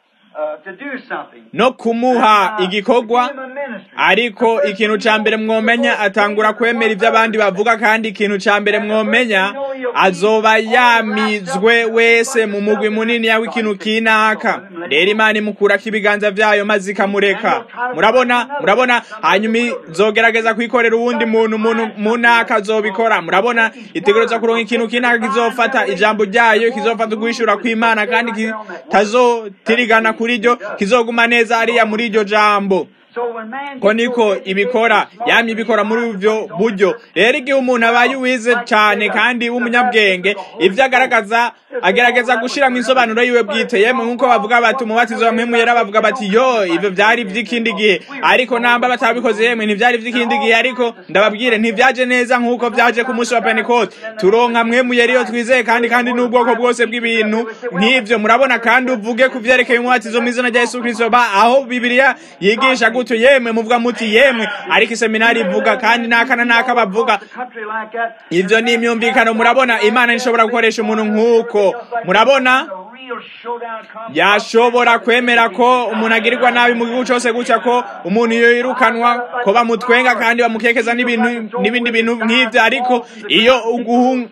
uh, to do something. no kumuha igikorwa Give him a ministry. ariko ikintu cya mbere mwomenya atangura kwemera ibyo abandi bavuga kandi ikintu cya mbere mwomenya azoba yamizwe wese mu mugwi munini yawe ikintu kinaka rero imana imukurako ibiganza byayo maze ikamureka murabona murabona hanyuma izogerageza kwikorera uwundi muntu umuntu munaka azobikora murabona itegereza kuronka ikintu kinaka kizofata ijambo ryayo kizofata uguhishura kw'imana kandi kitazotirigana kuri ryo kizoguma neza hariya muri iryo jambo So when man ko gets niko so busy ibikora with yamye ibikora muri ubwo buryo rero igihe umuntu abaye uwize cyane kandi w'umunyabwenge ibyo agaragaza agerageza gushyiramo insobanuro yiwe bwite yemwe nk'uko bavuga bati umubatizo wa mpemu yera bavuga bati yo ibyo byari iby'ikindi gihe ariko namba batabikoze yemwe ntibyari iby'ikindi gihe ariko ndababwire ntibyaje neza nk'uko byaje ku munsi wa pentecote turonka mwemu yera iyo twizeye kandi kandi n'ubwoko bwose bw'ibintu nk'ibyo murabona kandi uvuge ku byerekeye umubatizo mu izina rya yesu kirisito ba aho bibiliya yigisha gutyo yemwe muvuga muti yemwe ariko iseminari ivuga kandi n'aka na n'aka bavuga a country like that, ibyo ni imyumvikano murabona imana ntishobora gukoresha umuntu nk'uko murabona a real showdown comes. yashobora kwemera ko umuntu agirirwa nabi mu gihugu cyose gutya ko umuntu yirukanwa ko bamutwenga kandi bamukekeza n'ibintu n'ibindi bintu nk'ibyo ariko iyo uguhu-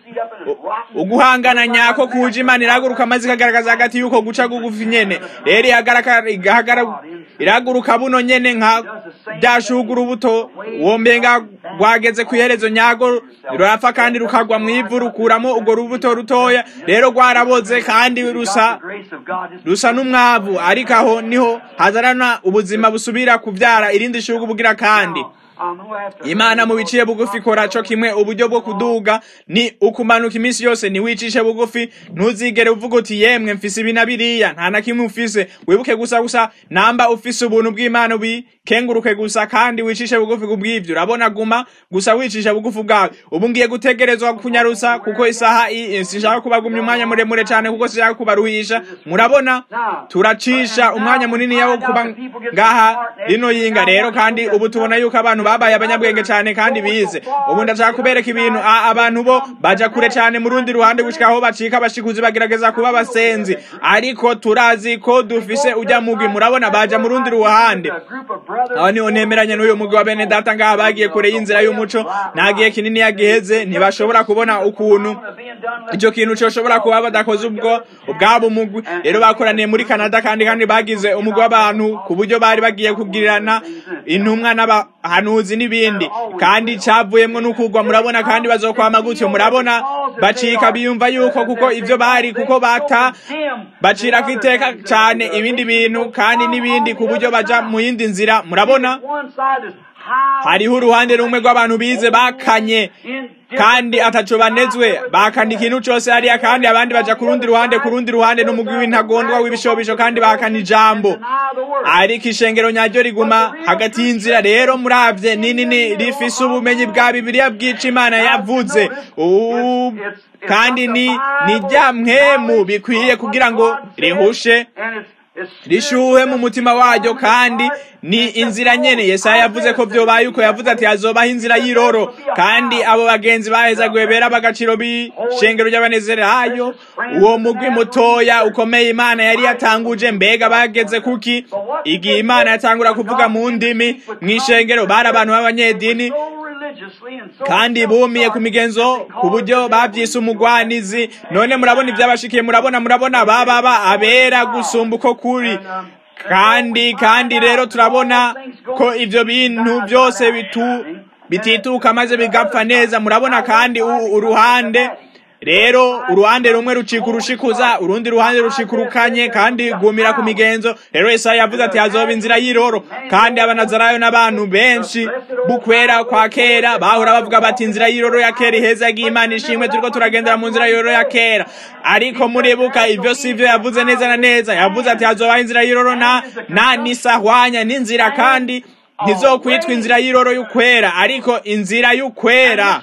uguhangana nyako kuje imana irahaguruka maze ikagaragaza hagati y'uko guca gugufi nyene rero ihagaraka- igahagara- irahaguruka buno nyene nka byashuga urubuto wombenga rwageze ku iherezo nyago rurapfa kandi rukagwa mu ivu rukuramo urwo rubuto rutoya rero rwaraboze kandi rusa The grace of God is rusa n'umwavu ariko aho niho hazarana ubuzima busubira kubyara irindi shugu bugira kandi imana mu biciye bugufi ikora co kimwe uburyo bwo kuduga ni ukumanuka iminsi yose ntiwicishe bugufi ntuzigere uvuga uti yemwe mfise ibi na biriya nta na kimwe ufise wibuke gusa gusa namba ufise ubuntu bw'imana bikenguruke gusa kandi wicishe bugufi kubw'ivyo urabona guma gusa wicisha bugufi bwawe ubu ngiye gutegerezwa kunyarusa kuko isaha sinshaka kubagumya umwanya muremure cane kuko sinshaka kubaruhisha murabona turacisha umwanya munini yawo kuba ngaha rino yinga rero kandi ubu tubona yuko abantu babaye abanyabwenge cane kandi bize ubu ndashaka kubereka ibintu abantu bo baja kure cane mu rundi ruhande gushika aho bacika abashikuzi bagerageza kuba abasenzi ariko turazi ko dufise ujya mugwi murabona baja mu rundi ruhande aho niho nemeranya n'uyu mugwi wa bene data ngaha bagiye kure y'inzira y'umuco nta gihe kinini yagiheze ntibashobora kubona ukuntu icyo kintu coshobora kuba badakoze ubwo ubwabo umugwi rero bakoraniye muri canada kandi kandi bagize umugwi w'abantu ku buryo bari bagiye kugirirana intumwa n'abahanuzi n'ibindi kandi cavuyemwo n'ukugwa murabona kandi bazokwama gutyo murabona bacika biyumva yuko kuko ivyo bari kuko bata bacirako iteka cane ibindi bintu kandi n'ibindi ku buryo baja mu yindi nzira murabona hariho uruhande rumwe rw'abantu bize bakanye kandi ataco banezwe bakana ikintu cose hariya kandi abandi baja ku rundi ruhande ku rundi ruhande n'umugwi w'intagondwa w'ibishobisho kandi bakana ijambo ariko ishengero nyaryo riguma hagati y'inzira rero muravye ninini rifise ubumenyi bwa bibiliya bwica imana yavuze kandi ni ni rya mpwemu bikwiye kugira ngo rihushe rishuhe mu mutima waryo kandi ni inzira nyene yesaya yavuze ko vyobaye uko yavuze ati hazobaho inzira y'iroro kandi abo bagenzi bahezaguye bera bagaciro b'ishengero ry'abanezerayo uwo mugwi mutoya ukomeye imana yari yatanguje mbega bageze kuki igihe imana yatangura kuvuga mu ndimi mw'ishengero bari abantu b'abanyedini kandi bumiye ku migenzo ku buryo bavyise umugwanizi none murabona ivyabashikiye murabona murabona bababa abera gusumba uko kuri kandi kandi rero turabona ko ivyo bintu byose bitu bitituka maze bigapfa neza murabona kandi uruhande rero uruhande rumwe rucika urushikuza urundi ruhande rucika urukanye kandi gumira ku migenzo rero Yesaya yavuze ati hazoba inzira y'iroro kandi abanazarayo n'abantu benshi bukwera kwa kera bahora bavuga bati inzira y'iroro ya kera iheza yagiye imana ishimwe turiko turagendera mu nzira y'iroro ya kera ariko muribuka ivyo sivyo yavuze neza na neza yavuze ati hazoba inzira y'iroro na na nisahwanya n'inzira kandi ntizokwitwa inzira y'iroro y'ukwera ariko inzira y'ukwera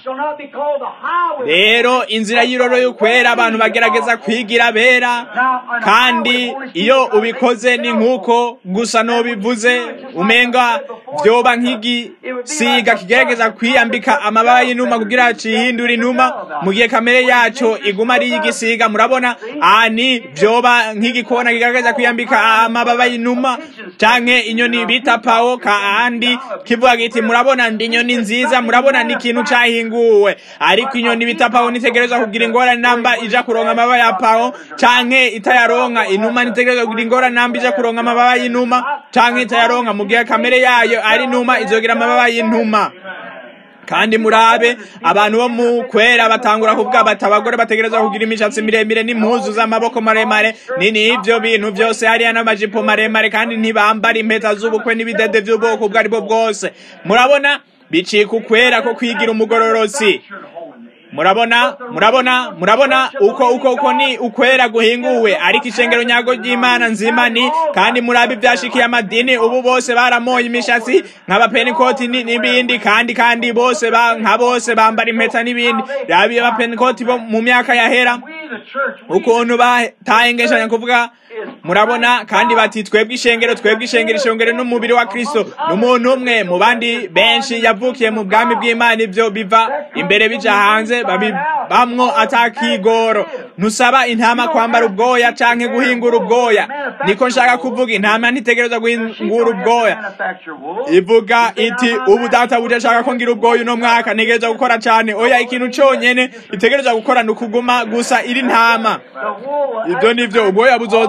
rero inzira y'iroro y'ukwera abantu bagerageza kwigira bera kandi iyo ubikoze ni nk'uko gusa n'ubivuze umenga vyoba nk'igisiga kigerageza kwiyambika amababa y'inuma kugira cihindura inuma mu gihe kamere yaco iguma ari y'igisiga murabona ani vyoba nk'igikona kigerageza kwiyambika amababa y'inuma canke inyoni bita pawo kandi kivuga giti murabona ndi inyoni nziza murabona ni ikintu cahinguwe ariko inyoni bita pawo nitegerezwa kugira ingorane namba ija kuronka amababa ya pawo canke itayaronka inuma nitegerezwa kugira ingorane namba ija kuronka amababa y'inuma canke itayaronka mu gihe kamere yayo ari inuma izogira amababa y'intuma kandi murabe abantu bo mu kwera batangura kuvuga bati abagore bategerezwa kugira imishatsi miremire n'impuzu z'amaboko maremare ni n'ivyo bintu vyose hariya n'amajipo maremare kandi ntibambara impeta z'ubukwe n'ibidede vy'ubwoko ubwo ari bwo bwose murabona bicika ukwera ko kwigira umugororosi murabona murabona murabona uko uko uko ni ukwera guhinguwe ariko ishengero nyago ry'imana nzima ni kandi murabe ivyashikiye amadini ubu bose baramoye imishatsi nk'abapenikoti n'ibindi kandi kandi bose ba nka bose bambara impeta n'ibindi rabi abapenikoti bo mu myaka yahera ukuntu batahengeshanya kuvuga murabona kandi bati twebwe ishengero twebwe ishengero ishengero n'umubiri wa kristo n'umuntu umwe mu bandi benshi yavukiye mu bwami bw'imana ivyo biva imbere bija hanze babibamwo atakigoro ntusaba intama kwambara ubwoya canke guhingura ubwoya niko nshaka kuvuga intama ntitegereza guhingura ubwoya ivuga iti ubu data buje ashaka ko ngira ubwoya uno mwaka ntegereza gukora cane oya ikintu conyene itegereza gukora ni ukuguma gusa iri ntama ivyo nivyo ubwoya buzoza ataki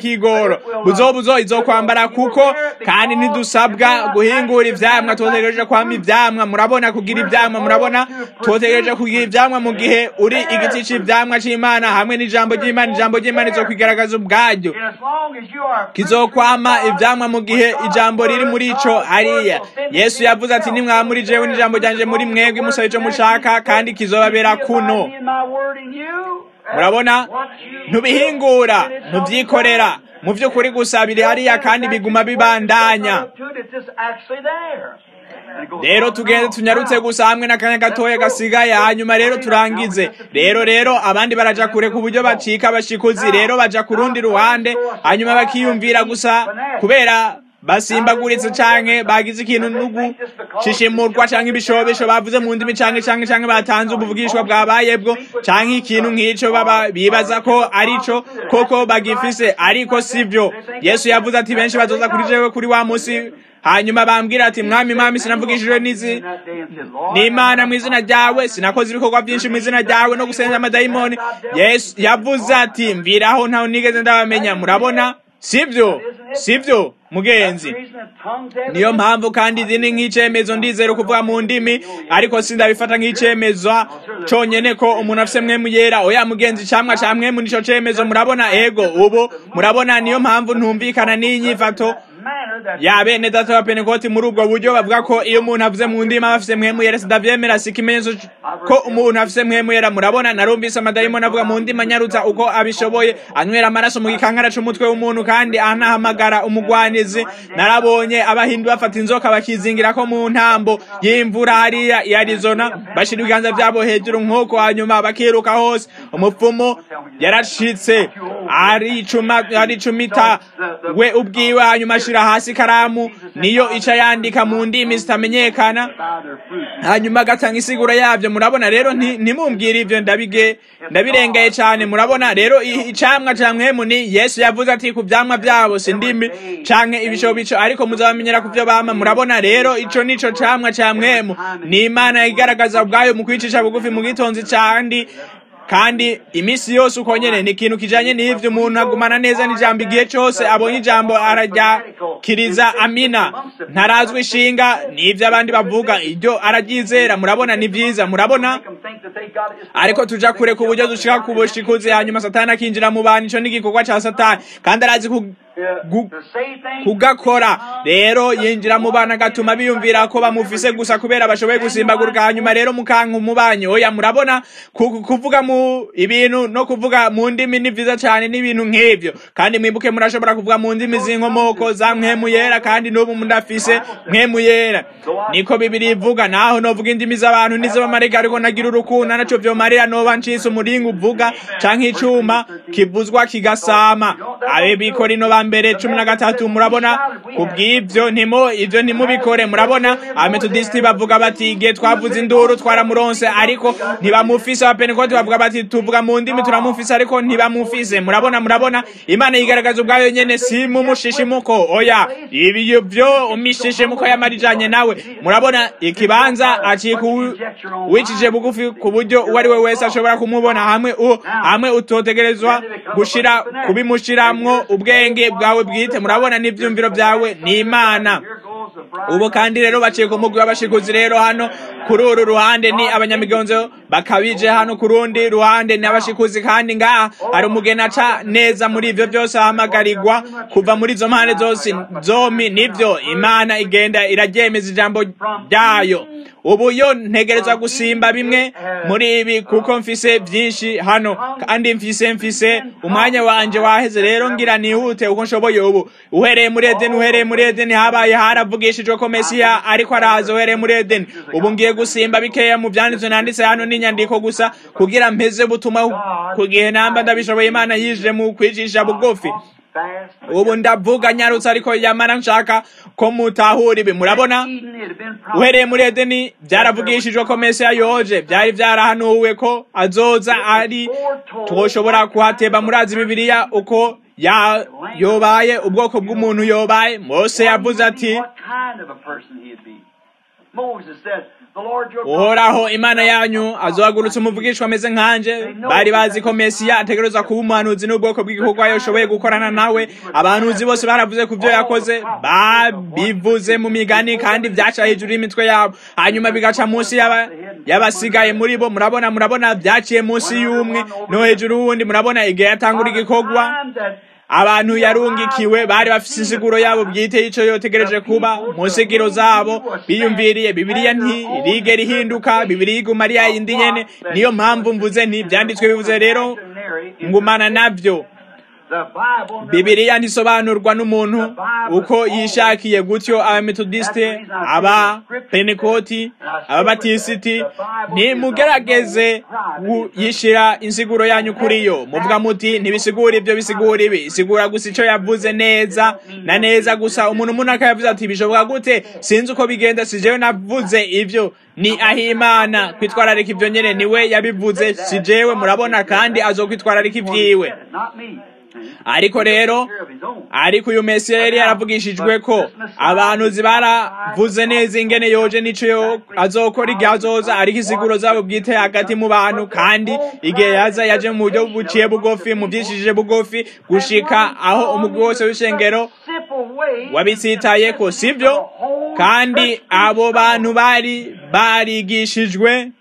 kigoro buzobuzo izokwambara kuko kandi ntidusabwa guhingura ivyamwa tutegereje kwama ivyamwa murabona kugira ivyamwa murabona tutegereje kugira ivyamwa mu gihe uri igiti c'ivyamwa c'imana hamwe n'ijambo ry'imana ijambo ry'imana izokwigaragaza ubwaryo kizokwama ivyamwa mu gihe ijambo riri muri ico hariya yesu yavuze ati nimwaba muri jewe n'ijambo ryanje muri mwebwe musabe ico mushaka kandi kizobabera kuno murabona ntubihingura ntubyikorera mu by'ukuri gusa biri hariya kandi biguma bibandanya rero tugende tunyarutse gusa hamwe n'akanya gatoya gasigaye hanyuma rero turangize rero rero abandi baraja kure ku buryo bacika abashikuzi rero baja ku rundi ruhande hanyuma bakiyumvira gusa kubera basimbaguritse canke bagize ikintu nugu shishimurwa canke ibishobisho bavuze mu ndimi canke canke canke batanze ubuvugishwa bwabayebwo canke ikintu nk'ico baba bibaza ko arico koko bagifise ariko sivyo yesu yavuze ati benshi bazoza kuri jewe kuri wa musi hanyuma bambwira ati mwami mwami sinavugishijwe n'izi n'imana mu izina ryawe sinakoze ibikorwa byinshi mu izina ryawe no gusenza amadayimoni yesu yavuze ati mviraho ntawe nigeze ndabamenya murabona sivyo sivyo mugenzi niyo mpamvu kandi izindi nk'icemezo ndizera kuvuga mu ndimi ariko sindabifata nk'icemezo conyene ko umuntu afise mwemu yera oya mugenzi camwa ca mwemu nico cemezo murabona ego ubu murabona niyo mpamvu ntumvikana n'inyifato ya bene data wa penekoti muri ubwo buryo bavuga ko iyo umuntu avuze mu ndimi aba afise mwemu yera sindavyemera si ikimenyetso ko umuntu afise mwemu yera murabona narumvise amadayimoni avuga mu ndimi anyarutsa uko abishoboye anywera amaraso mu gikankara c'umutwe w'umuntu kandi anahamagara umugwanizi narabonye abahindu bafata inzoka bakizingirako mu ntambo y'imvura hariya i arizona bashira ibiganza vyabo hejuru nk'uko hanyuma bakiruka hose umupfumu yarashitse aricumita we ubwiwe hanyuma ashira hasi ikaramu niyo ica yandika mu ndimi zitamenyekana hanyuma agatanga isigura yavyo murabona rero ntimumbwire ivyo ndabige ndabirengeye cane murabona rero icamwa ca mwemu ni yesu yavuze ati ku vyamwa vyabo si ndimi canke ibishobico ariko muzabamenyera ku vyo bama murabona rero ico nico camwa ca mwemu ni imana igaragaza ubwayo mu kwicisha bugufi mu gitonzi kandi kandi imisi yose uko nyene ni ikintu kijanye n'ivyo umuntu agumana neza n'ijambo igihe cose abonye ijambo araryakiriza amina ntarazwi ishinga n'ivyo abandi bavuga iryo araryizera murabona ni vyiza murabona ariko tuja kure ku buryo dushika ku bushikuzi hanyuma satani akinjira mu bantu ico n'igikorwa ca satani kandi arazi kugakora rero yinjira mu bana agatuma biyumvira ko bamufise gusa kubera bashoboye gusimbagurika hanyuma rero mukanka umubanyi oya murabona kuvuga mu ibintu no kuvuga mu ndimi ni vyiza cane n'ibintu nk'ivyo kandi mwibuke murashobora kuvuga mu ndimi z'inkomoko za mwemu yera kandi n'ubu mundafise mwemu yera niko bibiri ivuga naho novuga indimi z'abantu n'iz'abamarayika ariko nagira urukundo naco vyomarira noba ncise umuringa uvuga canke icuma kivuzwa kigasama abe bikorino ba mbere cumi na gatatu murabona kubw'ivyo ntimo ivyo ntimubikore murabona abametodisiti bavuga bati igihe twavuze induru twaramuronse ariko ntibamufise abapenekoti bavuga bati tuvuga mu ndimi turamufise ariko ntibamufise murabona murabona imana yigaragaza ubwayo nyene si mu mushishimuko oya ibyo vyo umishishimuko yamarijanye nawe murabona ikibanza acika wicije bugufi ku buryo uwo ari we wese ashobora kumubona hamwe hamwe utotegerezwa gushira kubimushiramwo ubwenge bwawe bwite murabona n'ivyumviro byawe ni imana ubu kandi rero baciye ku mugwi w'abashikuzi rero hano kuri uru ruhande ni abanyamigonzo bakabije hano ku rundi ruhande ni abashikuzi kandi ngaha hari umugeni aca neza muri ivyo vyose ahamagarirwa kuva muri izo mpande zose zomi nivyo imana igenda iraryemeza ijambo ryayo ubu yo ntegerezwa gusimba bimwe muri ibi kuko mfise vyinshi hano kandi mfise mfise umwanya wanje waheze rero ngira nihute uko nshoboye ubu uhereye muri edeni uhereye muri edeni habaye haravugishijwe ko mesiya ariko araza uhereye muri edeni ubu ngiye gusimba bikeya mu vyanditswe nanditse hano n'inyandiko gusa kugira mpeze butuma ku gihe namba ndabishoboye imana yije mu kwicisha bugufi ubu ndavuga nyarutse ariko yamara nshaka ko mutahura ibi murabona uhereye muri edeni byaravugishijwe ko mesiya yoje byari byarahanuwe ko azoza ari twoshobora kuhateba murazi bibiliya uko ya yobaye ubwoko bw'umuntu yobaye mose yavuze ati Moses said, The uhoraho imana yanyu azohagurutsa umuvugishwa ameze nkanje bari bazi ko mesiya ategerezwa kuba umuhanuzi n'ubwoko bw'igikorwa yashoboye gukorana nawe abahanuzi bose baravuze ku byo yakoze babivuze mu migani kandi byaca hejuru y'imitwe yabo hanyuma bigaca munsi y'abasigaye muri bo murabona murabona byaciye munsi y'umwe no hejuru y'uwundi murabona igihe yatangura igikorwa abantu yarungikiwe bari bafite insiguro yabo bwite y'icyo yotegereje kuba mu nsigiro zabo biyumviriye bibiliya ntirigera ihinduka bibiliya iguma ari yayindi nyene niyo mpamvu mvuze nti byanditswe bivuze rero ngumana nabyo bibiliya ntisobanurwa n'umuntu uko yishakiye gutyo abametodisite aba penekoti ababatisiti ntimugerageze yishira insiguro yanyu kuri yo muvuga muti ntibisigura ibyo bisigura ibi isigura gusa icyo yavuze neza na neza gusa umuntu umuntu akayavuze ati bishoboka gute sinzi uko bigenda si jewe navuze ibyo ni ahimana kwitwararika ibyo nyene niwe yabivuze si jewe murabona kandi azokwitwararika ibyiwe ariko rero ariko uyu mesiya yari yaravugishijwe ko abantu baravuze neza ingene yoje nico azokora igihe azoza ariko isiguro zabo bwite hagati mu bantu kandi igihe yaza yaje mu buryo buciye bugufi mu byishije bugufi gushika aho umugwi wose w'ishengero wabitsitayeko sibyo kandi abo bantu bari barigishijwe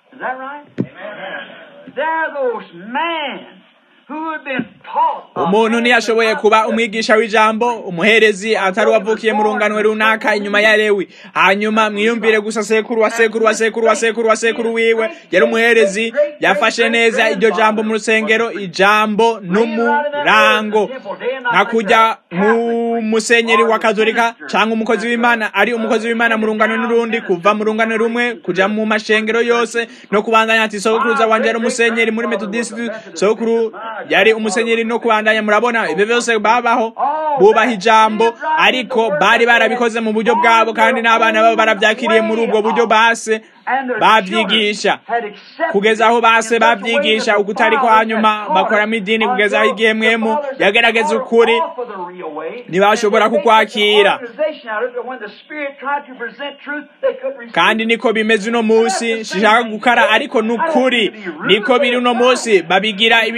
umuntu ntiyashoboye kuba umwigisha w'ijambo umuherezi atari uwavukiye mu runganwe runaka inyuma ya lewi hanyuma mwiyumvire gusa sekuru wa sekuru wa sekuru wa sekuru wa sekuru wiwe yari umuherezi yafashe neza iryo jambo mu rusengero ijambo n'umurango nka kujya nk'umusenyeri wa katolika cyangwa umukozi w'imana ari umukozi w'imana mu rungano n'urundi kuva mu rungano rumwe kujya mu mashengero yose no kubandanya ati sokuruza wanje yari umusenyeri muri metodisiti sokuru yari umusenyeri no kubandanya murabona ibyo byose babaho bubaha ijambo ariko bari barabikoze mu buryo bwabo kandi n'abana babo barabyakiriye muri ubwo buryo base babyigisha kugeza aho base babyigisha ukutari ko hanyuma bakoramo idini kugeza aho igihe mwemu yagerageza ukuri ntibashobora kukwakira kandi niko bimeze uno munsi shishaka gukara ariko n'ukuri niko biri uno munsi babigira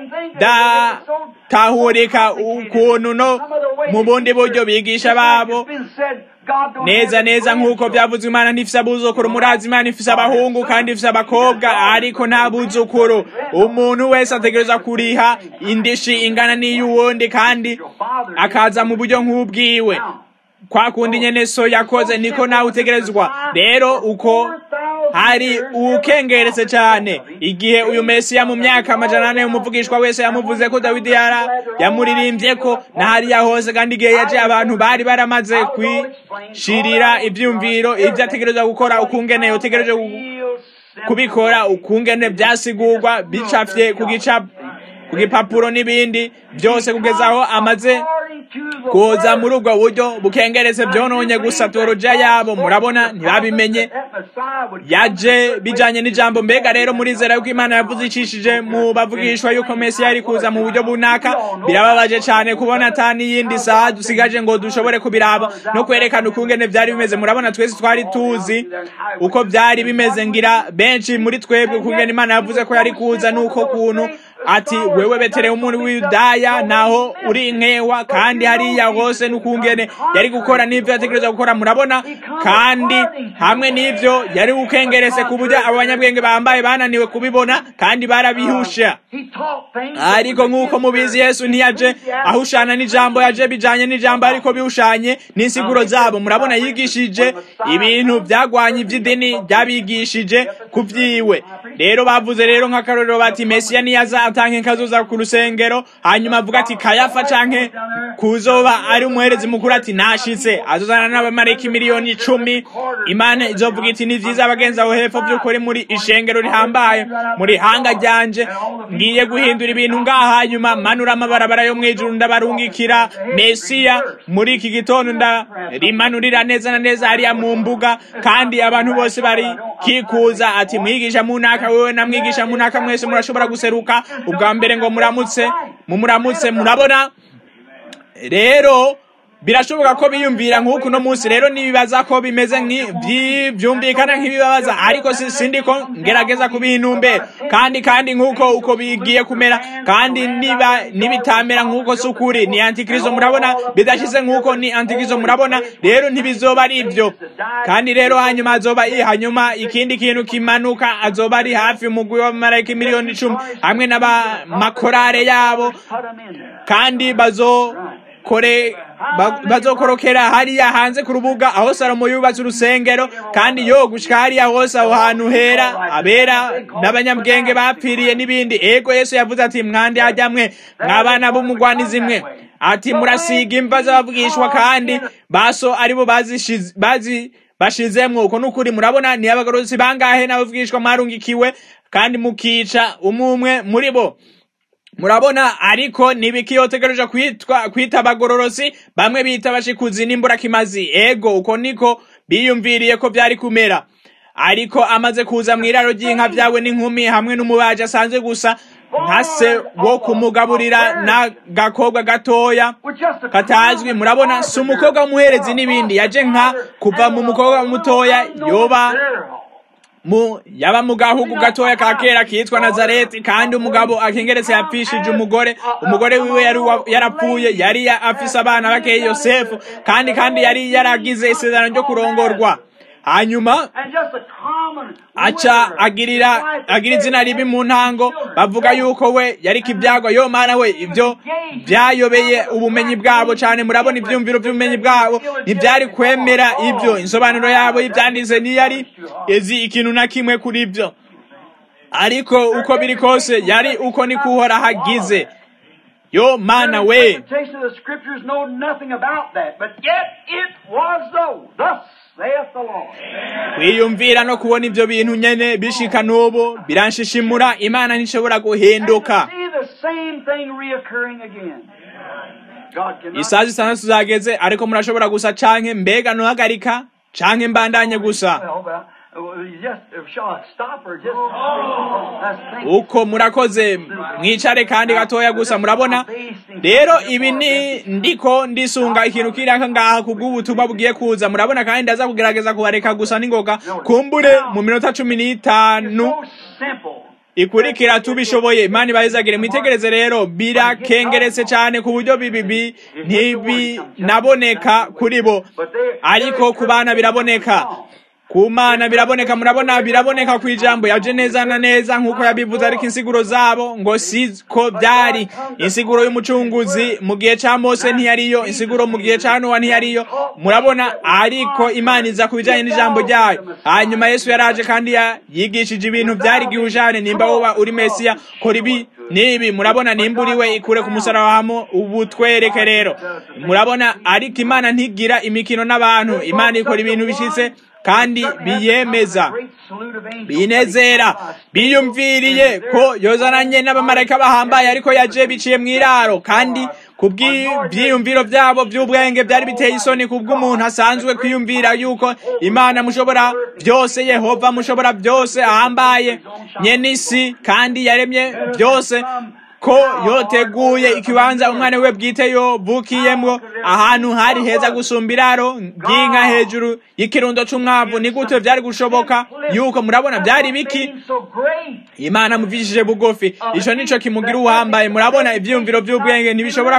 ibidatahurika ukuntu no mu bundi buryo bigisha babo neza neza nk'uko byavuzwe imana ntifise abuzukuru murazi imana ifise abahungu kandi ifise abakobwa ariko nta buzukuru umuntu wese ategereza kuriha indishi ingana n'iy'uwundi kandi akaza mu buryo nk'ubwiwe kwa kundi nyene so yakoze niko nawe utegerezwa rero uko hari ukengeretse cyane igihe uyu mesiya mu myaka amajana ane umuvugishwa wese yamuvuze ko dawidi yara yamuririmbye ko na hariya hose kandi igihe yaje abantu bari baramaze kwishirira ibyumviro ibyo ategereza gukora ukungene utegereje kubikora ukungene byasigurwa bicafye ku gipapuro n'ibindi byose kugeza aho amaze kuza muri ubwo buryo bukengeretse byononye gusa toroja yabo murabona ntibabimenye yaje bijanye n'ijambo mbega rero murizera yuko imana yavuze icishije mu bavugishwa yuko mesiya yari kuza mu buryo bunaka birababaje cyane kubona ata n'iyindi saha dusigaje ngo dushobore kubiraba no kwerekana ukungene byari bimeze murabona twese twari tuzi uko byari bimeze ngira benshi muri twebwe ukungene imana yavuze ko yari kuza n'uko kuntu ati wewe betelehemu w'iyudaya naho uri inkewa kandi hariya hose n'ukungene yari gukora n'ibyo yategereza gukora murabona kandi hamwe n'ibyo yari gukengerese ku buryo abo banyabwenge bambaye bananiwe kubibona kandi barabihusha ariko nk'uko mubizi yesu ntiyaje ahushana n'ijambo yaje bijanye n'ijambo ariko bihushanye n'insiguro zabo murabona yigishije ibintu byagwanye iby'idini byabigishije ku byiwe rero bavuze rero nk'akarorero bati mesiya niyaza atanke kazoza ku rusengero hanyuma avuga ati kayafa canke kuzoba ari umuherezi mukuru ati nashitse azozana n'abamareki miliyoni icumi imana izovuga iti ni vyiza abagenzi aho hepfo vy'ukuri muri ishengero rihambaye muri hanga ryanje ngiye guhindura ibintu ngaha hanyuma manura amabarabara yo mwijuru ndabarungikira mesiya muri iki gitondo ndarimanurira neza na neza hariya mu mbuga kandi abantu bose bari kikuza ati mwigisha munaka wewe na mwigisha munaka mwese murashobora guseruka ubwa mbere ngo muramutse mumuramutse murabona rero birashoboka ko biyumvira nk'uku no munsi rero nibibaza ko bimeze byumvikana nk'ibibabaza ariko sindi ko ngerageza kubiha intumbero kandi kandi nk'uko uko bigiye kumera kandi niba nibitamera nk'uko si ukuri ni antikristo murabona bidashize nk'uko ni antikristo murabona rero ntibizoba ari ibyo kandi rero hanyuma azoba hanyuma ikindi kintu kimanuka azoba ari hafi umugwi w'abamarayika miliyoni icumi hamwe n'abamakorare yabo kandi bazo kore bazokorokera hariya hanze ku rubuga aho salomo yubatse urusengero kandi yo gushika hariya hose aho hantu hera abera n'abanyabwenge bapfiriye n'ibindi ego yesu yavuze ati mwandi hajya mwe mwabana b'umugwanizi mwe ati murasiga imva z'abavugishwa kandi baso aribo bazi bashizemwo uko nukuri murabona ni abagorozi bangahe n'abavugishwa mwarungikiwe kandi mukica umumwe muri bo murabona ariko nibikiyotegereje kwitwa kwita abagororosi bamwe bita bashikuzi n'imburakimazi ego uko niko biyumviriye ko byari kumera ariko amaze kuza mu iraro ry'inka byawe n'inkumi hamwe n'umubaji asanzwe gusa nka se wo kumugaburira n'agakobwa gatoya katazwi murabona si umukobwa w'umuherezi n'ibindi yaje nka kuva mu mukobwa mutoya yoba mu yaba mu gahugu gatoya ka kera kitwa nazareti kandi umugabo akengeretse yapfishije umugore umugore wiwe yari yarapfuye yari afise abana bakeye yosefu kandi kandi yari yaragize isezerano ryo kurongorwa hanyuma aca agirira agira izina ribi mu ntango bavuga yuko we yari kibyagwa yo mana we ibyo byayobeye ubumenyi bwabo cyane murabona ibyumviro by'ubumenyi bwabo ntibyari kwemera ibyo insobanuro yabo y'ibyanditse ntiyari izi ikintu na kimwe kuri ibyo ariko uko biri kose yari uko ni kuhora hagize yo mana we wiyumvira no kubona ibyo bintu nyene bishika n'ubu biranshishimura imana ntishobora guhinduka isaha zitandatu zageze ariko murashobora gusa canke mbega ntuhagarika canke mbandanye gusa uko murakoze mwicare kandi gatoya gusa murabona rero ibi ni ndiko ndisunga ikintu kiraka ngaha kubw'ubutumwa bugiye kuza murabona kandi ndaza kugerageza kubareka gusa n'ingoga kumbure mu minota cumi n'itanu ikurikira tubishoboye imana ibahezagire mwitegereze rero birakengeretse cyane ku buryo bibibi ntibinaboneka kuri bo ariko ku bana biraboneka ku mana biraboneka murabona biraboneka ku ijambo yaje neza na neza nk'uko yabivuze ariko insiguro zabo ngo siko byari insiguro y'umucunguzi mu gihe cya mose ntiyariyo insiguro mu gihe cya nowa ntiyariyo murabona ariko imana iza ku bijyanye n'ijambo ryayo hanyuma yesu yaraje kandi yigishije ibintu byari gihujane nimba woba uri mesiya kora ibi nibi murabona nimba uri we ikure ku musaraba hamo ubu twereke rero murabona ariko imana ntigira imikino n'abantu imana ikora ibintu bishyitse kandi biyemeza binezera biyumviriye ko yozananye n'abamarayika bahambaye ariko yaje biciye mu iraro kandi kubw'ibyiyumviro byabo by'ubwenge byari biteye isoni kubw'umuntu asanzwe kwiyumvira yuko imana mushobora byose yehova mushobora byose ahambaye nyenisi kandi yaremye byose ko yoteguye ikibanza umwana we bwite yovukiyemwo ahantu hari heza gusumba iraro ry'inka hejuru y'ikirundo c'umwavu ni gute vyari gushoboka yuko murabona vyari biki imana muvishije bugufi ico nico kimugira uhambaye murabona ivyiyumviro vy'ubwenge ntibishobora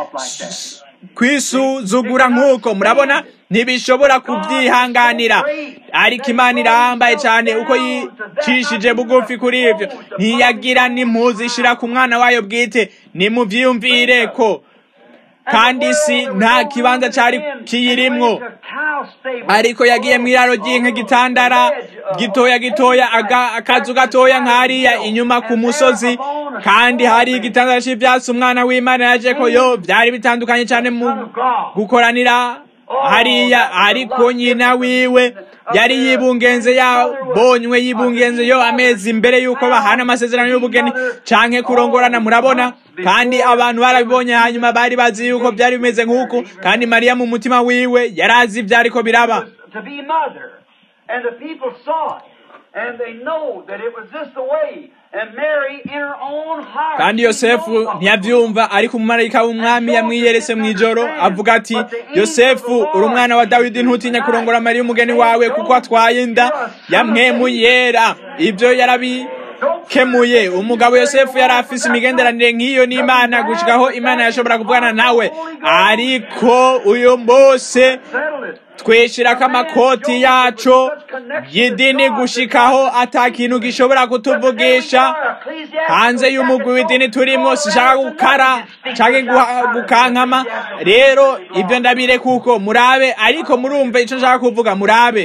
kwisuzugura nk'uko murabona ntibishobora kubyihanganira ariko imana irahambaye cyane uko yicishije bugufi kuri ibyo ntiyagira n'impuzu ishira ku mwana wayo bwite nimubyiyumvire ko kandi isi nta kibanza cyari kiyirimwo ariko yagiye mu iraro ry'inka gitandara gitoya gitoya akazu gatoya nk'ariya inyuma ku musozi kandi hari igitandara cy'ibyatsi umwana w'imana yaje ko yo byari bitandukanye cyane mu gukoranira hariya ariko nyina wiwe yari yibungenze yabonywe yibungenze yo amezi imbere yuko bahana amasezerano y'ubugeni canke kurongorana murabona kandi abantu barabibonye hanyuma bari bazi yuko byari bimeze nk'uku kandi mariya mu mutima wiwe yari azi ibyo ariko biraba to be mother. And the people saw it. And they know that it was just the way kandi yosefu ntiyabyumva ariko umumarayika w'umwami yamwiyeretse mu ijoro avuga ati yosefu uri umwana wa dawidi ntutinya kurongora mariya umugeni wawe kuko atwaye inda yamwemu yera ibyo yarabikemuye umugabo yosefu yari afise imigenderanire nk'iyo n'imana gushikaho imana yashobora kuvugana nawe ariko uyu munsi twishirako amakoti yacu y'idini gushikaho ata kintu gishobora kutuvugisha hanze y'umugwi w'idini turimo sishaka gukara canke gukankama rero ibyo ndabire kuko murabe ariko murumva ico nshaka kuvuga murabe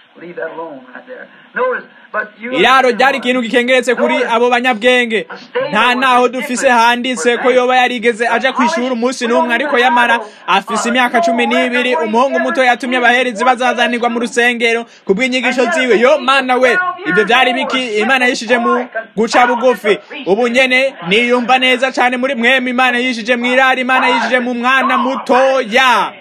iraro ryari ikintu gikengeretse kuri abo banyabwenge nta naho dufise handitse ko yoba yarigeze aja kwishura umunsi n'umwe ariko yamara afise imyaka cumi n'ibiri umuhungu muto yatumye abaherezi bazazanirwa mu rusengero ku bw'inyigisho ziwe yo mana we ibyo byari biki imana yishije mu guca bugufi ubu nyene niyumva neza cane muri mwemu imana yishije mu irari imana yishije mu mwana mutoya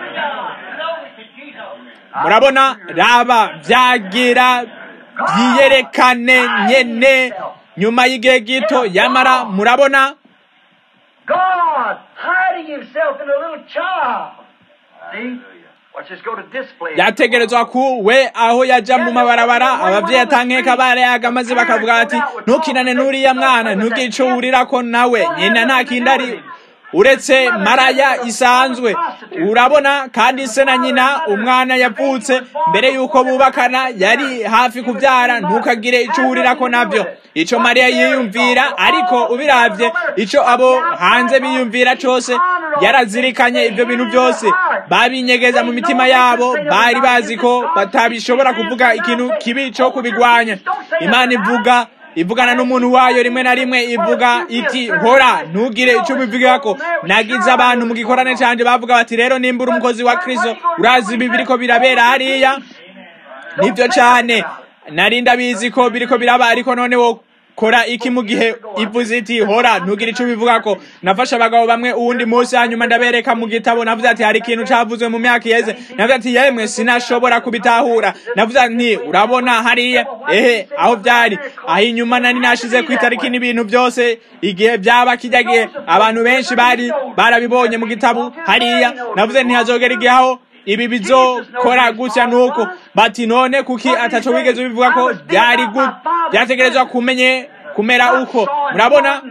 murabona raba vyagira byiyerekane nyene nyuma y'igihe gito yamara murabona God hiding himself in a little child. See? Watch this go to display. yategerezwa ku we aho yaja mu mabarabara abavyeyi atankeka barayaga maze bakavuga ati ntukinane n'uriya mwana ntugire ico wurirako nawe nyina nta kindi ari uretse maraya isanzwe urabona kandi se na nyina umwana yavutse mbere yuko bubakana yari hafi kubyara ntukagire icyo uhurirako nabyo icyo mariya yiyumvira ariko ubiravye icyo abo hanze biyumvira cyose yarazirikanye ibyo bintu byose babinyegeza mu mitima yabo bari bazi ko batabishobora kuvuga ikintu kibi cyo kubigwanya imana ivuga ivugana n'umuntu wayo rimwe na rimwe ivuga iti hora ntugire icyo ubivugako nagize abantu mu gikorane canje bavuga bati rero nimba uri umukozi wa kristo urazi ibi biriko birabera hariya nibyo cane nari ndabizi ko biriko biraba ariko none wo kora iki mu gihe ivuze iti hora ntugire icyo ubivugako nafashe abagabo bamwe uwundi munsi hanyuma ndabereka mu gitabo navuze ati hari ikintu cavuzwe mu myaka iheze navuze ati yemwe sinashobora kubitahura navuze nti urabona hariya ehe aho byari aho inyuma nari nashize ku itariki n'ibintu byose igihe byaba kijya gihe abantu benshi bari barabibonye mu gitabo hariya navuze ntihazogera igihe aho ibi bizokora gutya nuko bati none kuki ataco wigeze ubivuga ko byari byategerezwa kumenye kumera uko murabona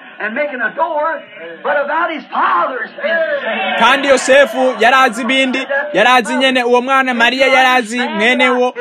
kandi yosefu yarazi ibindi yarazi nyene uwo mwana mariya yarazi mwene wo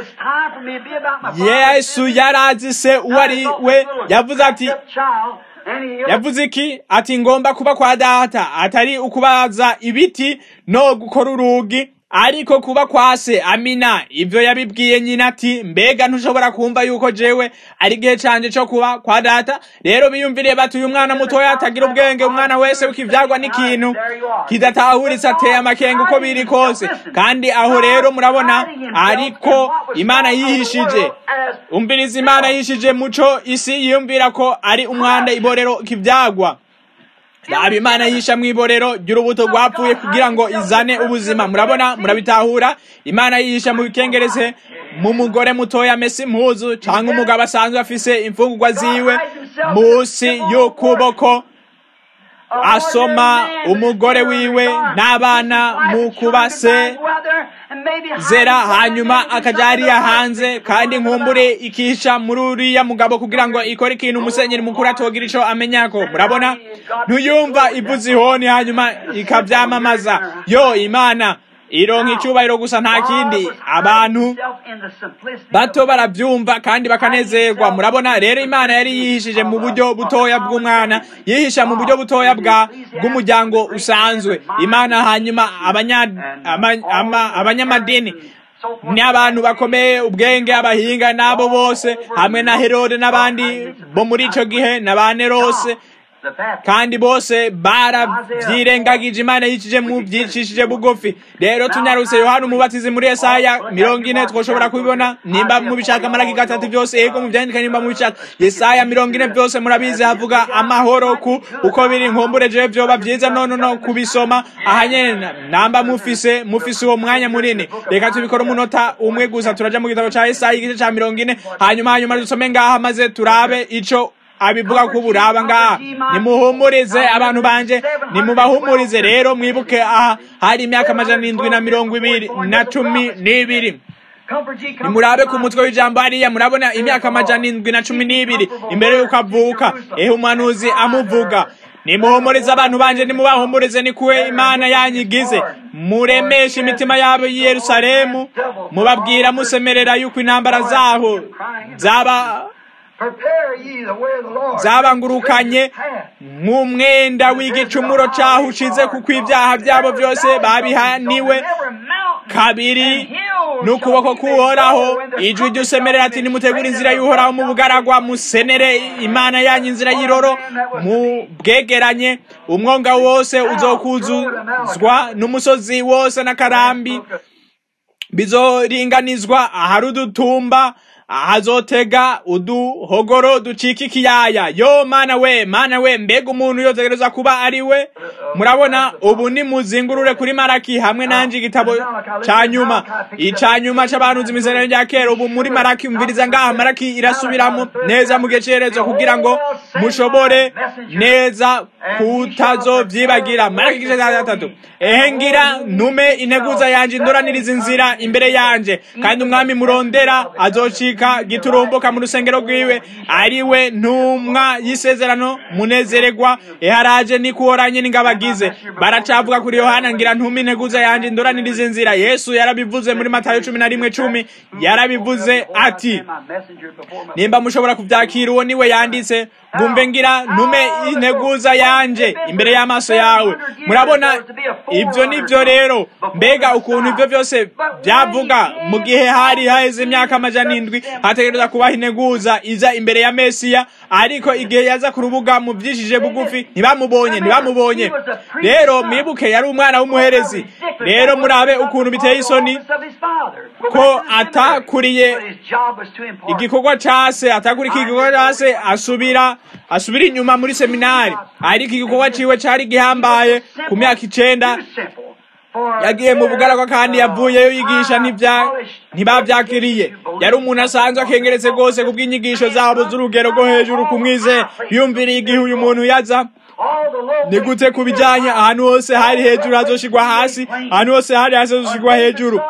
yesu yarazi se uwo ari we yavuze ati yavuze iki ati ngomba kuba kwa data atari ukubaza ibiti no gukora urugi ariko kuba kwase amina ivyo yabibwiye nyina ati mbega ntushobora kumva yuko jewe ari igihe canje co kuba kwa data rero biyumviriye bati uyu mwana mutoya atagira ubwenge umwana wese ukivyagwa n'ikintu kidatahuritse ateye amakenga uko biri kose kandi aho rero murabona ariko imana yihishije umviriza imana yihishije muco isi yiyumvira ko ari umwanda iborero kivyagwa raba imana yisha mu iborero ry'urubuto rwapfuye kugira ngo izane ubuzima murabona murabitahura imana yisha mu bikengereze mu mugore mutoya amese impuzu cyangwa umugabo asanzwe afise imfungurwa ziwe munsi y'ukuboko asoma umugore wiwe n'abana mu kubase zera hanyuma akaja hariya hanze kandi nkumbure ikisha muri uriya mugabo kugira ngo ikore ikintu umusenyeri mukuru atogira ico amenyako murabona ntuyumva ivuza ihoni hanyuma ikavyamamaza yo imana ironka icubahiro gusa nta kindi abantu bato baravyumva kandi bakanezerwa murabona rero imana yari yihishije mu buryo butoya bw'umwana yihisha mu buryo butoya bwa bw'umuryango usanzwe imana hanyuma abanyamadini ni abantu bakomeye ubwenge abahinga n'abo bose hamwe na herode n'abandi bo muri ico gihe na ba nerose kandi bose baravyirengagije imana yicije mu vyicishije bugufi rero tunyarutse yohana umubatizi muri yesaya mirongo ine twoshobora kubibona nimba mubishaka maraki gatatu vyose ego muvyandika nimba mubishaka yesaya mirongo ine vyose murabizi havuga amahoro ku uko biri nkumbure jewe vyoba vyiza nono no kubisoma aha nyene namba mufise mufise uwo mwanya munini reka tubikora umunota umwe gusa turaja mu gitabo ca yesaya igice ca mirongo ine hanyuma hanyuma dusome ngaha maze turabe ico abivuga ko buraba ngaha nimuhumurize abantu banje nimubahumurize rero mwibuke aha hari imyaka amajana indwi na mirongo ibiri na cumi n'ibiri nimurabe ku mutwe w'ijambo hariya murabona imyaka amajana indwi na cumi n'ibiri imbere y'uko avuka ehe umuhanuzi amuvuga nimuhumurize abantu banje nimubahumurize ni kuwe imana yanyigize muremeshe imitima yabo y'i yerusalemu mubabwira musemerera yuko intambara zaho zaba zabangurukanye nk'umwenda w'igicumuro cyaho ushize kuko ibyaha byabo byose babihaniwe kabiri n'ukuboko k'uhoraho ijwi ry'usemerera ati nimutegure inzira y'uhoraho mu bugaragwa musenere imana yanyu inzira y'iroro mu bwegeranye umwonga wose uzokuzuzwa n'umusozi wose n'akarambi bizoringanizwa ahari udutumba ahazotega uduhogoro ducika ikiyaya yo mana we mana we mbega umuntu yotegereza kuba ari we murabona ubu ni muzingurure kuri maraki hamwe nanje igitabo ca nyuma ica nyuma c'abahanuzi mw'isezerano rya kera ubu muri maraki umviriza ngaha maraki irasubiramo neza mu gecerezo kugira ngo mushobore neza kutazovyibagira maraki igice ca gatatu ehe ngira ntume integuza yanje indoraniriza inzira imbere yanje kandi umwami murondera azocika giturumbuka mu rusengero rwiwe ariwe ntumwa y'isezerano munezererwa eharaje nikuhoranye n'ingabagize baracavuga kuri yohana ngira ntume integuza yanje indoraniriza inzira yesu yarabivuze muri matayo cumi na rimwe cumi yarabivuze ati nimba mushobora kuvyakira uwo niwe yanditse ngumve ngira ntume integuza yanje imbere y'amaso yawe murabona ibyo nibyo rero mbega ukuntu ibyo byose byavuga mu gihe hari haheze imyaka amajana indwi hategereza kubaho integuza iza imbere ya mesiya ariko igihe yaza ku rubuga mu byishije bugufi ntibamubonye ntibamubonye rero mwibuke yari umwana w'umuherezi rero murabe ukuntu biteye isoni ko atakuriye igikorwa case atakurikiye igikorwa case asubira asubira inyuma muri seminari ariko igikorwa ciwe cari gihambaye ku myaka icenda yagiye mu bugaragwa kandi yavuyeyo yigisha ntibavyakiriye yari umuntu asanzwe akengeretse rwose ku bw'inyigisho zabo z'urugero rwo hejuru kumwize yumviriye igihe uyu muntu yaza ni gute ku bijyanye ahantu hose hari hejuru hazoshigwa hasi ahantu hose hari hasi hazoshigwa hejuru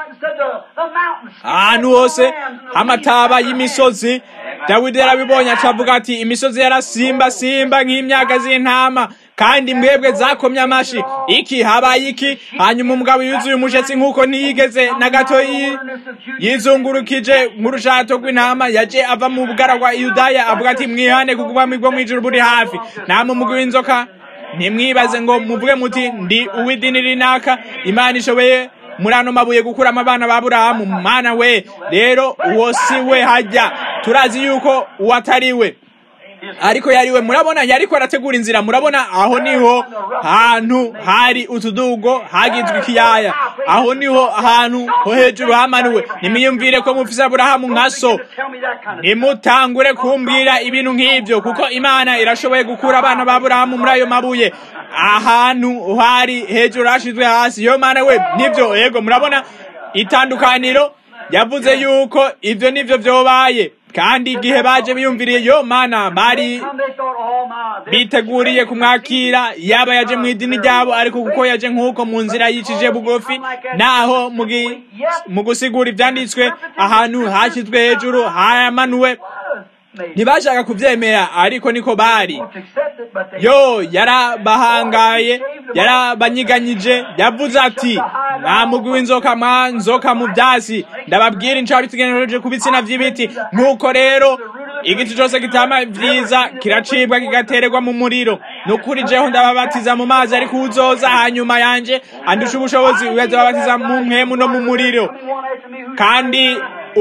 ahantu hose h'amataba y'imisozi dawidi yarabibonye acavuga ati imisozi yarasimba simba nk'imyaka z'intama kandi mwebwe zakomye amashi iki habaye iki hanyuma umugabo yuzuye umushatsi nk'uko ntiyigeze na gato yizungurukije nk'urushato rw'intama yaje ava mu bugaragwa yudaya avuga ati mwihane kuko ubwami bwo mw'ijuru buri hafi namwe umugwi w'inzoka ntimwibaze ngo muvuge muti ndi uw'idini rinaka imana ishoboye muri ano mabuye gukuramo abana ba burahamu mana we rero uwo si we hajya turazi yuko uwo atari we ariko yariwe murabona yariko arategura inzira murabona aho niho hantu hari utudugo hagizwe ikiyaya aho niho hantu ho hejuru hamanuwe nimiyumvire ko mufise aburahamu nka so nimutangure kumbwira ibintu nk'ivyo kuko imana irashoboye gukura abana ba aburahamu muri ayo mabuye ahantu hari hejuru hashizwe hasi yo mana we nivyo yego murabona itandukaniro yavuze yuko ivyo nivyo vyobaye kandi igihe baje biyumviriye yo mana bari biteguriye kumwakira yaba yaje mu idini ryabo ariko kuko yaje nk'uko mu nzira yicije bugufi naho mu gusigura ibyanditswe ahantu hashyizwe hejuru hamanuwe ntibashaka kubyemera ariko niko bari yo yarabahangaye yarabanyiganyije yavuze ati nta mugwi w'inzoka mwa nzoka mu byasi ndababwira inshuro bitegereje ku bitsina by'ibiti nk'uko rero igiti cyose kitama vyiza kiracibwa kigatererwa mu muriro nukuri jeho ndababatiza mu mazi ariko uzoza hanyuma yanje andusha ubushobozi uyazababatiza mu mpwemu no mu muriro kandi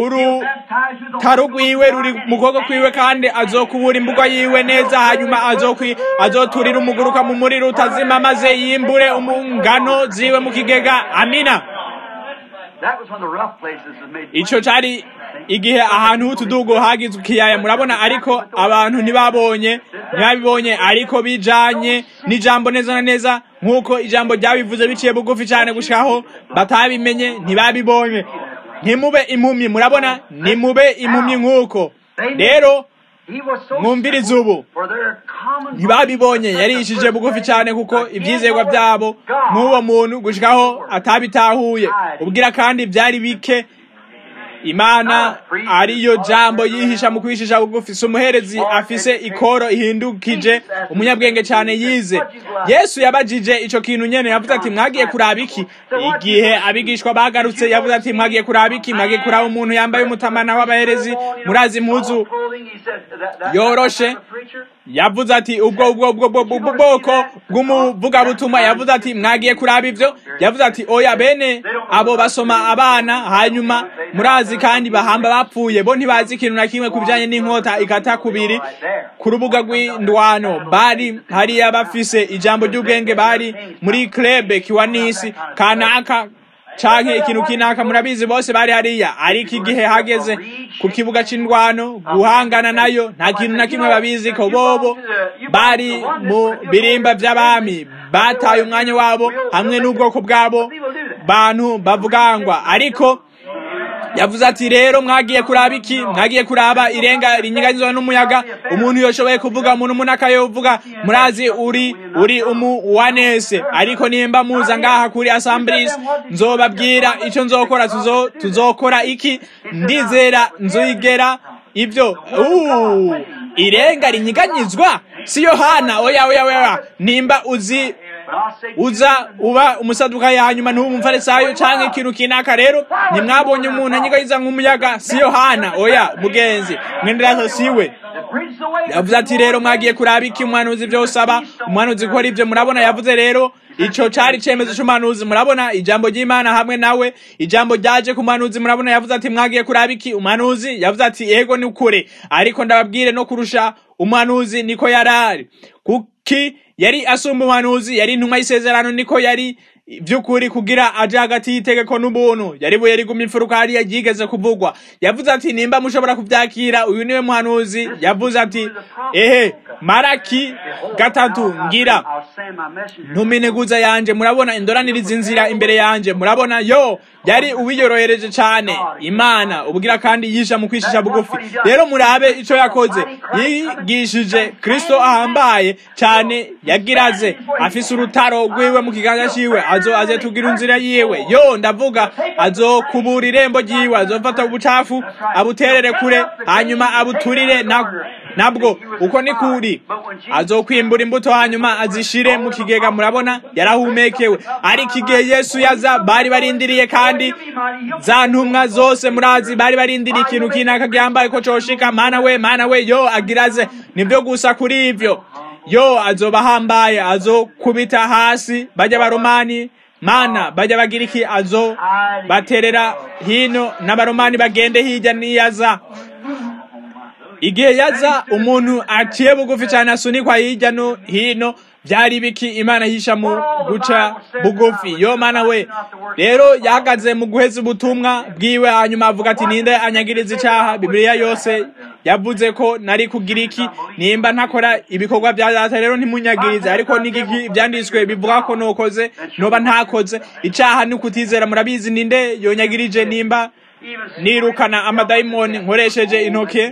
urutaro rwiwe ruri mu kuboko kwiwe kandi azokubura imbuga yiwe neza hanyuma azoturira umuguruka mu muriro utazima maze yimbure umungano ziwe mu kigega amina ico cari igihe ahantu h'utudugo hagizwe ikiyaya murabona ariko abantu ntibabonye ntibabibonye ariko bijanye n'ijambo neza na neza nk'uko ijambo ryabivuze biciye bugufi cyane gushikaho batabimenye ntibabibonye ntimube impumyi murabona nimube impumyi nk'uko rero mwumvirize ubu ntibabibonye yarishije bugufi cyane kuko ibyizerwa byabo nk'uwo muntu gushikaho atabitahuye ubwira kandi byari bike imana ariyo jambo yihisha mu kwishisha bugufi si umuherezi afise ikoro ihindukije umunyabwenge cyane yize yesu yabajije ico kintu nyene yavuze ati mwagiye kuraba iki igihe abigishwa bagarutse yavuze ati mwagiye kuraba iki mwagiye kuraba umuntu yambaye umutamana w'abaherezi murazi impuzu yoroshe yavuze ati ubwo ubwo ubwo ubwo bwoko bw'umuvugabutumwa yavuze ati mwagiye kuraba ivyo yavuze ati oya bene abo basoma abana hanyuma murazi kandi bahamba bapfuye bo ntibazi ikintu na kimwe ku bijanye n'inkota ikata kubiri ku rubuga rw'indwano bari hariya bafise ijambo ry'ubwenge bari muri club kiwanisi kanaka canke ikintu kinaka murabizi bose bari hariya ariko igihe hageze ku kibuga c'indwano guhangana nayo nta kintu na kimwe babizi ko bobo bari mu birimba vy'abami bataye umwanya wabo hamwe n'ubwoko bwabo bantu bavugangwa ariko yavuze ati rero mwagiye kuraba iki mwagiye kuraba irenga rinyiganyizwa n'umuyaga umuntu yoshoboye kuvuga umuntu umunaka yovuga murazi uri uri umu wanese ariko nimba muza ngaha kuri assemblies nzobabwira ico nzokora tuzo tuzokora iki ndizera nzoigera ivyo uh, irenga rinyiganyizwa si yohana oya oya oya nimba uzi uza uba umusaduka hanyuma ntuba umufarisayo canke ikintu kinaka rero ntimwabonye umuntu anyigayiza nk'umuyaga si yohana oya mugenzi mwenderazo siwe yavuze ati rero mwagiye kuraba iki umwanuzi vyo usaba umwanuzi gukora ivyo murabona yavuze rero ico cari icemezo c'umuhanuzi murabona ijambo ry'imana hamwe nawe ijambo ryaje ku muhanuzi murabona yavuze ati mwagiye kuraba iki umuhanuzi yavuze ati ego ni ukuri ariko ndababwire no kurusha umuhanuzi niko yarari kuki yari asumba umuhanuzi yari intumwa y'isezerano niko yari by'ukuri kugira aje hagati y'itegeko n'ubuntu yari buye riguma imfuruka hariya ryigeze kuvugwa yavuze ati nimba mushobora kuvyakira uyu niwe muhanuzi yavuze ati ehe maraki gatatu ngira ntumineguza yanje murabona indoraniriza inzira imbere yanje murabona yo yari uwiyorohereje cane imana ubwira kandi yisha mu kwishisha bugufi rero murabe ico yakoze yigishije kristo ahambaye cane yagiraze afise urutaro rwiwe mu kiganza ciwe azo azetugira inzira yiwe yo ndavuga azokubura irembo ryiwe azofata ubucafu abuterere kure hanyuma abuturire na nabwo uko ni kuri azokwimbura imbuto hanyuma azishire mu kigega murabona yarahumekewe ariko igihe yesu yaza bari barindiriye kandi za ntumwa zose murazi bari barindiriye ikintu kinaka gihambaye ko coshika mana we mana we yo agiraze nivyo gusa kuri ivyo yo azoba ahambaye azokubita hasi bajya baromani mana bajya bagira iki azo baterera hino n'abaromani bagende hirya niyaza igihe yaza umuntu aciye bugufi cyane asunikwa hirya no hino byari biki imana yisha mu guca bugufi yo mana we rero yahagaze mu guheza ubutumwa bwiwe hanyuma avuga ati ninde anyagiriza icaha bibiliya yose yavuze ko nari kugira iki nimba ntakora ibikorwa bya data rero ntimunyagirize ariko n'igiki byanditswe bivuga ko nokoze noba ntakoze icaha ni ukutizera murabizi ninde yonyagirije nimba nirukana amadayimoni nkoresheje intoke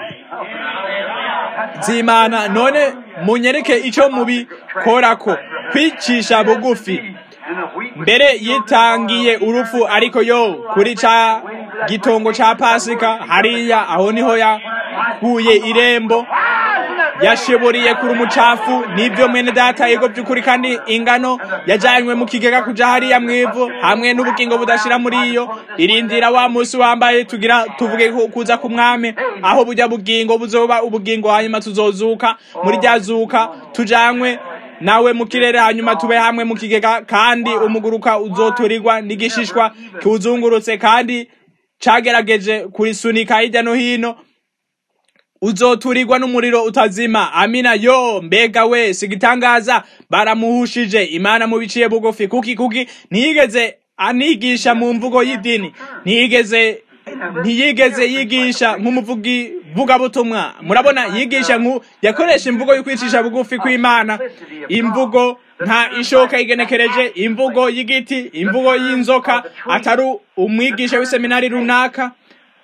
z'imana none munyereke icyo mubikorako kwicisha bugufi mbere yitangiye urupfu ariko yo kuri ca gitongo ca pasika hariya aho niho yakuye irembo yashiburiye kuri umucafu nibyo mwene data yego by'ukuri kandi ingano yajanywe mu kigega kuja hariya mwivu hamwe n'ubugingo budashira muri iyo irindira wa musi wambaye tugira tuvuge kuza ku mwami aho bujya bugingo buzoba ubugingo hanyuma tuzozuka muri rya zuka tujanywe nawe mu kirere hanyuma tube hamwe mu kigega kandi umuguruka uzoturirwa n'igishishwa kiwuzungurutse kandi cagerageje kurisunika hirya no hino uzoturirwa n'umuriro utazima amina yo mbega we sigitangaza baramuhushije imana mubiciye bugufi kuki kuki ntiyigeze anigisha mu mvugo y'idini ntiyigeze ntiyigeze yigisha nk'umuvugi vugabutumwa murabona yigisha nku yakoresha imvugo yo kwicisha bugufi kw'imana imvugo nta ishoka igenekereje imvugo y'igiti imvugo y'inzoka atari umwigisha w'iseminari runaka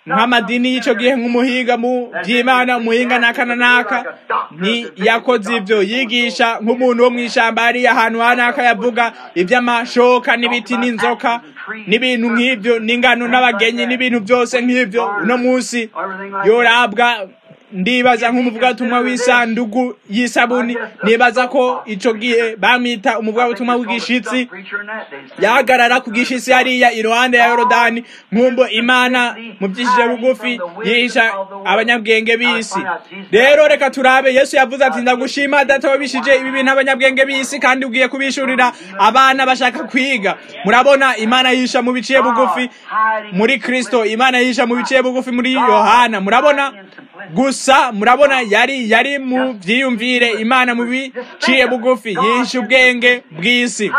nk'amadini y'icyo gihe nk'umuhinga mu by'imana umuhinga n'aka na n'aka ntiyakoze ibyo yigisha nk'umuntu wo mu ishyamba hariya ahantu hanaka yavuga iby'amashoka n'ibiti n'inzoka n'ibintu nk'ibyo n'ingano n'abagenyi n'ibintu byose nk'ibyo uno munsi yorabwa ndibaza nk'umuvugabutumwa w'isandugu y'isabuni nibaza ko icyo gihe bamwita umuvugabutumwa w'igishitsi yahagarara ku gishitsi hariya iruhande ya yorodani nk'umbo imana mu byishije bugufi yihisha abanyabwenge b'isi rero reka turabe yesu yavuze ati ndagushima data wabishije ibi bintu abanyabwenge b'isi kandi ugiye kubishurira abana bashaka kwiga murabona imana yihisha mu biciye bugufi muri kristo imana yihisha mu biciye bugufi muri yohana murabona gusa murabona yari yari mu byiyumvire imana mu biciye bugufi yihisha ubwenge bw'isi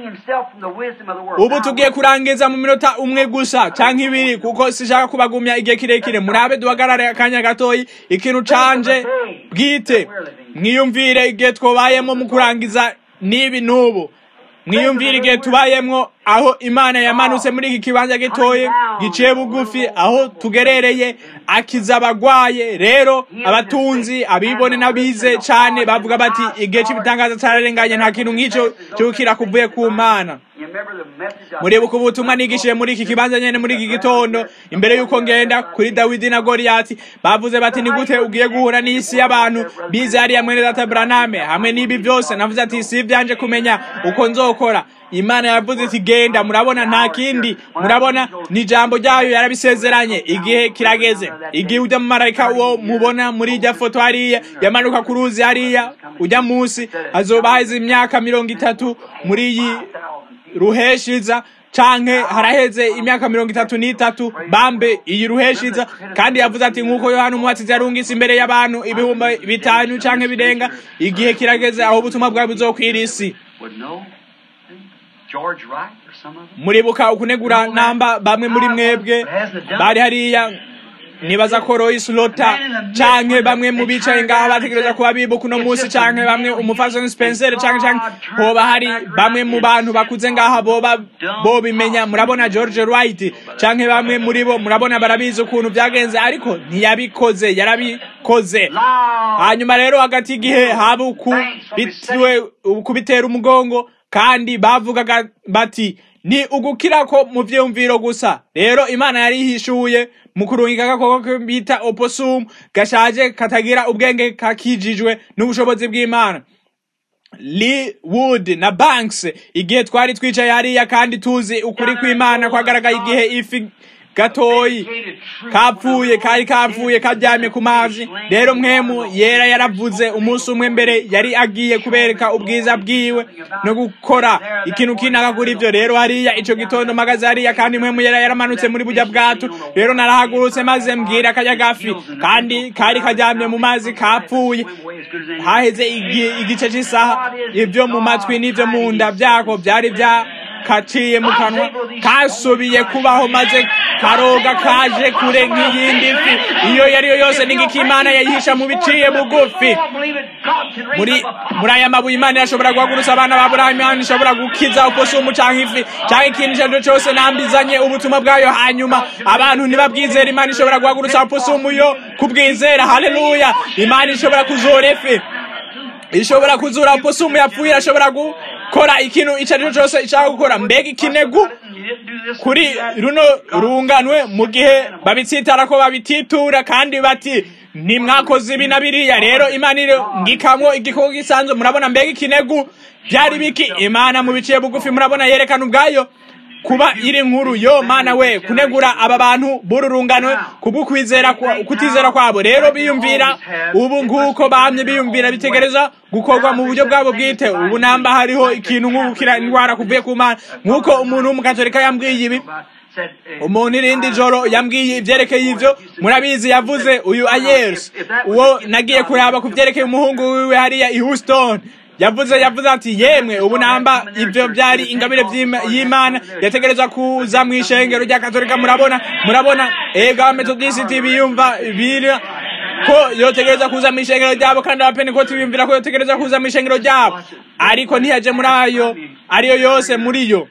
ubu tugiye kurangiza mu minota umwe gusa cyangwa ibiri kuko sishaka kubagumya igihe kirekire murabe duhagarare akanya gatoyi ikintu canje bwite mwiyumvire igihe twabayemo mu kurangiza n'ibi n'ubu mwiyumvire igihe tubayemo aho imana yamanutse muri iki kibanza gitoye giciye bugufi aho tugerereye akiza abagwaye rero abatunzi abibone n'abize cyane bavuga bati igihe cy'ibitangaza cyararenganye nta kintu nk'icyo cyukira kuvuye ku mana muribuka ubutumwa nigishije muri iki kibanza nyene muri iki gitondo imbere y'uko ngenda kuri dawidi na goriyati bavuze bati ni gute ugiye guhura n'isi y'abantu bize hariya mwene data buraname hamwe n'ibi byose navuze ati si ivyanje kumenya uko nzokora imana yavuze iti genda murabona nta kindi murabona ni ijambo ryayo yarabisezeranye igihe kirageze igihe ujya mu marayika uwo mubona muri irya foto hariya yamanuka ku ruzi hariya ujya munsi hazoba haheze imyaka mirongo itatu muri iyi ruheshiza canke haraheze imyaka mirongo itatu n'itatu bambe iyi ruheshiza kandi yavuze ati nk'uko yohana umuhatsizi yarungise imbere y'abantu ibihumbi bitanu canke birenga igihe kirageze aho ubutumwa bwawe buzokwira isi muribuka ukunegura namba bamwe muri mwebwe bari hariya nibaza ko Royce Lota canke bamwe mu bicaye ngaha bategereza kuba bibuka uno munsi canke bamwe umufasoni Spencer canke canke hoba hari bamwe mu bantu bakuze ngaha boba bo bimenya murabona George Wright canke bamwe muri bo murabona barabizi ukuntu byagenze ariko ntiyabikoze yarabikoze hanyuma rero hagati y'igihe haba ukubitiwe ukubitera umugongo kandi bavugaga bati ni ugukira ko mu vyumviro gusa rero imana yari ihishuye mu kurungika agakoko bita opossum gashaje katagira ubwenge kakijijwe n'ubushobozi bw'imana Lee Wood na Banks igihe twari twicaye hariya kandi tuzi ukuri kw'imana kwagaragaye igihe ifi gatoyi kapfuye kari kapfuye karyamye ku mazi rero mwemu yera yaravuze umunsi umwe mbere yari agiye kubereka ubwiza bwiwe no gukora ikintu kinaka kuri ibyo rero hariya ico gitondo magaze hariya kandi mwemu yera yaramanutse muri burya bwato rero narahagurutse maze mbwira akajya gafi kandi kari karyamye mu mazi kapfuye haheze igice cy'isaha ibyo mu matwi n'ibyo mu nda byako byari bya kaciye mu kanwa kasubiye kubaho maze karoga kaje kure nk'iyindi fi iyo yariyo yose n'ingiki imana yayihisha mu biciye bugufi muri muri aya mabuye imana irashobora guhagurutsa abana ba burahamu imana ishobora gukiza uposumu canke ifi canke ikintu icyo ari cyo cyose nambizanye ubutumwa bwayo hanyuma abantu ntibabwizera imana ishobora guhagurutsa uposumu yo kubwizera haleluya imana ishobora kuzora ifi ishobora kuzura uposumu yapfuye irashobora gukora ikintu icyo ari cyo cyose ishaka gukora mbega ikinegu kuri runo runganwe mu gihe babitsitara ko babititura kandi bati ntimwakoze ibi na biriya rero imana iri ngikamwo igikoko gisanzwe murabona mbega ikinegu byari biki imana mu biciye bugufi murabona yerekana ubwayo kuba iri nkuru yo mana we kunegura aba bantu b'ururunganwe kubw'ukwizera kutizera kwabo rero biyumvira ubu nguko bamye biyumvira bitegereza gukorwa mu buryo bwabo bwite ubu namba hariho ikintu nk'ugukira indwara kuvuye ku mana nk'uko umuntu w'umukatolika yambwiye ibi umuntu irindi joro yambwiye ibyerekeye ivyo murabizi yavuze uyu ayers uwo nagiye kuraba ku byerekeye umuhungu wiwe hariya i houston yavuze yavuze ati yemwe ubu namba ibyo byari ingabire y'imana yategereza kuza mu ishengero rya katolika murabona murabona ega abametodisiti biyumva bira ko yotegereza kuza mu ishengero ryabo kandi abapenekoti biyumvira ko yotegereza kuza mu ishengero ryabo ariko ntiyaje muri ayo ariyo yose muri yo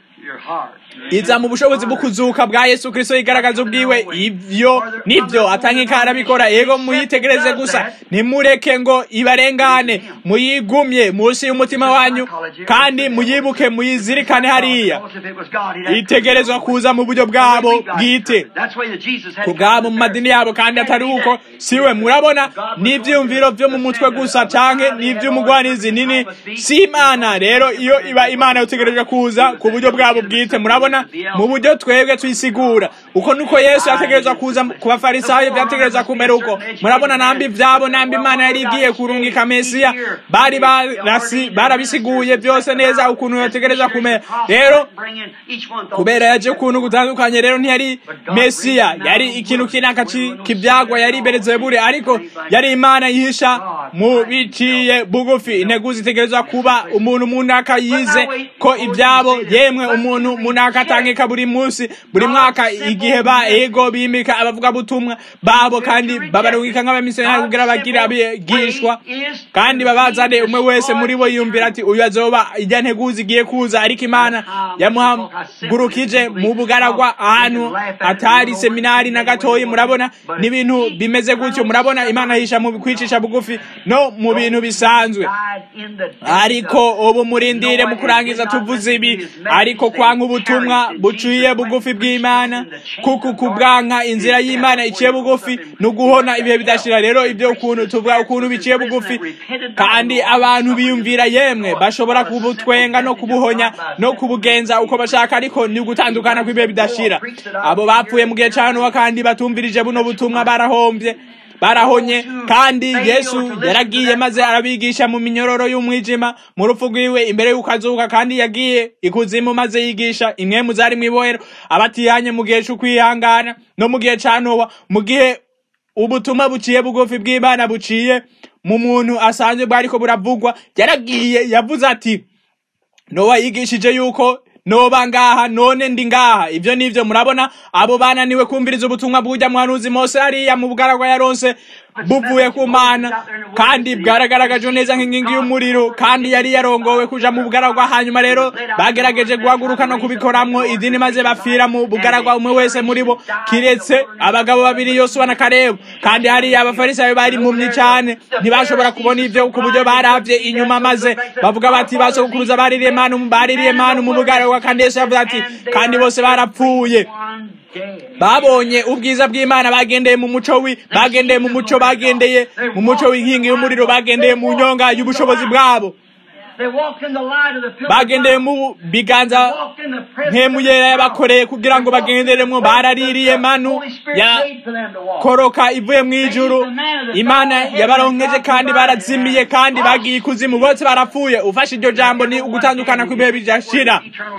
iza mu bushobozi bwo kuzuka bwa yesu kirisito yigaragaza ubwiwe ibyo nibyo atankika arabikora yego muyitegereze gusa ntimureke ngo ibarengane muyigumye munsi y'umutima wanyu kandi muyibuke muyizirikane hariya itegerezwa kuza mu buryo bwabo bwite ku bwabo mu madini yabo kandi atari uko siwe murabona n'ibyiyumviro byo mu mutwe gusa canke n'iby'umugwanizi nini si imana rero iyo iba imana utegereje kuza ku buryo bwabo bwite murabona mu buryo twebwe twisigura uko nuko yesu yategerezwa kuza ku bafarisayo byategerezwa kumera uko murabona nambi ibyabo nambi imana yari igiye kurungika mesiya bari barabisiguye byose neza ukuntu yategereza kumera rero kubera yaje ukuntu gutandukanye rero ntiyari mesiya yari ikintu kinaka kibyagwa yari berezebure ariko yari imana yihisha mu biciye bugufi intego zitegerezwa kuba umuntu munaka yize ko ibyabo yemwe umuntu munaka atangika buri munsi buri mwaka igihe ba ego bimika abavuga butumwa babo kandi babarungika nk'abamisiyonari kugira bagire abigishwa kandi babazane umwe wese muri bo yumvira ati uyu azoba ijya nteguzi igiye kuza ariko imana yamuhagurukije mu bugaragwa ahantu atari seminari na gatoyi murabona n'ibintu bimeze gutyo murabona imana yisha mu kwicisha bugufi no mu bintu bisanzwe ariko ubu murindire mu kurangiza tuvuze ibi ariko kwanga ubutumwa buciye bugufi bw'imana kuko kubwanka inzira y'imana iciye bugufi ni uguhona ibihe bidashira rero ibyo ukuntu tuvuga ukuntu biciye bugufi kandi abantu biyumvira yemwe bashobora kubutwenga no kubuhonya no kubugenza uko bashaka ariko ni ugutandukana kw'ibihe bidashira abo bapfuye mu gihe cya nowa kandi batumvirije buno butumwa barahombye barahonye kandi yesu yaragiye maze arabigisha mu minyororo y'umwijima mu rupfu rwiwe imbere y'uko azuka kandi yagiye ikuzimu maze yigisha imwe mu zari mu ibohero abatihanye mu gihe cy'ukwihangana no mu gihe cya nowa mu gihe ubutumwa buciye bugufi bw'imana buciye mu muntu asanzwe bwariko buravugwa yaragiye yavuze ati nowa yigishije yuko noba ngaha none ndi ngaha ivyo nivyo murabona abo bananiwe kumviriza ubutumwa bw'urya muhanuzi mose hariya mu bugaragwa yaronse buvuye ku mana kandi bwaragaragajwe neza nk'inkingi y'umuriro kandi yari yarongowe kuja mu bugaragwa hanyuma rero bagerageje guhaguruka no kubikoramwo idini maze bapfira mu bugaragwa umwe wese muri bo kiretse abagabo babiri yosuwa na karebu kandi hariya abafarisayo bari impumyi cane ntibashobora kubona ivyo ku buryo baravye inyuma maze bavuga bati basokuruza baririye manu baririye manu mu bugaragwa kandi yesu yavuze ati kandi bose barapfuye babonye ubwiza bw'imana bagendeye mu muco wi bagendeye mu muco bagendeye mu muco w'inkingi y'umuriro bagendeye mu nyonga y'ubushobozi bwabo bagendeye mu biganza nk'emuyera yabakoreye kugira ngo bagenderemo baraririye manu yakoroka ivuye mu ijuru imana yabaronkeje kandi barazimiye kandi bagiye ikuzimu bose barapfuye ufashe iryo jambo ni ugutandukana kw'ibihe bidashira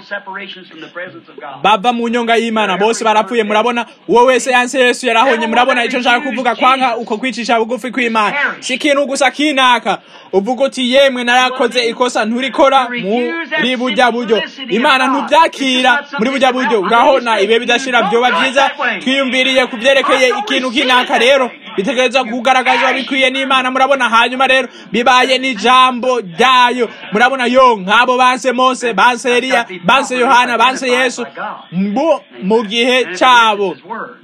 bava mu nyonga y'imana bose barapfuye murabona uwo wese yanse yesu yarahonye murabona icyo nshaka kuvuga kwanga uko kwicisha bugufi kw'imana si ikintu gusa kinaka uvuga uti yemwe narakoze ikosa nturikora muri burya buryo imana ntubyakira muri burya buryo urahona ibihe bidashira byoba byiza twiyumviriye ku byerekeye ikintu kinaka rero bitegereza kugaragazwa bikwiye n'imana murabona hanyuma rero bibaye n'ijambo ryayo murabona yo nk'abo banse mose banse eliya banse yohana banse yesu mu gihe cyabo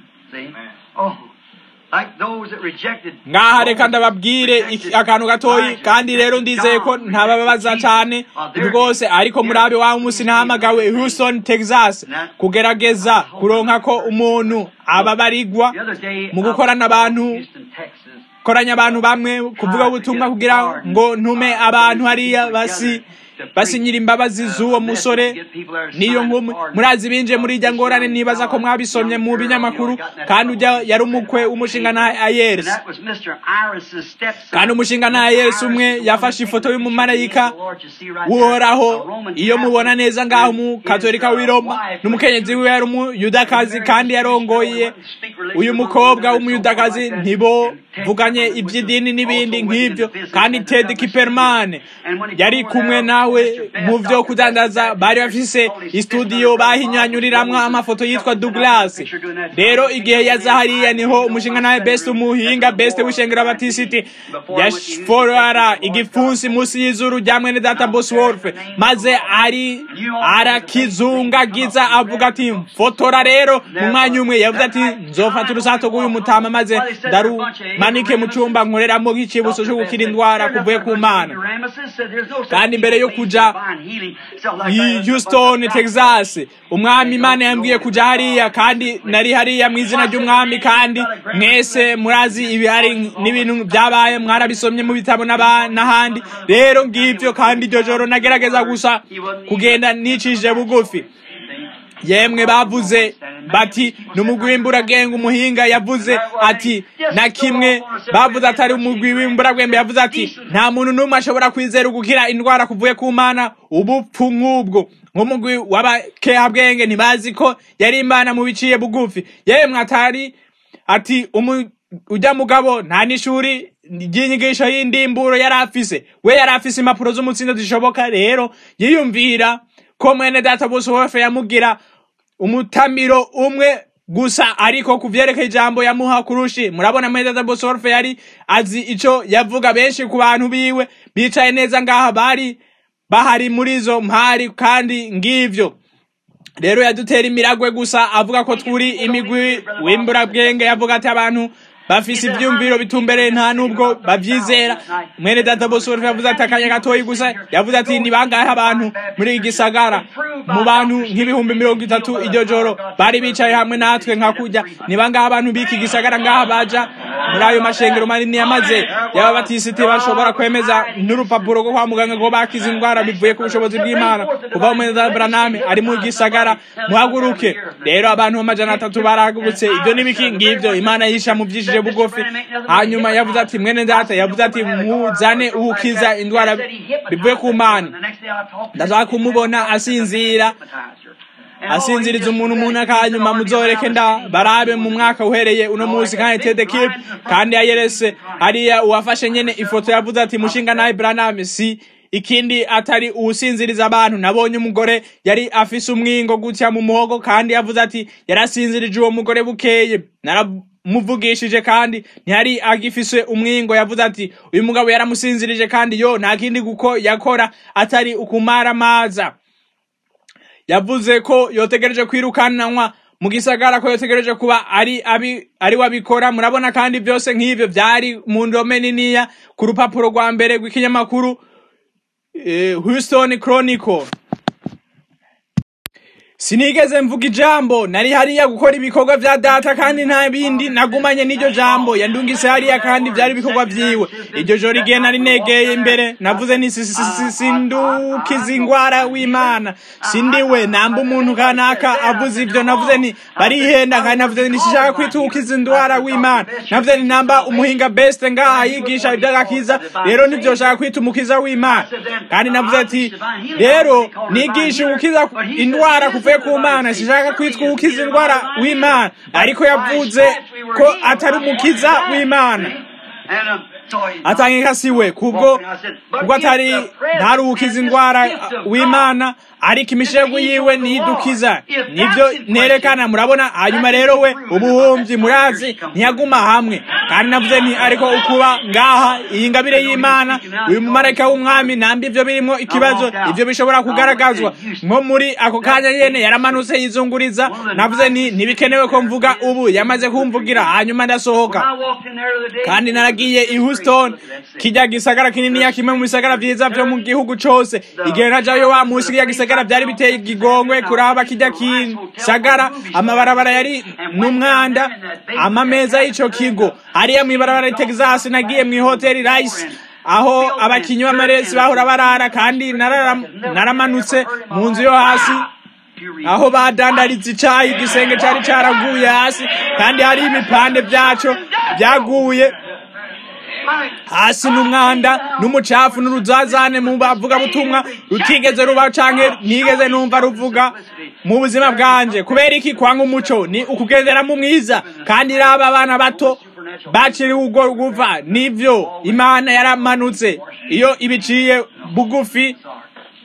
ngaha reka ndababwire akantu gatoyi kandi rero ndizeye ko ntabababaza cyane rwose ariko murabe wa munsi nahamagawe Houston Texas kugerageza kuronka ko umuntu ababarigwa mu gukorana abantu koranya abantu bamwe kuvuga ubutumwa kugira ngo ntume abantu hariya basi basinyira imbabazi z'uwo musore niyo nkumi murazi binje muri irya ngorane nibaza ko mwabisomye mu binyamakuru kandi ujya yari umukwe w'umushinga na ayeresi kandi umushinga na ayeresi umwe yafashe ifoto y'umumarayika uhoraho iyo mubona neza ngaho umukatolika w'i roma n'umukenyezi wiwe yari umuyudakazi kandi yarongoye uyu mukobwa w'umuyudakazi ntibo vuganye iby'idini n'ibindi nk'ibyo kandi ted kiperman yari kumwe nawe nawe mu vyo kudandaza bari bafise istudio bahinyanyuriramwo amafoto yitwa Douglas rero igihe yaza hariya niho umushinga nawe best umuhinga best w'ishengero abatisiti yashforara igipfunsi musi y'izuru rya mwene data Bosworth maze ari arakizungagiza avuga ati fotora rero mu mwanya umwe yavuze ati nzofata urusato rw'uyu mutama maze ndarumanike mu cumba nkoreramo nk'icibutso cyo gukira indwara kuvuye ku mana kandi mbere yo kuja i Houston Texas umwami imana yambwiye kuja hariya kandi nari hariya mu izina ry'umwami kandi mwese murazi ibihari n'ibintu byabaye mwarabisomye mu bitabo n'ahandi rero ngivyo kandi iryo joro nagerageza gusa kugenda nicishije bugufi yemwe bavuze bati numugwi w'imburagenge umuhinga yavuze ati na kimwe bavuze atari umugwi w'imburagwembe yavuze ati nta muntu n'umwe ashobora kwizera gukira indwara kuvuye ku mana ubupfu nk'ubwo nk'umugwi w'abakehabwenge ntibazi ko yari imana mu biciye bugufi yemwe atari ati ujya mugabo nta n'ishuri ry'inyigisho y'indimburo yari afise we yari afise impapuro z'umutsindo zishoboka rero yiyumvira ko mwene data bose wofe yamugira umutamiro umwe gusa ariko ku vyerekeye ijambo yamuha kurushi murabona mwene data bose wofe yari azi ico yavuga benshi ku bantu biwe bicaye neza ngaha bari bahari muri izo mpari kandi ngivyo rero yadutera imiragwe gusa avuga ko twuri imigwi w'imburabwenge yavuga ati abantu bafise ivyumviro bitumbereye nta nubwo bavyizera mwene data bose yavuze ati akanya gatoyi gusa yavuze ati ni bangahe abantu muri iki gisagara mu bantu nk'ibihumbi mirongo itatu iryo joro bari bicaye hamwe natwe nka kurya ni bangahe abantu b'iki gisagara ngaha baja muri ayo mashengero manini yamaze yaba batisiti bashobora kwemeza n'urupapuro rwo kwa muganga ko bakize indwara bivuye ku bushobozi bw'imana kuva mwene data braname ari mu gisagara muhaguruke rero abantu amajana atatu barahagurutse ibyo n'ibiki ngivyo imana yisha mu vyishije bugufi hanyuma yavuze ati mwene data yavuze ati muzane uwukiza indwara bivuye ku mana ndashaka kumubona asinzira asinziriza umuntu umuntu akanyuma muzoreke nda barabe mu mwaka uhereye uno munsi kandi tede kip kandi ayerese hariya uwafashe nyene ifoto yavuze ati mushinga nawe braname si ikindi atari uwusinziriza abantu nabonye umugore yari afise umwingo gutya mu muhogo kandi yavuze ati yarasinzirije uwo mugore bukeye muvugishije kandi ntiyari agifise umwingo yavuze ati uyu mugabo yaramusinzirije kandi yo nta kindi guko yakora atari ukumara amaza yavuze ko yotegereje kwirukananwa mu gisagara ko yotegereje kuba ari abi ari wabikora murabona kandi byose nk'ivyo byari mu ndome niniya ku rupapuro rwa mbere rw'ikinyamakuru eh, Houston Chronicle sinigeze mvuga ijambo nari hariya gukora ibikorwa vya data kandi nta bindi nagumanye n'iryo jambo yandungise hariya kandi vyari ibikorwa vyiwe iryo joro igihe nari negeye imbere navuze nti sindukiza ingwara w'imana sindiwe namba umuntu kanaka avuze ivyo navuze nti barihenda kandi navuze nti sishaka kwitukiza indwara w'imana navuze nti namba umuhinga best ngaha yigisha ivy'agakiza rero ntivyoshaka kwita umukiza w'imana kandi navuze ati rero nigisha ugukiza indwara kuva avuye ku mana sishaka kwitwa uwukiza indwara w'imana ariko yavuze ko atari umukiza w'imana atangika siwe kubwo kubwo atari ntari uwukiza indwara w'imana ariko imishego yiwe nidukiza nibyo nerekana murabona hanyuma rero we ubuhumyi murazi ntiyaguma hamwe kandi navuze nti ariko ukuba ngaha iyi ngabire y'imana uyu mumarayika w'umwami nambi ivyo birimo ikibazo ivyo bishobora kugaragazwa nko muri ako kanya nyene yaramanutse yizunguriza navuze nti ntibikenewe ko mvuga ubu yamaze kumvugira hanyuma ndasohoka kandi naragiye i Houston kijya gisagara kinini kimwe mu bisagara vyiza vyo mu gihugu cose igihe najayo wa musi kijya gisagara vyari biteye igigongwe kuraba kijya kisagara amabarabara yari n'umwanda amameza y'ico kigo hariya mw'ibarabara i Texas nagiye mw'ihoteli Rice aho abakinyi b'amaresi bahora barara kandi naramanutse mu nzu yo hasi aho badandariza icayi igisenge cari caraguye hasi kandi hari ibipande vyaco vyaguye hasi n'umwanda n'umucafu n'uruzazane mu bavuga butumwa rutigeze ruba canke nigeze numva ruvuga mu buzima bwanje kubera iki kwanga umuco ni ukugenderamo mwiza kandi raba abana bato baciriwe ubwo guva nivyo imana yaramanutse iyo ibiciye bugufi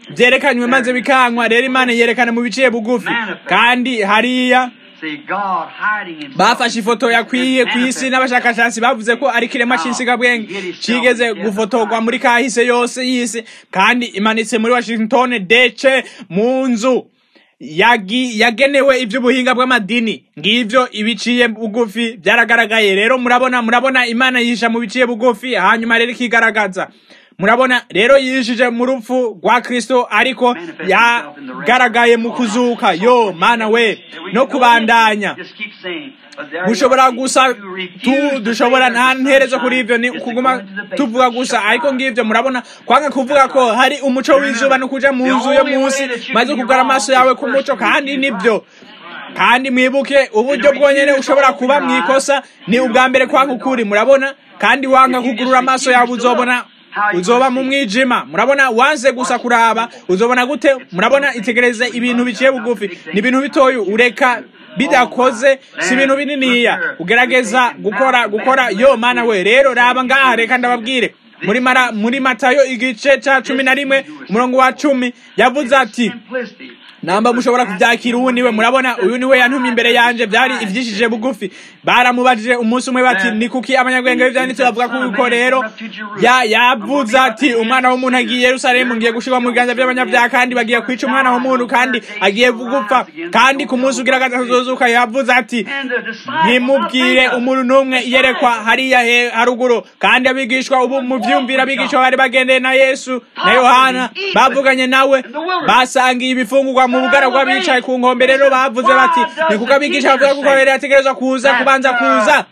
byerekanywe maze bikankwa rero imana yerekana mu biciye bugufi kandi hariya bafashe ifoto yakwiye ku isi n'abashakashatsi bavuze ko ari kiremwa cy'insigabwenge kigeze gufotorwa muri kahise yose y'isi kandi imanitse muri washington dece mu nzu yagenewe iby'ubuhinga bw'amadini ngibyo ibiciye bugufi byaragaragaye rero murabona murabona imana yisha mu biciye bugufi hanyuma rero ikigaragaza murabona rero yishije mu rupfu rwa kristo ariko yagaragaye mu kuzuka yo mana we no kubandanya mushobora gusa tu dushobora nta nterezo kuri ibyo ni kuguma tuvuga gusa ariko ngibyo murabona kwanga kuvuga ko hari umuco w'izuba no kuja mu nzu yo munsi maze ukugara amaso yawe ku muco kandi nibyo kandi mwibuke uburyo bwonyene ushobora kuba mwikosa ni ubwa mbere kwanga ukuri murabona kandi wanga kugurura amaso yawe uzobona uzoba mu mwijima murabona wanze gusa kuraba uzobona gute murabona itegereze ibintu biciye bugufi ni ibintu bitoya ureka bidakoze si ibintu bininiya ugerageza gukora gukora yo mana we rero raba ngaha reka ndababwire muri mara muri matayo igice ca cumi na rimwe umurongo wa cumi yavuze ati namba mushobora kubyakira uwu niwe murabona uyu niwe yantumye imbere yanje byari ivyishije bugufi baramubajije umunsi umwe bati ni kuki abanyabwenge b'ivyanditse bavuga kuko rero ya yavuze ati umwana w'umuntu agiye yerusalemu ngiye gushirwa mu biganza by'abanyabyaha kandi bagiye kwica umwana w'umuntu kandi agiye gupfa kandi ku munsi ugira gatatu azozuka yavuze ati ntimubwire umuntu n'umwe iyerekwa hariya haruguru kandi abigishwa ubu muvyumvira abigishwa bari bagendeye na yesu na yohana bavuganye nawe basangiye ibifungurwa mu bugaragwa bicaye ku nkombe rero bavuze bati ni kuko abigisha bavuga kuko rero yategerezwa kuza kubanza kuza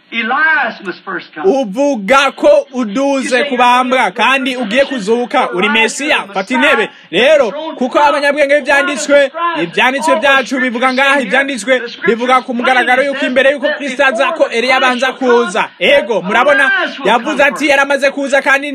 uvuga ko uduze kubambwa kandi ugiye kuzuka uri mesiya fata intebe rero kuko abanyabwenge b'ibyanditswe ibyanditswe byacu bivuga ngaha ibyanditswe bivuga ku mugaragaro yuko imbere yuko kristo aza ko eliya abanza kuza ego murabona yavuze ati yaramaze kuza kandi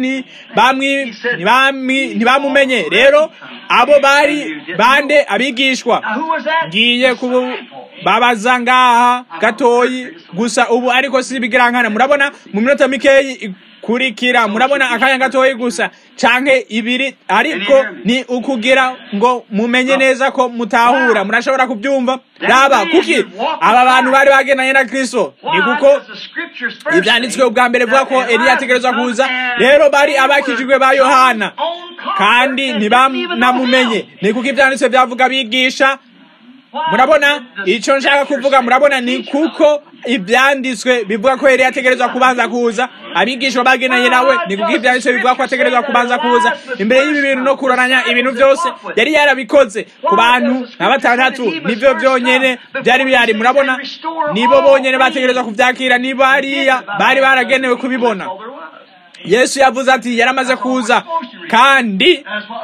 ntibamumenye rero abo bari bande abigishwa ngiye babaza ngaha gatoyi gusa ubu ariko si bigirankana murabona mu minota mikeyi kurikira murabona akanya gatoyi gusa canke ibiri ariko ni ukugira ngo mumenye neza ko mutahura murashobora kubyumva raba kuki aba bantu bari bagendanye na kristo ni kuko ivyanditswe ubwa mbere vuga ko eliya ategerezwa kuza rero bari abakijijwe ba yohana kandi ntibanamumenye ni kuko ivyanditswe vyavuga bigisha murabona icyo nshaka kuvuga murabona ni kuko ibyanditswe bivuga ko yari yategerezwa kubanza kuza abigishwa bagenanye nawe ni kuko ibyanditswe bivuga ko ategerezwa kubanza kuza imbere y'ibi bintu no kuroranya ibintu byose yari yarabikoze ku bantu nka batandatu nibyo byonyene byari bihari murabona nibo bonyene bategerezwa kubyakira nibo hariya bari baragenewe kubibona yesu yavuze ati yaramaze kuza kandi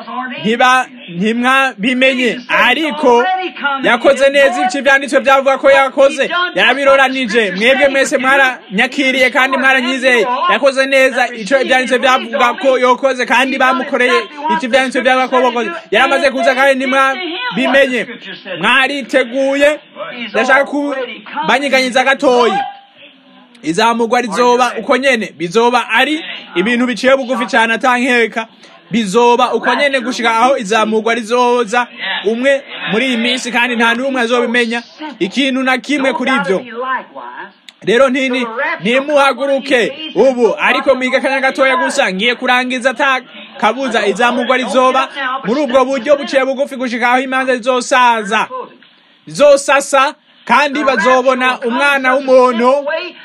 ntimwabimenye ariko yakoze neza ibice ibyanditswe byavuga ko yakoze yarabiroranije mwebwe mwese mwaranyakiriye kandi mwaranyizeye yakoze neza icyo ibyanditswe byavuga ko yokoze kandi bamukoreye icyo ibyanditswe byavuga ko bakoze yaramaze kuza kandi ntimwabimenye mwariteguye ndashaka kubanyiganyiza gatoyi izamugwa rizoba uko nyene bizoba ari ibintu biciye bugufi cyane atankeka bizoba uko nyene gushika aho izamugwa rizoza umwe muri iyi minsi kandi nta n'umwe azobimenya ikintu na kimwe kuri ivyo rero ntini ntimuhaguruke ubu ariko mwiga akanya gatoya gusa ngiye kurangiza ata kabuza izamugwa rizoba muri ubwo buryo buciye bugufi gushika aho imanza zizosaza zizosasa kandi bazobona umwana w'umuntu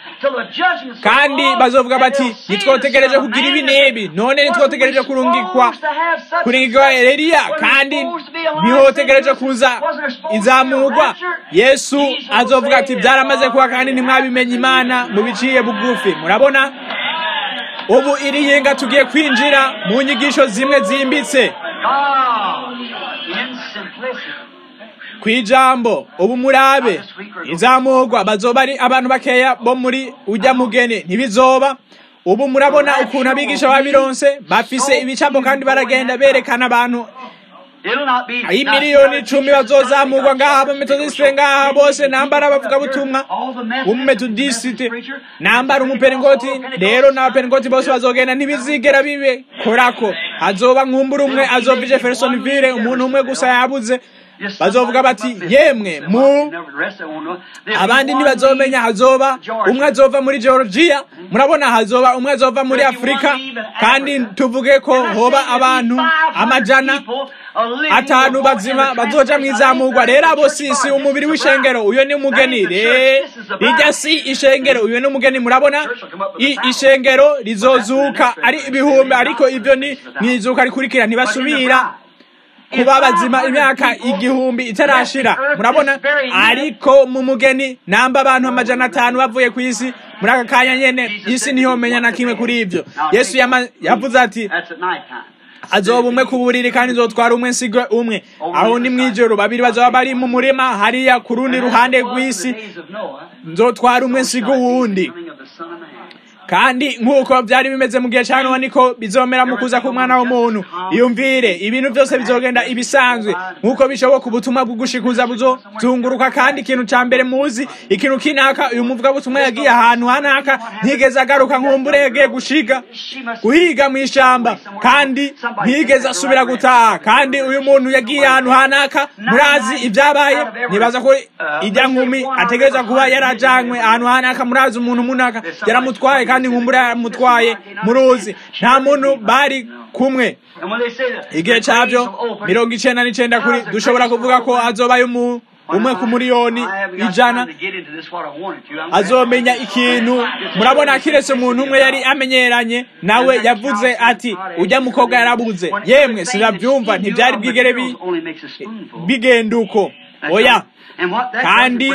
kandi bazovuga bati nitwotegereje kugira ibi n'ibi none nitwotegereje kurungikwa kuringikwa eliya kandi ntihotegereje kuza izamurwa yesu azovuga ati byaramaze kuba kandi ntimwabimenye imana mubiciye bugufi murabona ubu iri yenga tugiye kwinjira mu nyigisho zimwe zimbitse kwijambo ubu murabe izamurwa bazoba ari abantu bakeya bo muri ujya mugeni ntibizoba ubu murabona ukuntu abigisha babironse bafise ibicapo kandi baragenda berekana abantu imiliyoni icumi bazozamurwa ngaha abametodisite ngaha bose nambara abavugabutumwa umumetodisite nambara umupeningoti rero n'abapeningoti bose bazogenda ntibizigera bibe korako hazoba nkumbura umwe azova jeffersonville umuntu umwe gusa yabuze bazovuga bati yemwe mu abandi ntibazomenya hazoba umwe azova muri georgia murabona hazoba umwe azova muri afurika kandi tuvuge ko hoba abantu amajana atanu bazima bazoja mwizamurwa rero abo sisi umubiri w'ishengero uyo ni umugeni rijya si ishengero uyo ni umugeni murabona ishengero rizozuka ari ibihumbi ariko ibyo ni mwizuka rikurikira ntibasubira kuba bazima imyaka igihumbi itarashira murabona ariko mu mugeni namba abantu amajana atanu bavuye ku isi muri aka kanya nyene isi ntihomenya na kimwe kuri ibyo yesu yavuze ati azoba umwe ku buriri kandi nzotwara umwe nsigwe umwe aho ni mw'ijoro babiri bazoba bari mu murima hariya ku rundi ruhande rw'isi nzotwara umwe nsigwe uwundi kandi nk'uko byari bimeze mu gihe cya nowa niko bizomera mu kuza k'umwana w'umuntu iyumvire ibintu byose bizogenda ibisanzwe nk'uko bishoboka ubutumwa bwo gushikuza buzozunguruka kandi ikintu cya mbere muzi ikintu kinaka uyu muvugabutumwa yagiye ahantu hanaka ntigeze agaruka nk'umbure yagiye gushiga guhiga mu ishamba kandi ntigeze asubira gutaha kandi uyu muntu yagiye ahantu hanaka murazi ibyabaye nibaza ko ijya nkumi ategereza kuba yarajanywe ahantu hanaka murazi umuntu munaka yaramutwaye kandi nkumbura yaramutwaye muruzi nta muntu bari kumwe igihe cyabyo mirongo icenda n'icenda kuri dushobora kuvuga ko azobayo umu umwe ku miliyoni ijana azomenya ikintu murabona kiretse umuntu umwe yari amenyeranye nawe yavuze ati ujya mukobwa yarabuze yemwe sinabyumva ntibyari bwigere bigenda uko oya kandi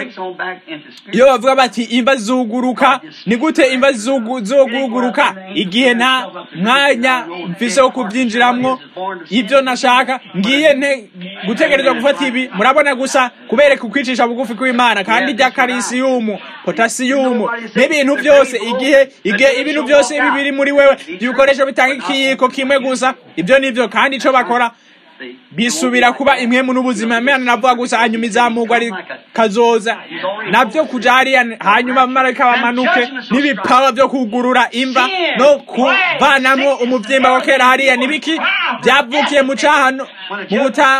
iyo bavuga bati imva zuguruka ni gute imva zoguguruka igihe nta mwanya mfise wo kubyinjiramwo ibyo nashaka ngiye nte gutegereza gufata ibi murabona gusa kubereka ukwicisha bugufi kw'imana kandi ijya karisiyumu potasiyumu n'ibintu byose igihe igihe ibintu byose bibiri muri wewe ibikoresho bitanga ikiyiko kimwe gusa ibyo nibyo kandi icyo bakora bisubira kuba imwemu n'ubuzima imana navuga gusa hanyuma izamurwa rikazoza nabyo kuja hariya hanyuma abamarayika bamanuke n'ibipawa byo kugurura imva no kuvanamwo umuvyimba wa kera hariya nibiki byavukiye mu cahano mu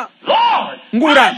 butangura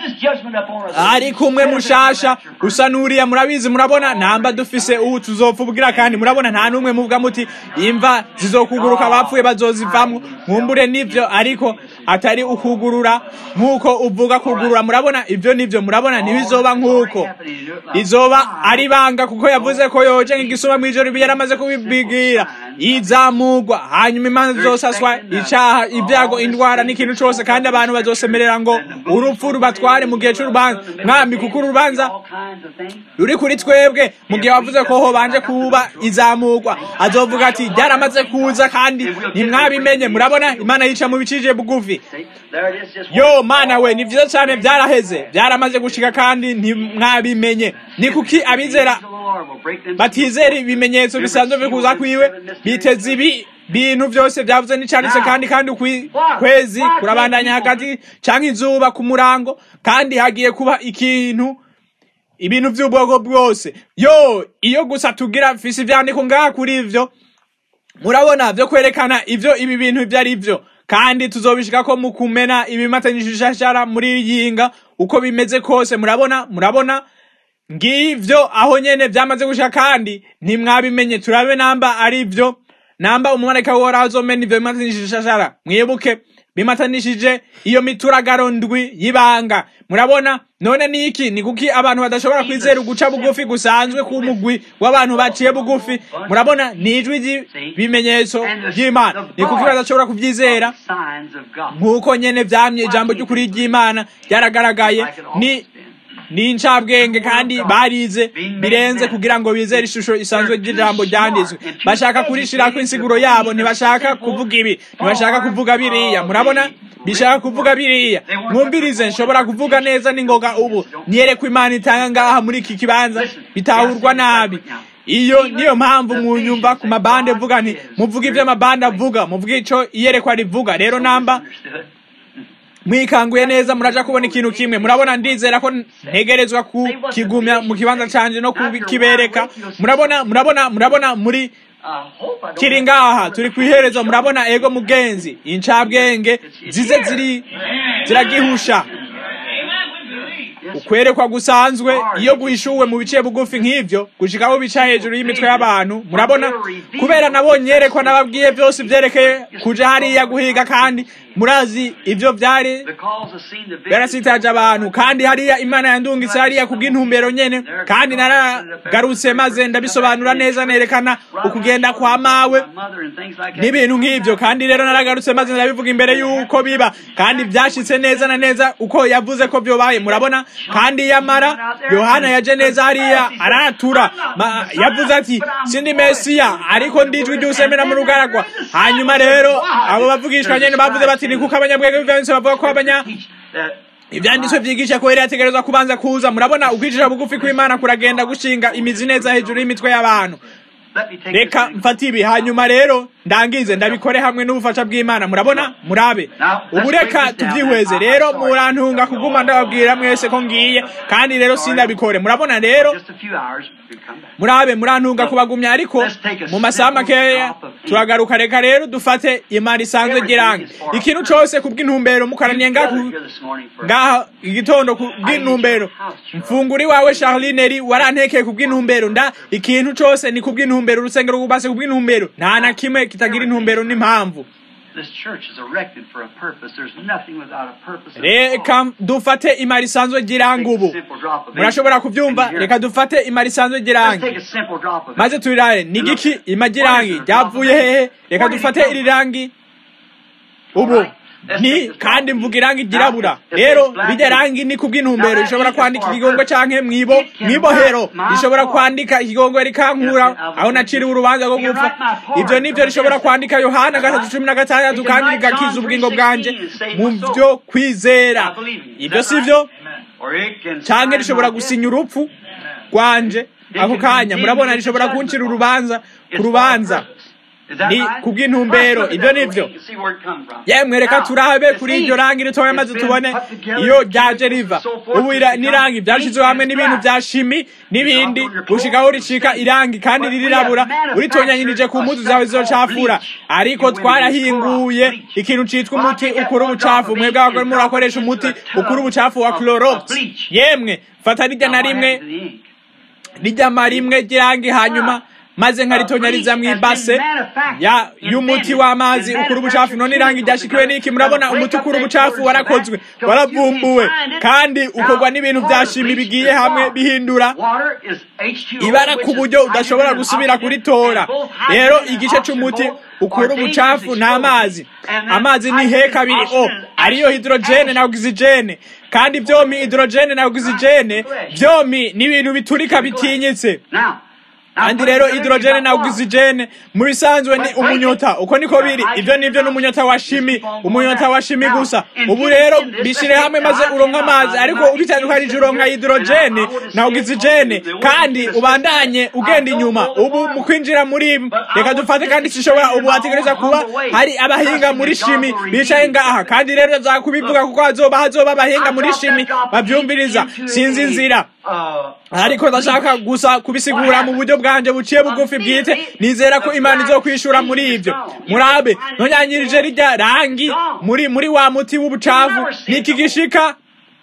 ariko umwe mushasha usa n'uriya murabizi murabona namba dufise ubu tuzopfubwira kandi murabona nta n'umwe muvuga muti imva zizokuguruka abapfuye bazozivamwo nkumbure nivyo ariko atari ukugurura nk'uko uvuga kugurura murabona ibyo nibyo murabona ntibizoba nk'uko izoba ari banga kuko yavuze ko yoje nk'igisuma mu ijoro yaramaze kubibwira izamugwa hanyuma imanza zosaswa icaha ibyago indwara n'ikintu cose kandi abantu bazosemerera ngo urupfu rubatware mu gihe c'urubanza mwami kuko urubanza ruri kuri twebwe mu gihe wavuze ko hobanje kuba izamugwa azovuga ati ryaramaze kuza kandi ntimwabimenye murabona imana yica mu bicije bugufi yo mana we ni vyiza cane vyaraheze vyaramaze gushika kandi ntimwabimenye ni kuki abizera batizera ibimenyetso bisanzwe bikuza kwiwe biteze ibi bintu byose byavuze n'icanditse kandi kandi ukwezi kurabandanya hagati canke izuba ku murango kandi hagiye kuba ikintu ibintu by'ubwoko bwose yo iyo gusa tugira mfise ivyandiko ngaha kuri ivyo murabona vyo kwerekana ivyo ibi bintu ivyo ari vyo kandi tuzobishika ko mu kumena ibimatanyije ishashara muri yinga uko bimeze kose murabona murabona ngivyo aho nyene vyamaze gushika kandi ntimwabimenye turabe namba ari vyo namba umumarayika w'uhoraho azomena ivyo bimatanishije ishashara mwibuke bimatanishije iyo mituragaro ndwi y'ibanga murabona none ni iki ni kuki abantu badashobora kwizera uguca bugufi gusanzwe k'umugwi w'abantu baciye bugufi murabona ni ijwi ry'ibimenyetso ry'imana ni kuki badashobora kuvyizera nk'uko nyene vyamye ijambo ry'ukuri ry'imana ryaragaragaye ni ni incabwenge kandi barize birenze kugira ngo bizere ishusho isanzwe ry'ijambo ryanditswe bashaka kurishirako insiguro yabo ntibashaka kuvuga ibi ntibashaka kuvuga biriya murabona bishaka kuvuga biriya mwumvirize nshobora kuvuga neza n'ingoga ubu niyereko imana itanga ngaha muri iki kibanza bitahurwa nabi iyo niyo mpamvu munyumva ku mabande vuga nti muvuga ivyo amabande avuga muvuga ico iyerekwa rivuga rero namba mwikanguye neza muraja kubona ikintu kimwe murabona ndizera ko ntegerezwa kukigumya mu kibanza canje no kukibereka murabona murabona murabona muri kiri ngaha turi kwihereza murabona ego mugenzi incabwenge zize ziri ziragihusha ukwerekwa gusanzwe iyo guhishuwe mu bice bugufi nk'ivyo gushikaho bica hejuru y'imitwe y'abantu murabona kubera nabonye yerekwa nababwiye byose byerekeye kuja hariya guhiga kandi murazi ivyo vyari byarasitaje abantu kandi hariya imana yandungitse hariya kubw'intumbero nyene kandi naragarutse maze ndabisobanura neza nerekana ukugenda kwa mawe n'ibintu nk'ivyo kandi rero naragarutse maze ndabivuga imbere y'uko biba kandi vyashitse neza na neza uko yavuze ko vyobaye murabona kandi yamara yohana yaje neza hariya aratura yavuze ati sindi mesiya ariko ndijwi ry'usemera mu rugaragwa hanyuma rero abo bavugishwa nyene bavuze bati ni kuko abanyabwenge b'ivyanditswe bavuga ko abanya ivyanditswe vyigisha ko yari yategerezwa kubanza kuza murabona ukwicisha bugufi kw'imana kuragenda gushinga imizi neza hejuru y'imitwe y'abantu reka mfate ibi hanyuma rero ndangize ndabikore hamwe n'ubufasha bw'imana murabona murabe ubu reka tubyihweze rero murantunga kuguma ndababwira mwese ko ngiye kandi rero sindabikore murabona rero murabe murantunga kubagumya ariko mu masaha makeya turagaruka reka rero dufate imana isanzwe girange ikintu cose kubw'intumbero mukaraniye ngaha igitondo kubw'intumbero mfunguri wawe charlineri warantekeye kubw'intumbero nda ikintu cose ni kubw'intumbero urusengero rwubatse kubw'intumbero nta na kimwe kitagira intumbero n'impamvu reka dufate imari isanzwe giranga ubu murashobora kubyumva reka dufate imari isanzwe girangi maze turiraye ni giki imagirangi ryavuye hehe reka dufate iri rangi ubu ni kandi mvuga irangi ryirabura rero rijya rangi ni kubw'intumbero rishobora kwandika ikigongo canke mwibo mwibohero rishobora kwandika ikigongo rikankura aho naciriwe urubanza rwo gupfa ivyo nivyo rishobora kwandika yohana gatatu cumi na gatandatu kandi rigakiza ubugingo bwanje mu vyo kwizera ivyo sivyo canke rishobora gusinya urupfu rwanje ako kanya murabona rishobora kuncira urubanza ku rubanza ni kubw'intumbero ibyo nivyo yemwe reka turabe kuri iryo rangi ritoya maze tubone iyo ryaje riva ubu n'irangi vyashizwe hamwe n'ibintu vya shimi n'ibindi gushikaho ricika irangi kandi ririrabura uritonyanyirije ku mpuzu zawe zizocafura ariko twarahinguye ikintu citwa umuti ukura ubucafu mwebwe abagore murakoresha umuti ukura ubucafu wa clorox yemwe fata rijya na rimwe rijya rimwe ry'irangi hanyuma maze nkaritonyariza mw'ibase ya y'umuti w'amazi ukura ubucafu none irangi ryashikiwe n'iki murabona umuti ukura ubucafu warakozwe waravumbuwe kandi ukorwa n'ibintu vya shimi bigiye hamwe bihindura ibara ku buryo udashobora gusubira kuritora rero igice c'umuti ukura ubucafu ni amazi amazi ni he kabiri o ariyo hidrogene na ogisijene kandi vyomi hidrogene na ogisijene vyomi ni ibintu biturika bitinyitse kandi rero hidrogene na ogisijene mu bisanzwe ni umunyota uko niko biri ivyo nivyo n'umunyota wa shimi umunyota wa shimi gusa ubu rero bishire hamwe maze uronka amazi ariko ubitandukanije uronka hidrogene na ogisijene kandi ubandanye ugenda inyuma ubu mu kwinjira muri reka dufate kandi sishobora ubu hategereza kuba hari abahinga muri shimi bicaye ngaha kandi rero zakubivuga kuko hazoba hazoba abahinga muri shimi bavyumviriza sinzi inzira ariko ndashaka gusa kubisigura mu buryo bwanje buciye bugufi bwite nizera ko imana izokwishura muri ivyo murabe nonyanyirije rijya rangi muri muri wa muti w'ubucafu niki gishika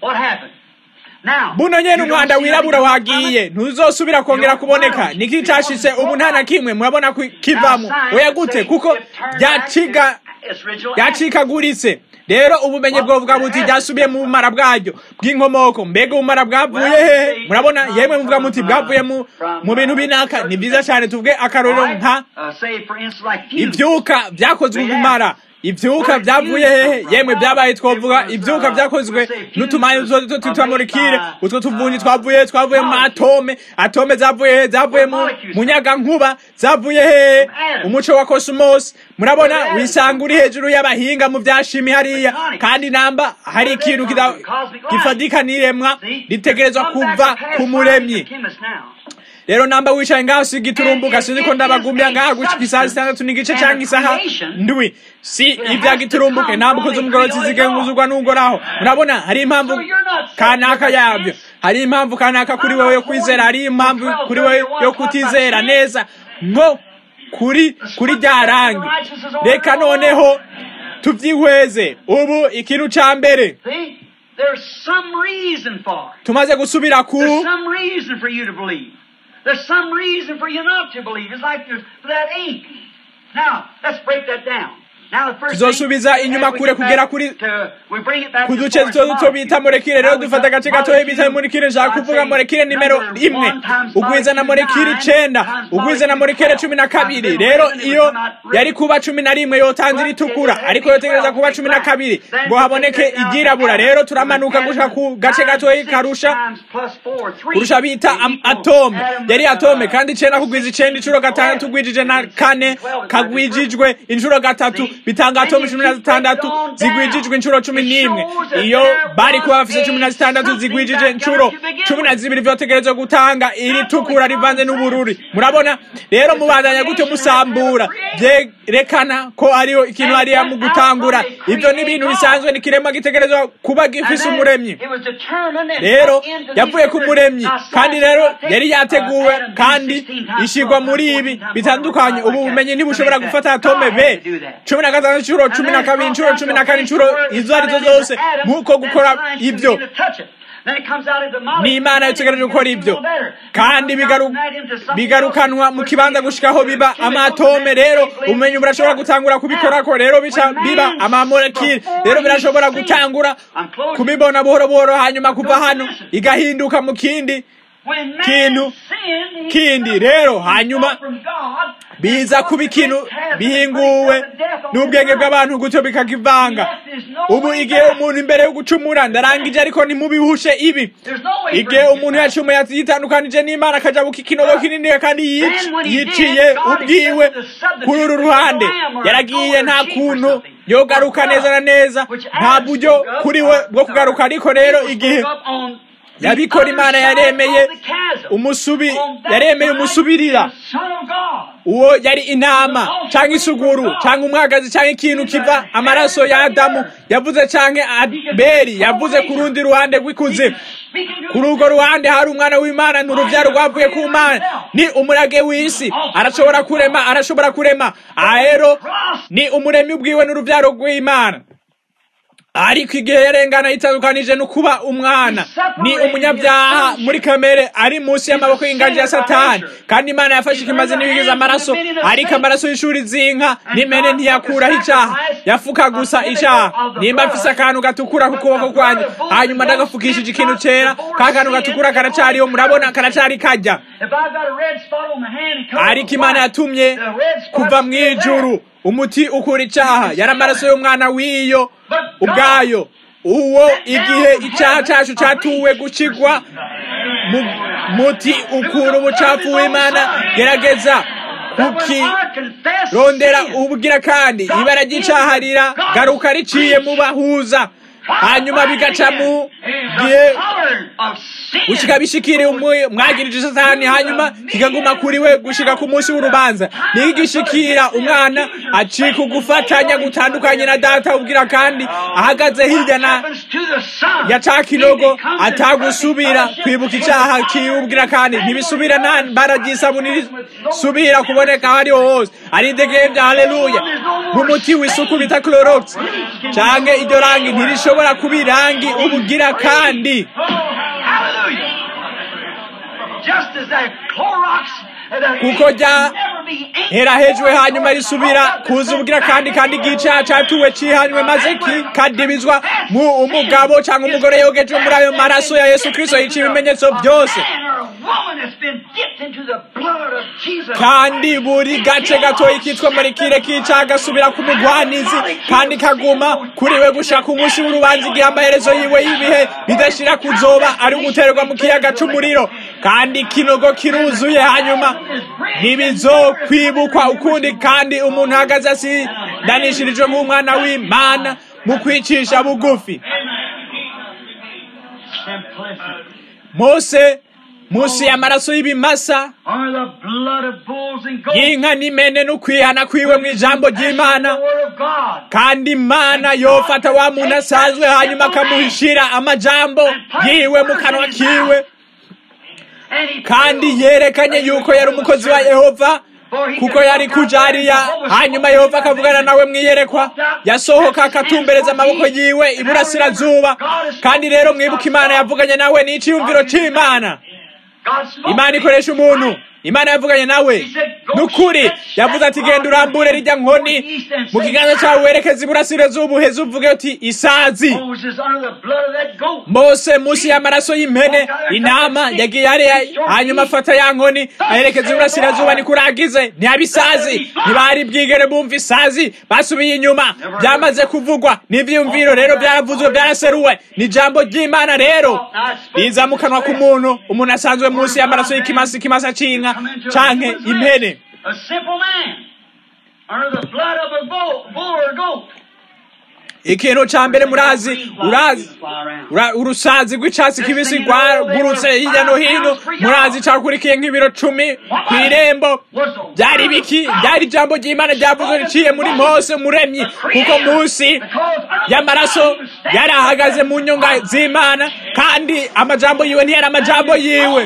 buno nyene umwanda wirabura wagiye ntuzosubira kongera kuboneka niki cashitse ubu nta na kimwe murabona kivamo oya gute kuko ryaciga ryacikaguritse rero ubumenyi bwovuga buti ryasubiye mu bumara bwaryo bw'inkomoko mbega ubumara bwavuye hehe murabona yemwe muvuga muti bwavuye mu bintu binaka ni byiza cyane tuvuge akarorero nka ibyuka byakozwe ubumara ivyuka vyavuye hehe yemwe vyabaye twovuga ivyuka vyakozwe n'utumanyu duto twitwa moлекule utwo tuvunyi twavuye twavuye mu atome atome zavuye hehe zavuye mu munyagankuba zavuye hehe umuco wa cosmos murabona wisanga uri hejuru y'abahinga mu vyashimi hariya kandi namba hari ikintu gifadika n'iremwa ritegerezwa kuva ku muremyi rero namba wicaye ngaho si giturumbuka sinzi ko ndabagumbya ngaho gushika isaha zitandatu n'igice cyangwa isaha ndwi si ibya giturumbuke ntabwo ukoze umugororotsi zigenguzurwa n'ugoraho urabona hari impamvu kanaka yabyo hari impamvu kanaka kuri wewe yo kwizera hari impamvu kuri wewe yo kutizera neza nko kuri kuri rya rangi reka noneho tubyihweze ubu ikintu cya mbere See? There's some reason for it. tumaze gusubira ku There's some reason for you to believe. There's some reason for you not to believe. It's like there's for that ink. Now, let's break that down. Now, the first Tuzosubiza thing, inyuma as we kure get back kugera kuri- to- we bring it back ku to duce force duto duto molecule. bita molekile rero Now, we dufata got agace gatoya bita molecule. molekile nshaka I'd kuvuga say molekile nimero number imwe one times ugwiza na molecule molekile nine icenda times ugwiza na molecule molekile cumi na twelve. kabiri I've been rero reading it, iyo it's not written. yari kuba cumi na rimwe yotangira itukura ariko yotegereza kuba cumi na kabiri ngo haboneke iryirabura rero turamanuka gushika ku gace gatoya karusha kurusha bita am- atome yari atome kandi icenda kugwiza icenda inshuro gatandatu ugwijije na kane kagwijijwe inshuro gatatu bitanga atome cumi na zitandatu zigwijijwe inshuro cumi n'imwe iyo bari kuba bafise cumi na zitandatu zigwijije inshuro cumi na zibiri vyotegerezwa gutanga iri tukura rivanze n'ubururi murabona rero mubandanya gute musambura vyerekana ko hariho ikintu hariya mu gutangura ivyo ni ibintu bisanzwe ni kiremwa gitegerezwa kuba gifise umuremyi rero yavuye ku muremyi kandi rero yari yateguwe kandi ishigwa muri ibi bitandukanye ubu bumenyi ntibushobora gufata atome be cumi na gatanu inshuro cumi na kabiri inshuro cumi na kane inshuro izo arizo zose nk'uko gukora ibyo ni imana yategereje gukora ibyo kandi bigaru- bigarukanwa mu kibanza gushikaho biba amatome rero ubumenyi burashobora gutangura kubikorako rero bica biba amamolekile rero birashobora gutangura kubibona buhoro buhoro hanyuma kuva hano igahinduka mu kindi kintu kindi rero hanyuma biza kuba ikintu bihinguwe n'ubwenge bw'abantu gutyo bikakivanga ubu igihe umuntu imbere yo gucumura ndarangije ariko ntimubihushe ibi igihe umuntu yacumuye yitandukanije n'imana akaja buka ikinogo kinini kandi yic- yiciye ubwiwe kuri uru ruhande yaragiye nta kuntu yogaruka neza na neza nta buryo kuri we bwo kugaruka ariko rero igihe yabikora imana yaremeye umusubi yaremeye umusubirira uwo yari intama cyangwa isuguru cyangwa umwagazi cyangwa ikintu kiva amaraso ya adamu yavuze cyangwa abeli yavuze ku rundi ruhande rw'ikuzimu kuri urwo ruhande hari umwana w'imana ni urubyaro rwavuye ku mana ni umurage w'isi arashobora kurema arashobora kurema ahero ni umuremyi ubwiwe n'urubyaro rw'imana ariko igihe yarengana yitandukanije no kuba umwana ni umunyabyaha muri kamere ari munsi y'amaboko y'inganji ya satani kandi imana yafashe ikimaze n'ibigize amaraso ariko amaraso y'ishuri z'inka n'imene ntiyakuraho icyaha yafuka gusa icyaha nimba mfise akantu gatukura ku kuboko kwanjye hanyuma ndagafukishije ikintu cera ka kantu gatukura karacariho murabona karacari kajya ariko imana yatumye kuva mu ijuru umuti ukura icyaha yari amaraso y'umwana w'iyo ubwayo uwo igihe icyaha cyacu cyatuwe gukigwa mu muti ukura ubucafu w'imana gerageza kuki rondera ubugira kandi ibara ry'icyaha rira garuka riciye mu bahuza hanyuma bigaca mu gihe gushika bishikiriye umwagirije satani hanyuma kikaguma kuri we gushika ku munsi w'urubanza niyo gishikira umwana acika ugufatanya gutandukanye na data ubwira kandi ahagaze hirya na ya ca kinogo atagusubira kwibuka icaha kiwubwira kandi ntibisubira nta mbara ry'isabuni risubira kuboneka aho ariho hose ari idegembya haleluya nk'umuti w'isuku bita clorox canke iryo rangi ntirishobora kuba irangi ubugira kandi kuko rya hera hejuru hanyuma risubira kuza ubwira kandi kandi igicaha catuwe cihanywe maze kikadibizwa mu umugabo cyangwa umugore yogeje muri ayo maraso ya yesu kristo yica ibimenyetso byose kandi buri gace gatoya kitwa marikire kica gasubira ku mugwanizi kandi kaguma kuri we gushaka umunsi w'urubanza igihe amaherezo yiwe y'ibihe bidashira kuzoba ari uguterwa mu kiyaga c'umuriro kandi ikinogo kiruzuye hanyuma ntibizokwibukwa ukundi kandi umuntu ahagaze asidanishirijwe nk'umwana w'imana mu kwicisha bugufi mose munsi y'amaraso y'ibimasa or the blood of bulls and goats. y'inka n'imene n'ukwihana kwiwe mu ijambo ry'imana The word of God. kandi imana yofata wa muntu asanzwe hanyuma akamuhishira amajambo yiwe mu kanwa kiwe And he kandi yerekanye yuko yari umukozi wa yehova kuko yari kuja hariya hanyuma yehova akavugana nawe mwiyerekwa yasohoka akatumbereza amaboko yiwe iburasirazuba kandi rero mwibuka imana yavuganye nawe n'iciyumviro c'imana God spoke imana to ikoresha him. umuntu imana yavuganye nawe nukuri yavuze ati genda urambure rijya nkoni mu kiganza cyawe werekeza iburasirazuba uheze uvuge uti isazi Moses under the blood of that goat. mose munsi y'amaraso y'impene intama yagiye hariya hanyuma afata ya nkoni aherekeza iburasirazuba nikuragize ntiyabisazi ntibari bwigere bumva isazi basubiye inyuma byamaze kuvugwa n'ivyiyumviro rero byaravuzwe byaraseruwe ni ijambo ry'imana rero riza mu kanwa k'umuntu umuntu asanzwe munsi y'amaraso y'ikimasa ikimasa c'inka canke impene A simple man under the blood of a bull, bull or goat. ikintu ca mbere murazi urazi Ura- urusazi rw'icatsi kibisi rwagurutse hirya no hino murazi cakurikiye nk'ibiro cumi kw'irembo byari biki byari ijambo ry'imana ryavuzwe riciye muri mose umuremyi kuko munsi y'amaraso yari ahagaze mu nyonga z'imana kandi amajambo yiwe ntiyari amajambo yiwe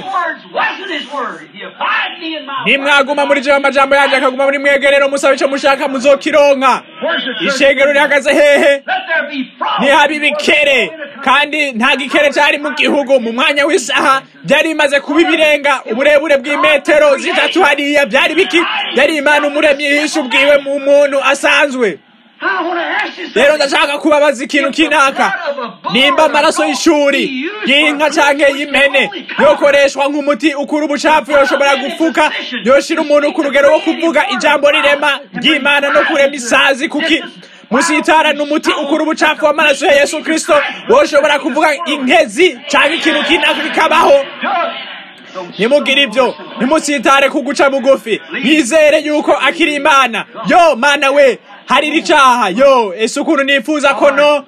nimwaguma muri jewe amajambo yanje akaguma muri mwege rero musabe ico mushaka muzokironka ishengero rihagaze hehe ntihaba ibikere kandi nta gikere cyari mu gihugu mu mwanya w'isaha byari bimaze kuba ibirenga uburebure bw'imetero zitatu hariya byari biki yari imana umuremyi yihishe ubwiwe mu muntu asanzwe rero ndashaka kubabaza ikintu kinaka nimba amaraso y'ishuri y'inka canke y'impene yokoreshwa nk'umuti ukura ubucafu yoshobora gufuka yoshira umuntu ku rugero wo kuvuga ijambo rirema ry'imana no kurema isazi kuki musitara n'umuti ukura ubucafu w'amaraso ya yesu kristo woshobora kuvuga inkezi canke ikintu kinaka kikabaho nimugire ibyo ntimusitare ku guca bugufi yizere yuko akiri imana yo mana we hari icaha yo ese ukuntu nifuza ko no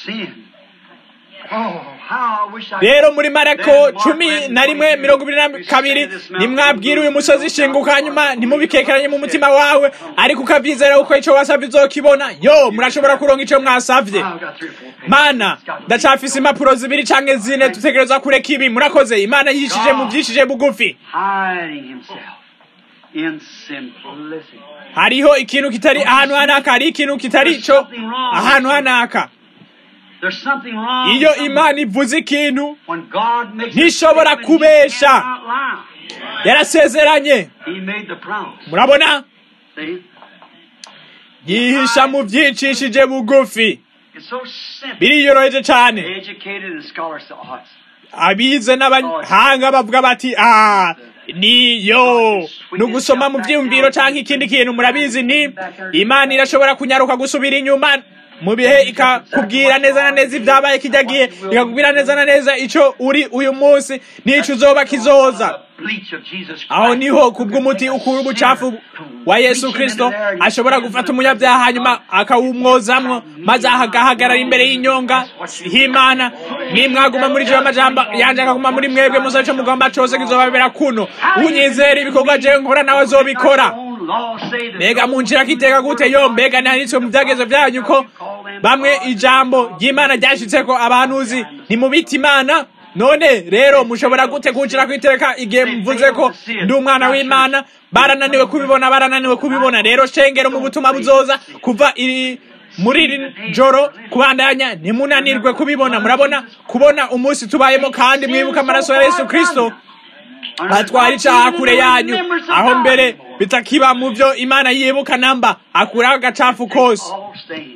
rero muri marako cumi na rimwe mirongo ibiri na kabiri nimwabwira uyu musozi shinguka hanyuma ntimubikekeranye mu mutima wawe ariko ukavyizera uko ico wasavye uzokibona yo murashobora kuronka ico mwasavye mana ndacafise impapuro zibiri canke zine dutegereza kureka ibi murakoze imana yishije mu vyishije bugufi hiding himself in simplicity. hariho ikintu kitari ahantu hanaka hari ikintu kitari co ahantu hanaka There's something wrong. iyo somewhere. imana ivuze ikintu When God makes a ntishobora statement, he kubesha. cannot lie. yarasezeranye He made the promise. murabona See? yihisha mu vyicishije bugufi It's so simple. biriyoroheje cane Educated and scholars say, oh, it's abize n'abahanga bavuga bati ah niyo ni ugusoma mu vyiyumviro canke ikindi kintu murabizi ni imana irashobora kunyaruka gusubira inyuma mu bihe ikakubwira neza na neza ibyabaye kijya gihe ikakubwira neza na neza ico uri uyu munsi n'ico uzoba kizoza bleach of Jesus Christ. aho niho kubw'umuti ukura ubucafu wa yesu kristo ashobora gufata umunyabyaha hanyuma akawumwozamwo maze agahagarara imbere y'inyonga h'imana nimwaguma muri jewe amajambo yanje akaguma muri mwebwe musabe ico mugomba cose kizobabera kuno unyizera ibikorwa jewe nkora nawe azobikora Own law say that mbega munshira kiteka gute yo mbega nanditswe mu vyagezo vyanyu ko bamwe ijambo ry'imana ryashitseko abahanuzi ntimubita imana none rero mushobora gute kunshira kwiteka igihe mvuze ko ndi umwana w'imana barananiwe kubibona barananiwe kubibona rero shengero mu butumwa buzoza kuva iri muri iri joro kubandanya ntimunanirwe kubibona murabona kubona umunsi tubayemo kandi mwibuka amaraso ya yesu kristo atwara icaha kure yanyu aho mbere bitakiba mu vyo imana yibuka namba akuraho agacafu kose all stain.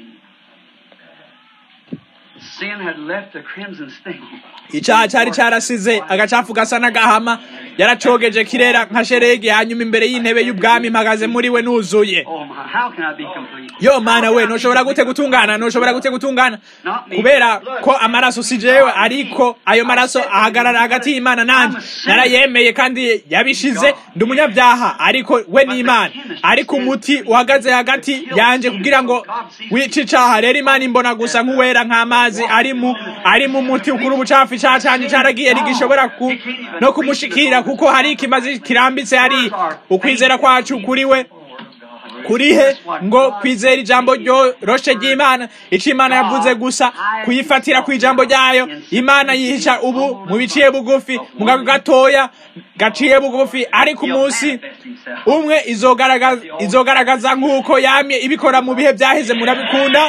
Sin had left a crimson stain. icaha cari carasize agacafu gasa n'agahama yaracogeje kirera nka sheregi hanyuma imbere y'intebe y'ubwami mpagaze muri we nuzuye Oh my, how can I be complete? yo mana we noshobora gute gutungana noshobora gute gutungana kubera ko amaraso si jewe ariko ayo maraso ahagarara hagati y'imana nanje narayemeye kandi yabishize ndi umunyabyaha ariko we ni imana ariko umuti uhagaze hagati yanje kugira ngo wice icaha rero imana imbona gusa nk'uwera nk'amazi ari mu ari mu muti ukuri ubucafu icyaha cyanjye cyaragiye ntigishobora ku no kumushikira kuko hari ikimazi kirambitse hari ukwizera kwacu kuri we kurihe ngo kwizera ijambo ryoroshe ry'imana icyo imana yavuze gusa kuyifatira ku ijambo ryayo imana yihisha ubu mu biciye bugufi mu gago gatoya gaciye bugufi ariko umunsi umwe izogaragaza nk'uko yamye ibikora mu bihe byaheze murabikunda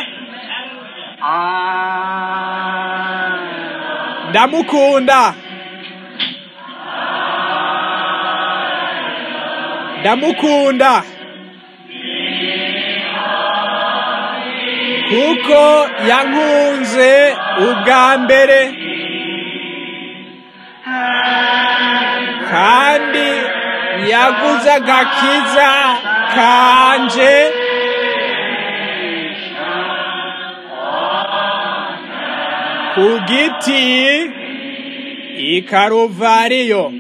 ndamukunda ndamukunda kuko yankunze ubwa mbere kandi yaguze agakiza kanje ku giti i karuvariyo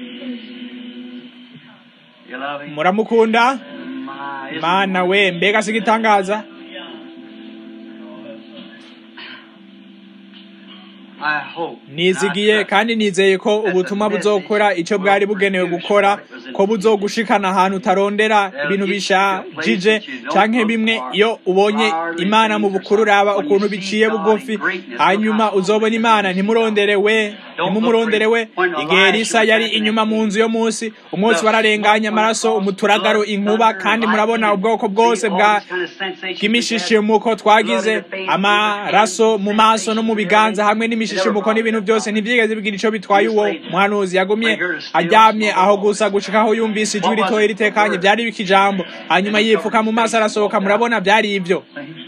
muramukunda mana we mbega sigitangaza nizigiye kandi nizeye ko ubutumwa buzokora icyo bwari bugenewe gukora ko buzogushikana ahantu utarondera ibintu bishajije canke bimwe iyo ubonye imana mu bukuru uraba ukuntu biciye bugufi hanyuma uzobona imana ntimurondere we ntimumurondere we igihe risa yari inyuma mu nzu yo munsi umunsi wararenganya amaraso umuturagaro inkuba kandi murabona ubwoko bwose bwa bw'imishishimuko twagize amaraso mu maso no mu biganza hamwe n'imishishimuko n'ibintu byose ntibyigeze bigira icyo bitwaye uwo muhanuzi yagumye aryamye aho gusa gushika aho yumvise ijwi ritoya ritekanye byari bikijambo hanyuma yipfuka mu maso arasohoka murabona byari ibyo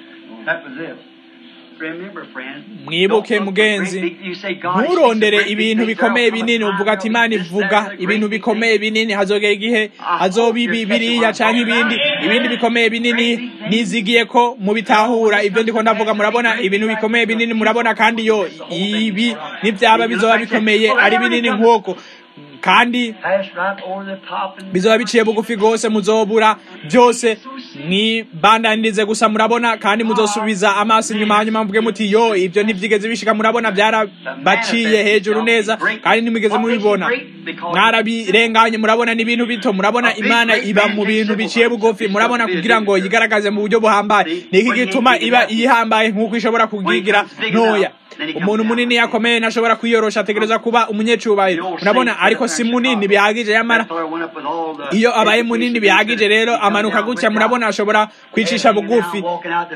mwibuke mugenzi nturondere ibintu bikomeye binini uvuga ati imana ivuga ibintu bikomeye binini hazogera igihe hazoba ibi biriya canke ibindi ibindi bikomeye binini nizigiye ko mubitahura ibyo ndiko ndavuga murabona ibintu bikomeye binini murabona kandi yo ibi nibyaba bizoba bikomeye ari binini nk'uko kandi bizoba biciye bugufi rwose muzobura byose mwibandanirize gusa murabona kandi muzosubiza amaso inyuma hanyuma mvuge muti yo ibyo ntibyigeze bishika murabona byarabaciye hejuru neza kandi ntimwigeze mubibona mwarabirenganye murabona n'ibintu bito murabona imana iba mu bintu biciye bugufi murabona kugira ngo yigaragaze mu buryo buhambaye niki gituma iba iyihambaye nk'uko ishobora kugigira ntoya umuntu munini yakomeye ntashobora kwiyorosha ategereza kuba umunyecubahiro murabona ariko si munini bihagije yamara iyo abaye munini bihagije rero amanuka gutya murabona ashobora kwicisha bugufi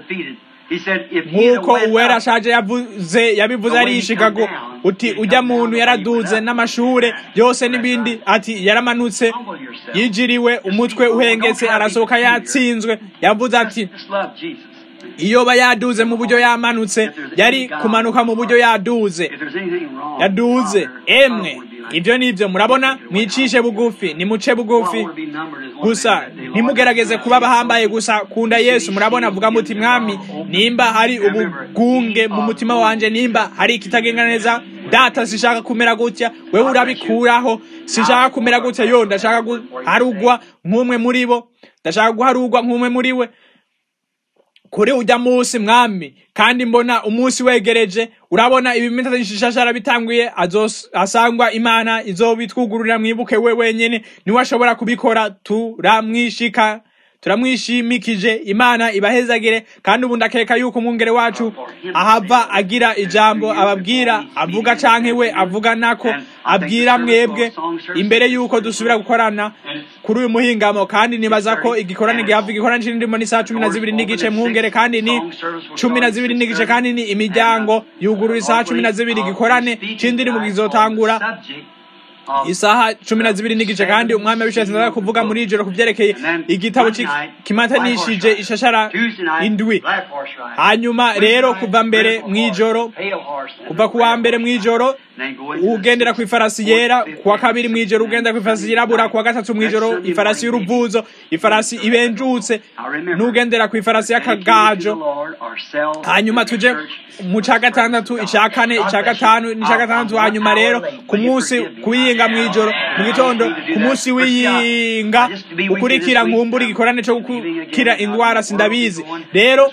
nk'uko uwera ashaje yavuze yabivuze ari Chicago uti ujya muntu yaraduze n'amashure yose n'ibindi ati yaramanutse yijiriwe umutwe uhengetse arasohoka yatsinzwe yavuze ati iyo ba yaduze mu buryo yamanutse yari kumanuka mu buryo yaduze yaduze emwe ibyo nibyo murabona mwicishe bugufi nimuce bugufi gusa ntimugerageze kuba bahambaye gusa kunda yesu murabona vuga muti mwami nimba hari ubugunge mu mutima wanje nimba hari ikitagenda neza data sishaka kumera gutya wewe urabikuraho sishaka kumera gutya yo ndashaka guharugwa nk'umwe muri bo ndashaka guharugwa nk'umwe muri we kuri ujya munsi mwami kandi mbona umunsi wegereje urabona ibimenta ishashara bitanguye asangwa imana izobitwugururira mwibuke we wenyene niwe ashobora kubikora turamwishika turamwishimikije imana ibahezagire kandi ubu ndakeka yuko umwungere wacu ahava agira ijambo ababwira avuga canke we avuga nako abwira mwebwe imbere yuko dusubira gukorana kuri uyu muhingamo kandi nibaza ko igikorane gihava igikorane c'indimo n'isaha cumi na zibiri n'igice mwungere kandi ni cumi na zibiri n'igice kandi ni imiryango yugurura isaha cumi na zibiri igikorane c'indirimbo gizotangura isaha cumi na zibiri n'igice kandi umwami wabishatse ndaza kuvuga muri ijoro ku byerekeye igitabo kimatanishije ishashara indwi hanyuma rero kuva mbere mw'ijoro kuva ku wa mbere mw'ijoro ugendera ku ifarasi yera kuwa kabiri mw'ijoro ugendera ku ifarasi yirabura kuwa gatatu mw'ijoro ifarasi y'uruvuzo ifarasi ibenjutse n'ugendera ku ifarasi y'akagajo hanyuma tuje mu ca gatandatu ica kane ica gatanu n'ica gatandatu hanyuma rero ku munsi kuyinga mw'ijoro mu gitondo ku munsi w'iyinga ukurikira nkumbura igikorane co gukira ingwara sindabizi rero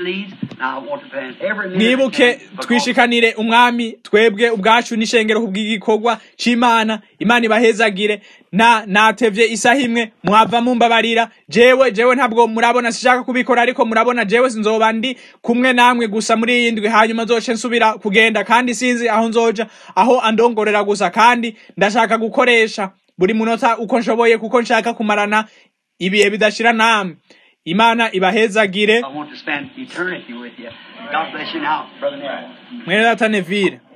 mwibuke twishikanire umwami twebwe ubwacu n'ishengero kubw'igikorwa c'imana imana ibahezagire na natevye isaha imwe mwava mumbabarira jewe jewe ntabwo murabona sishaka kubikora ariko murabona jewe sinzoba ndi kumwe namwe gusa muri iyi ndwi hanyuma nzoce nsubira kugenda kandi sinzi aho nzoja aho andongorera gusa kandi ndashaka gukoresha buri munota uko nshoboye kuko nshaka kumarana ibihe bidashira namwe imana ibahezagire mwene data nevire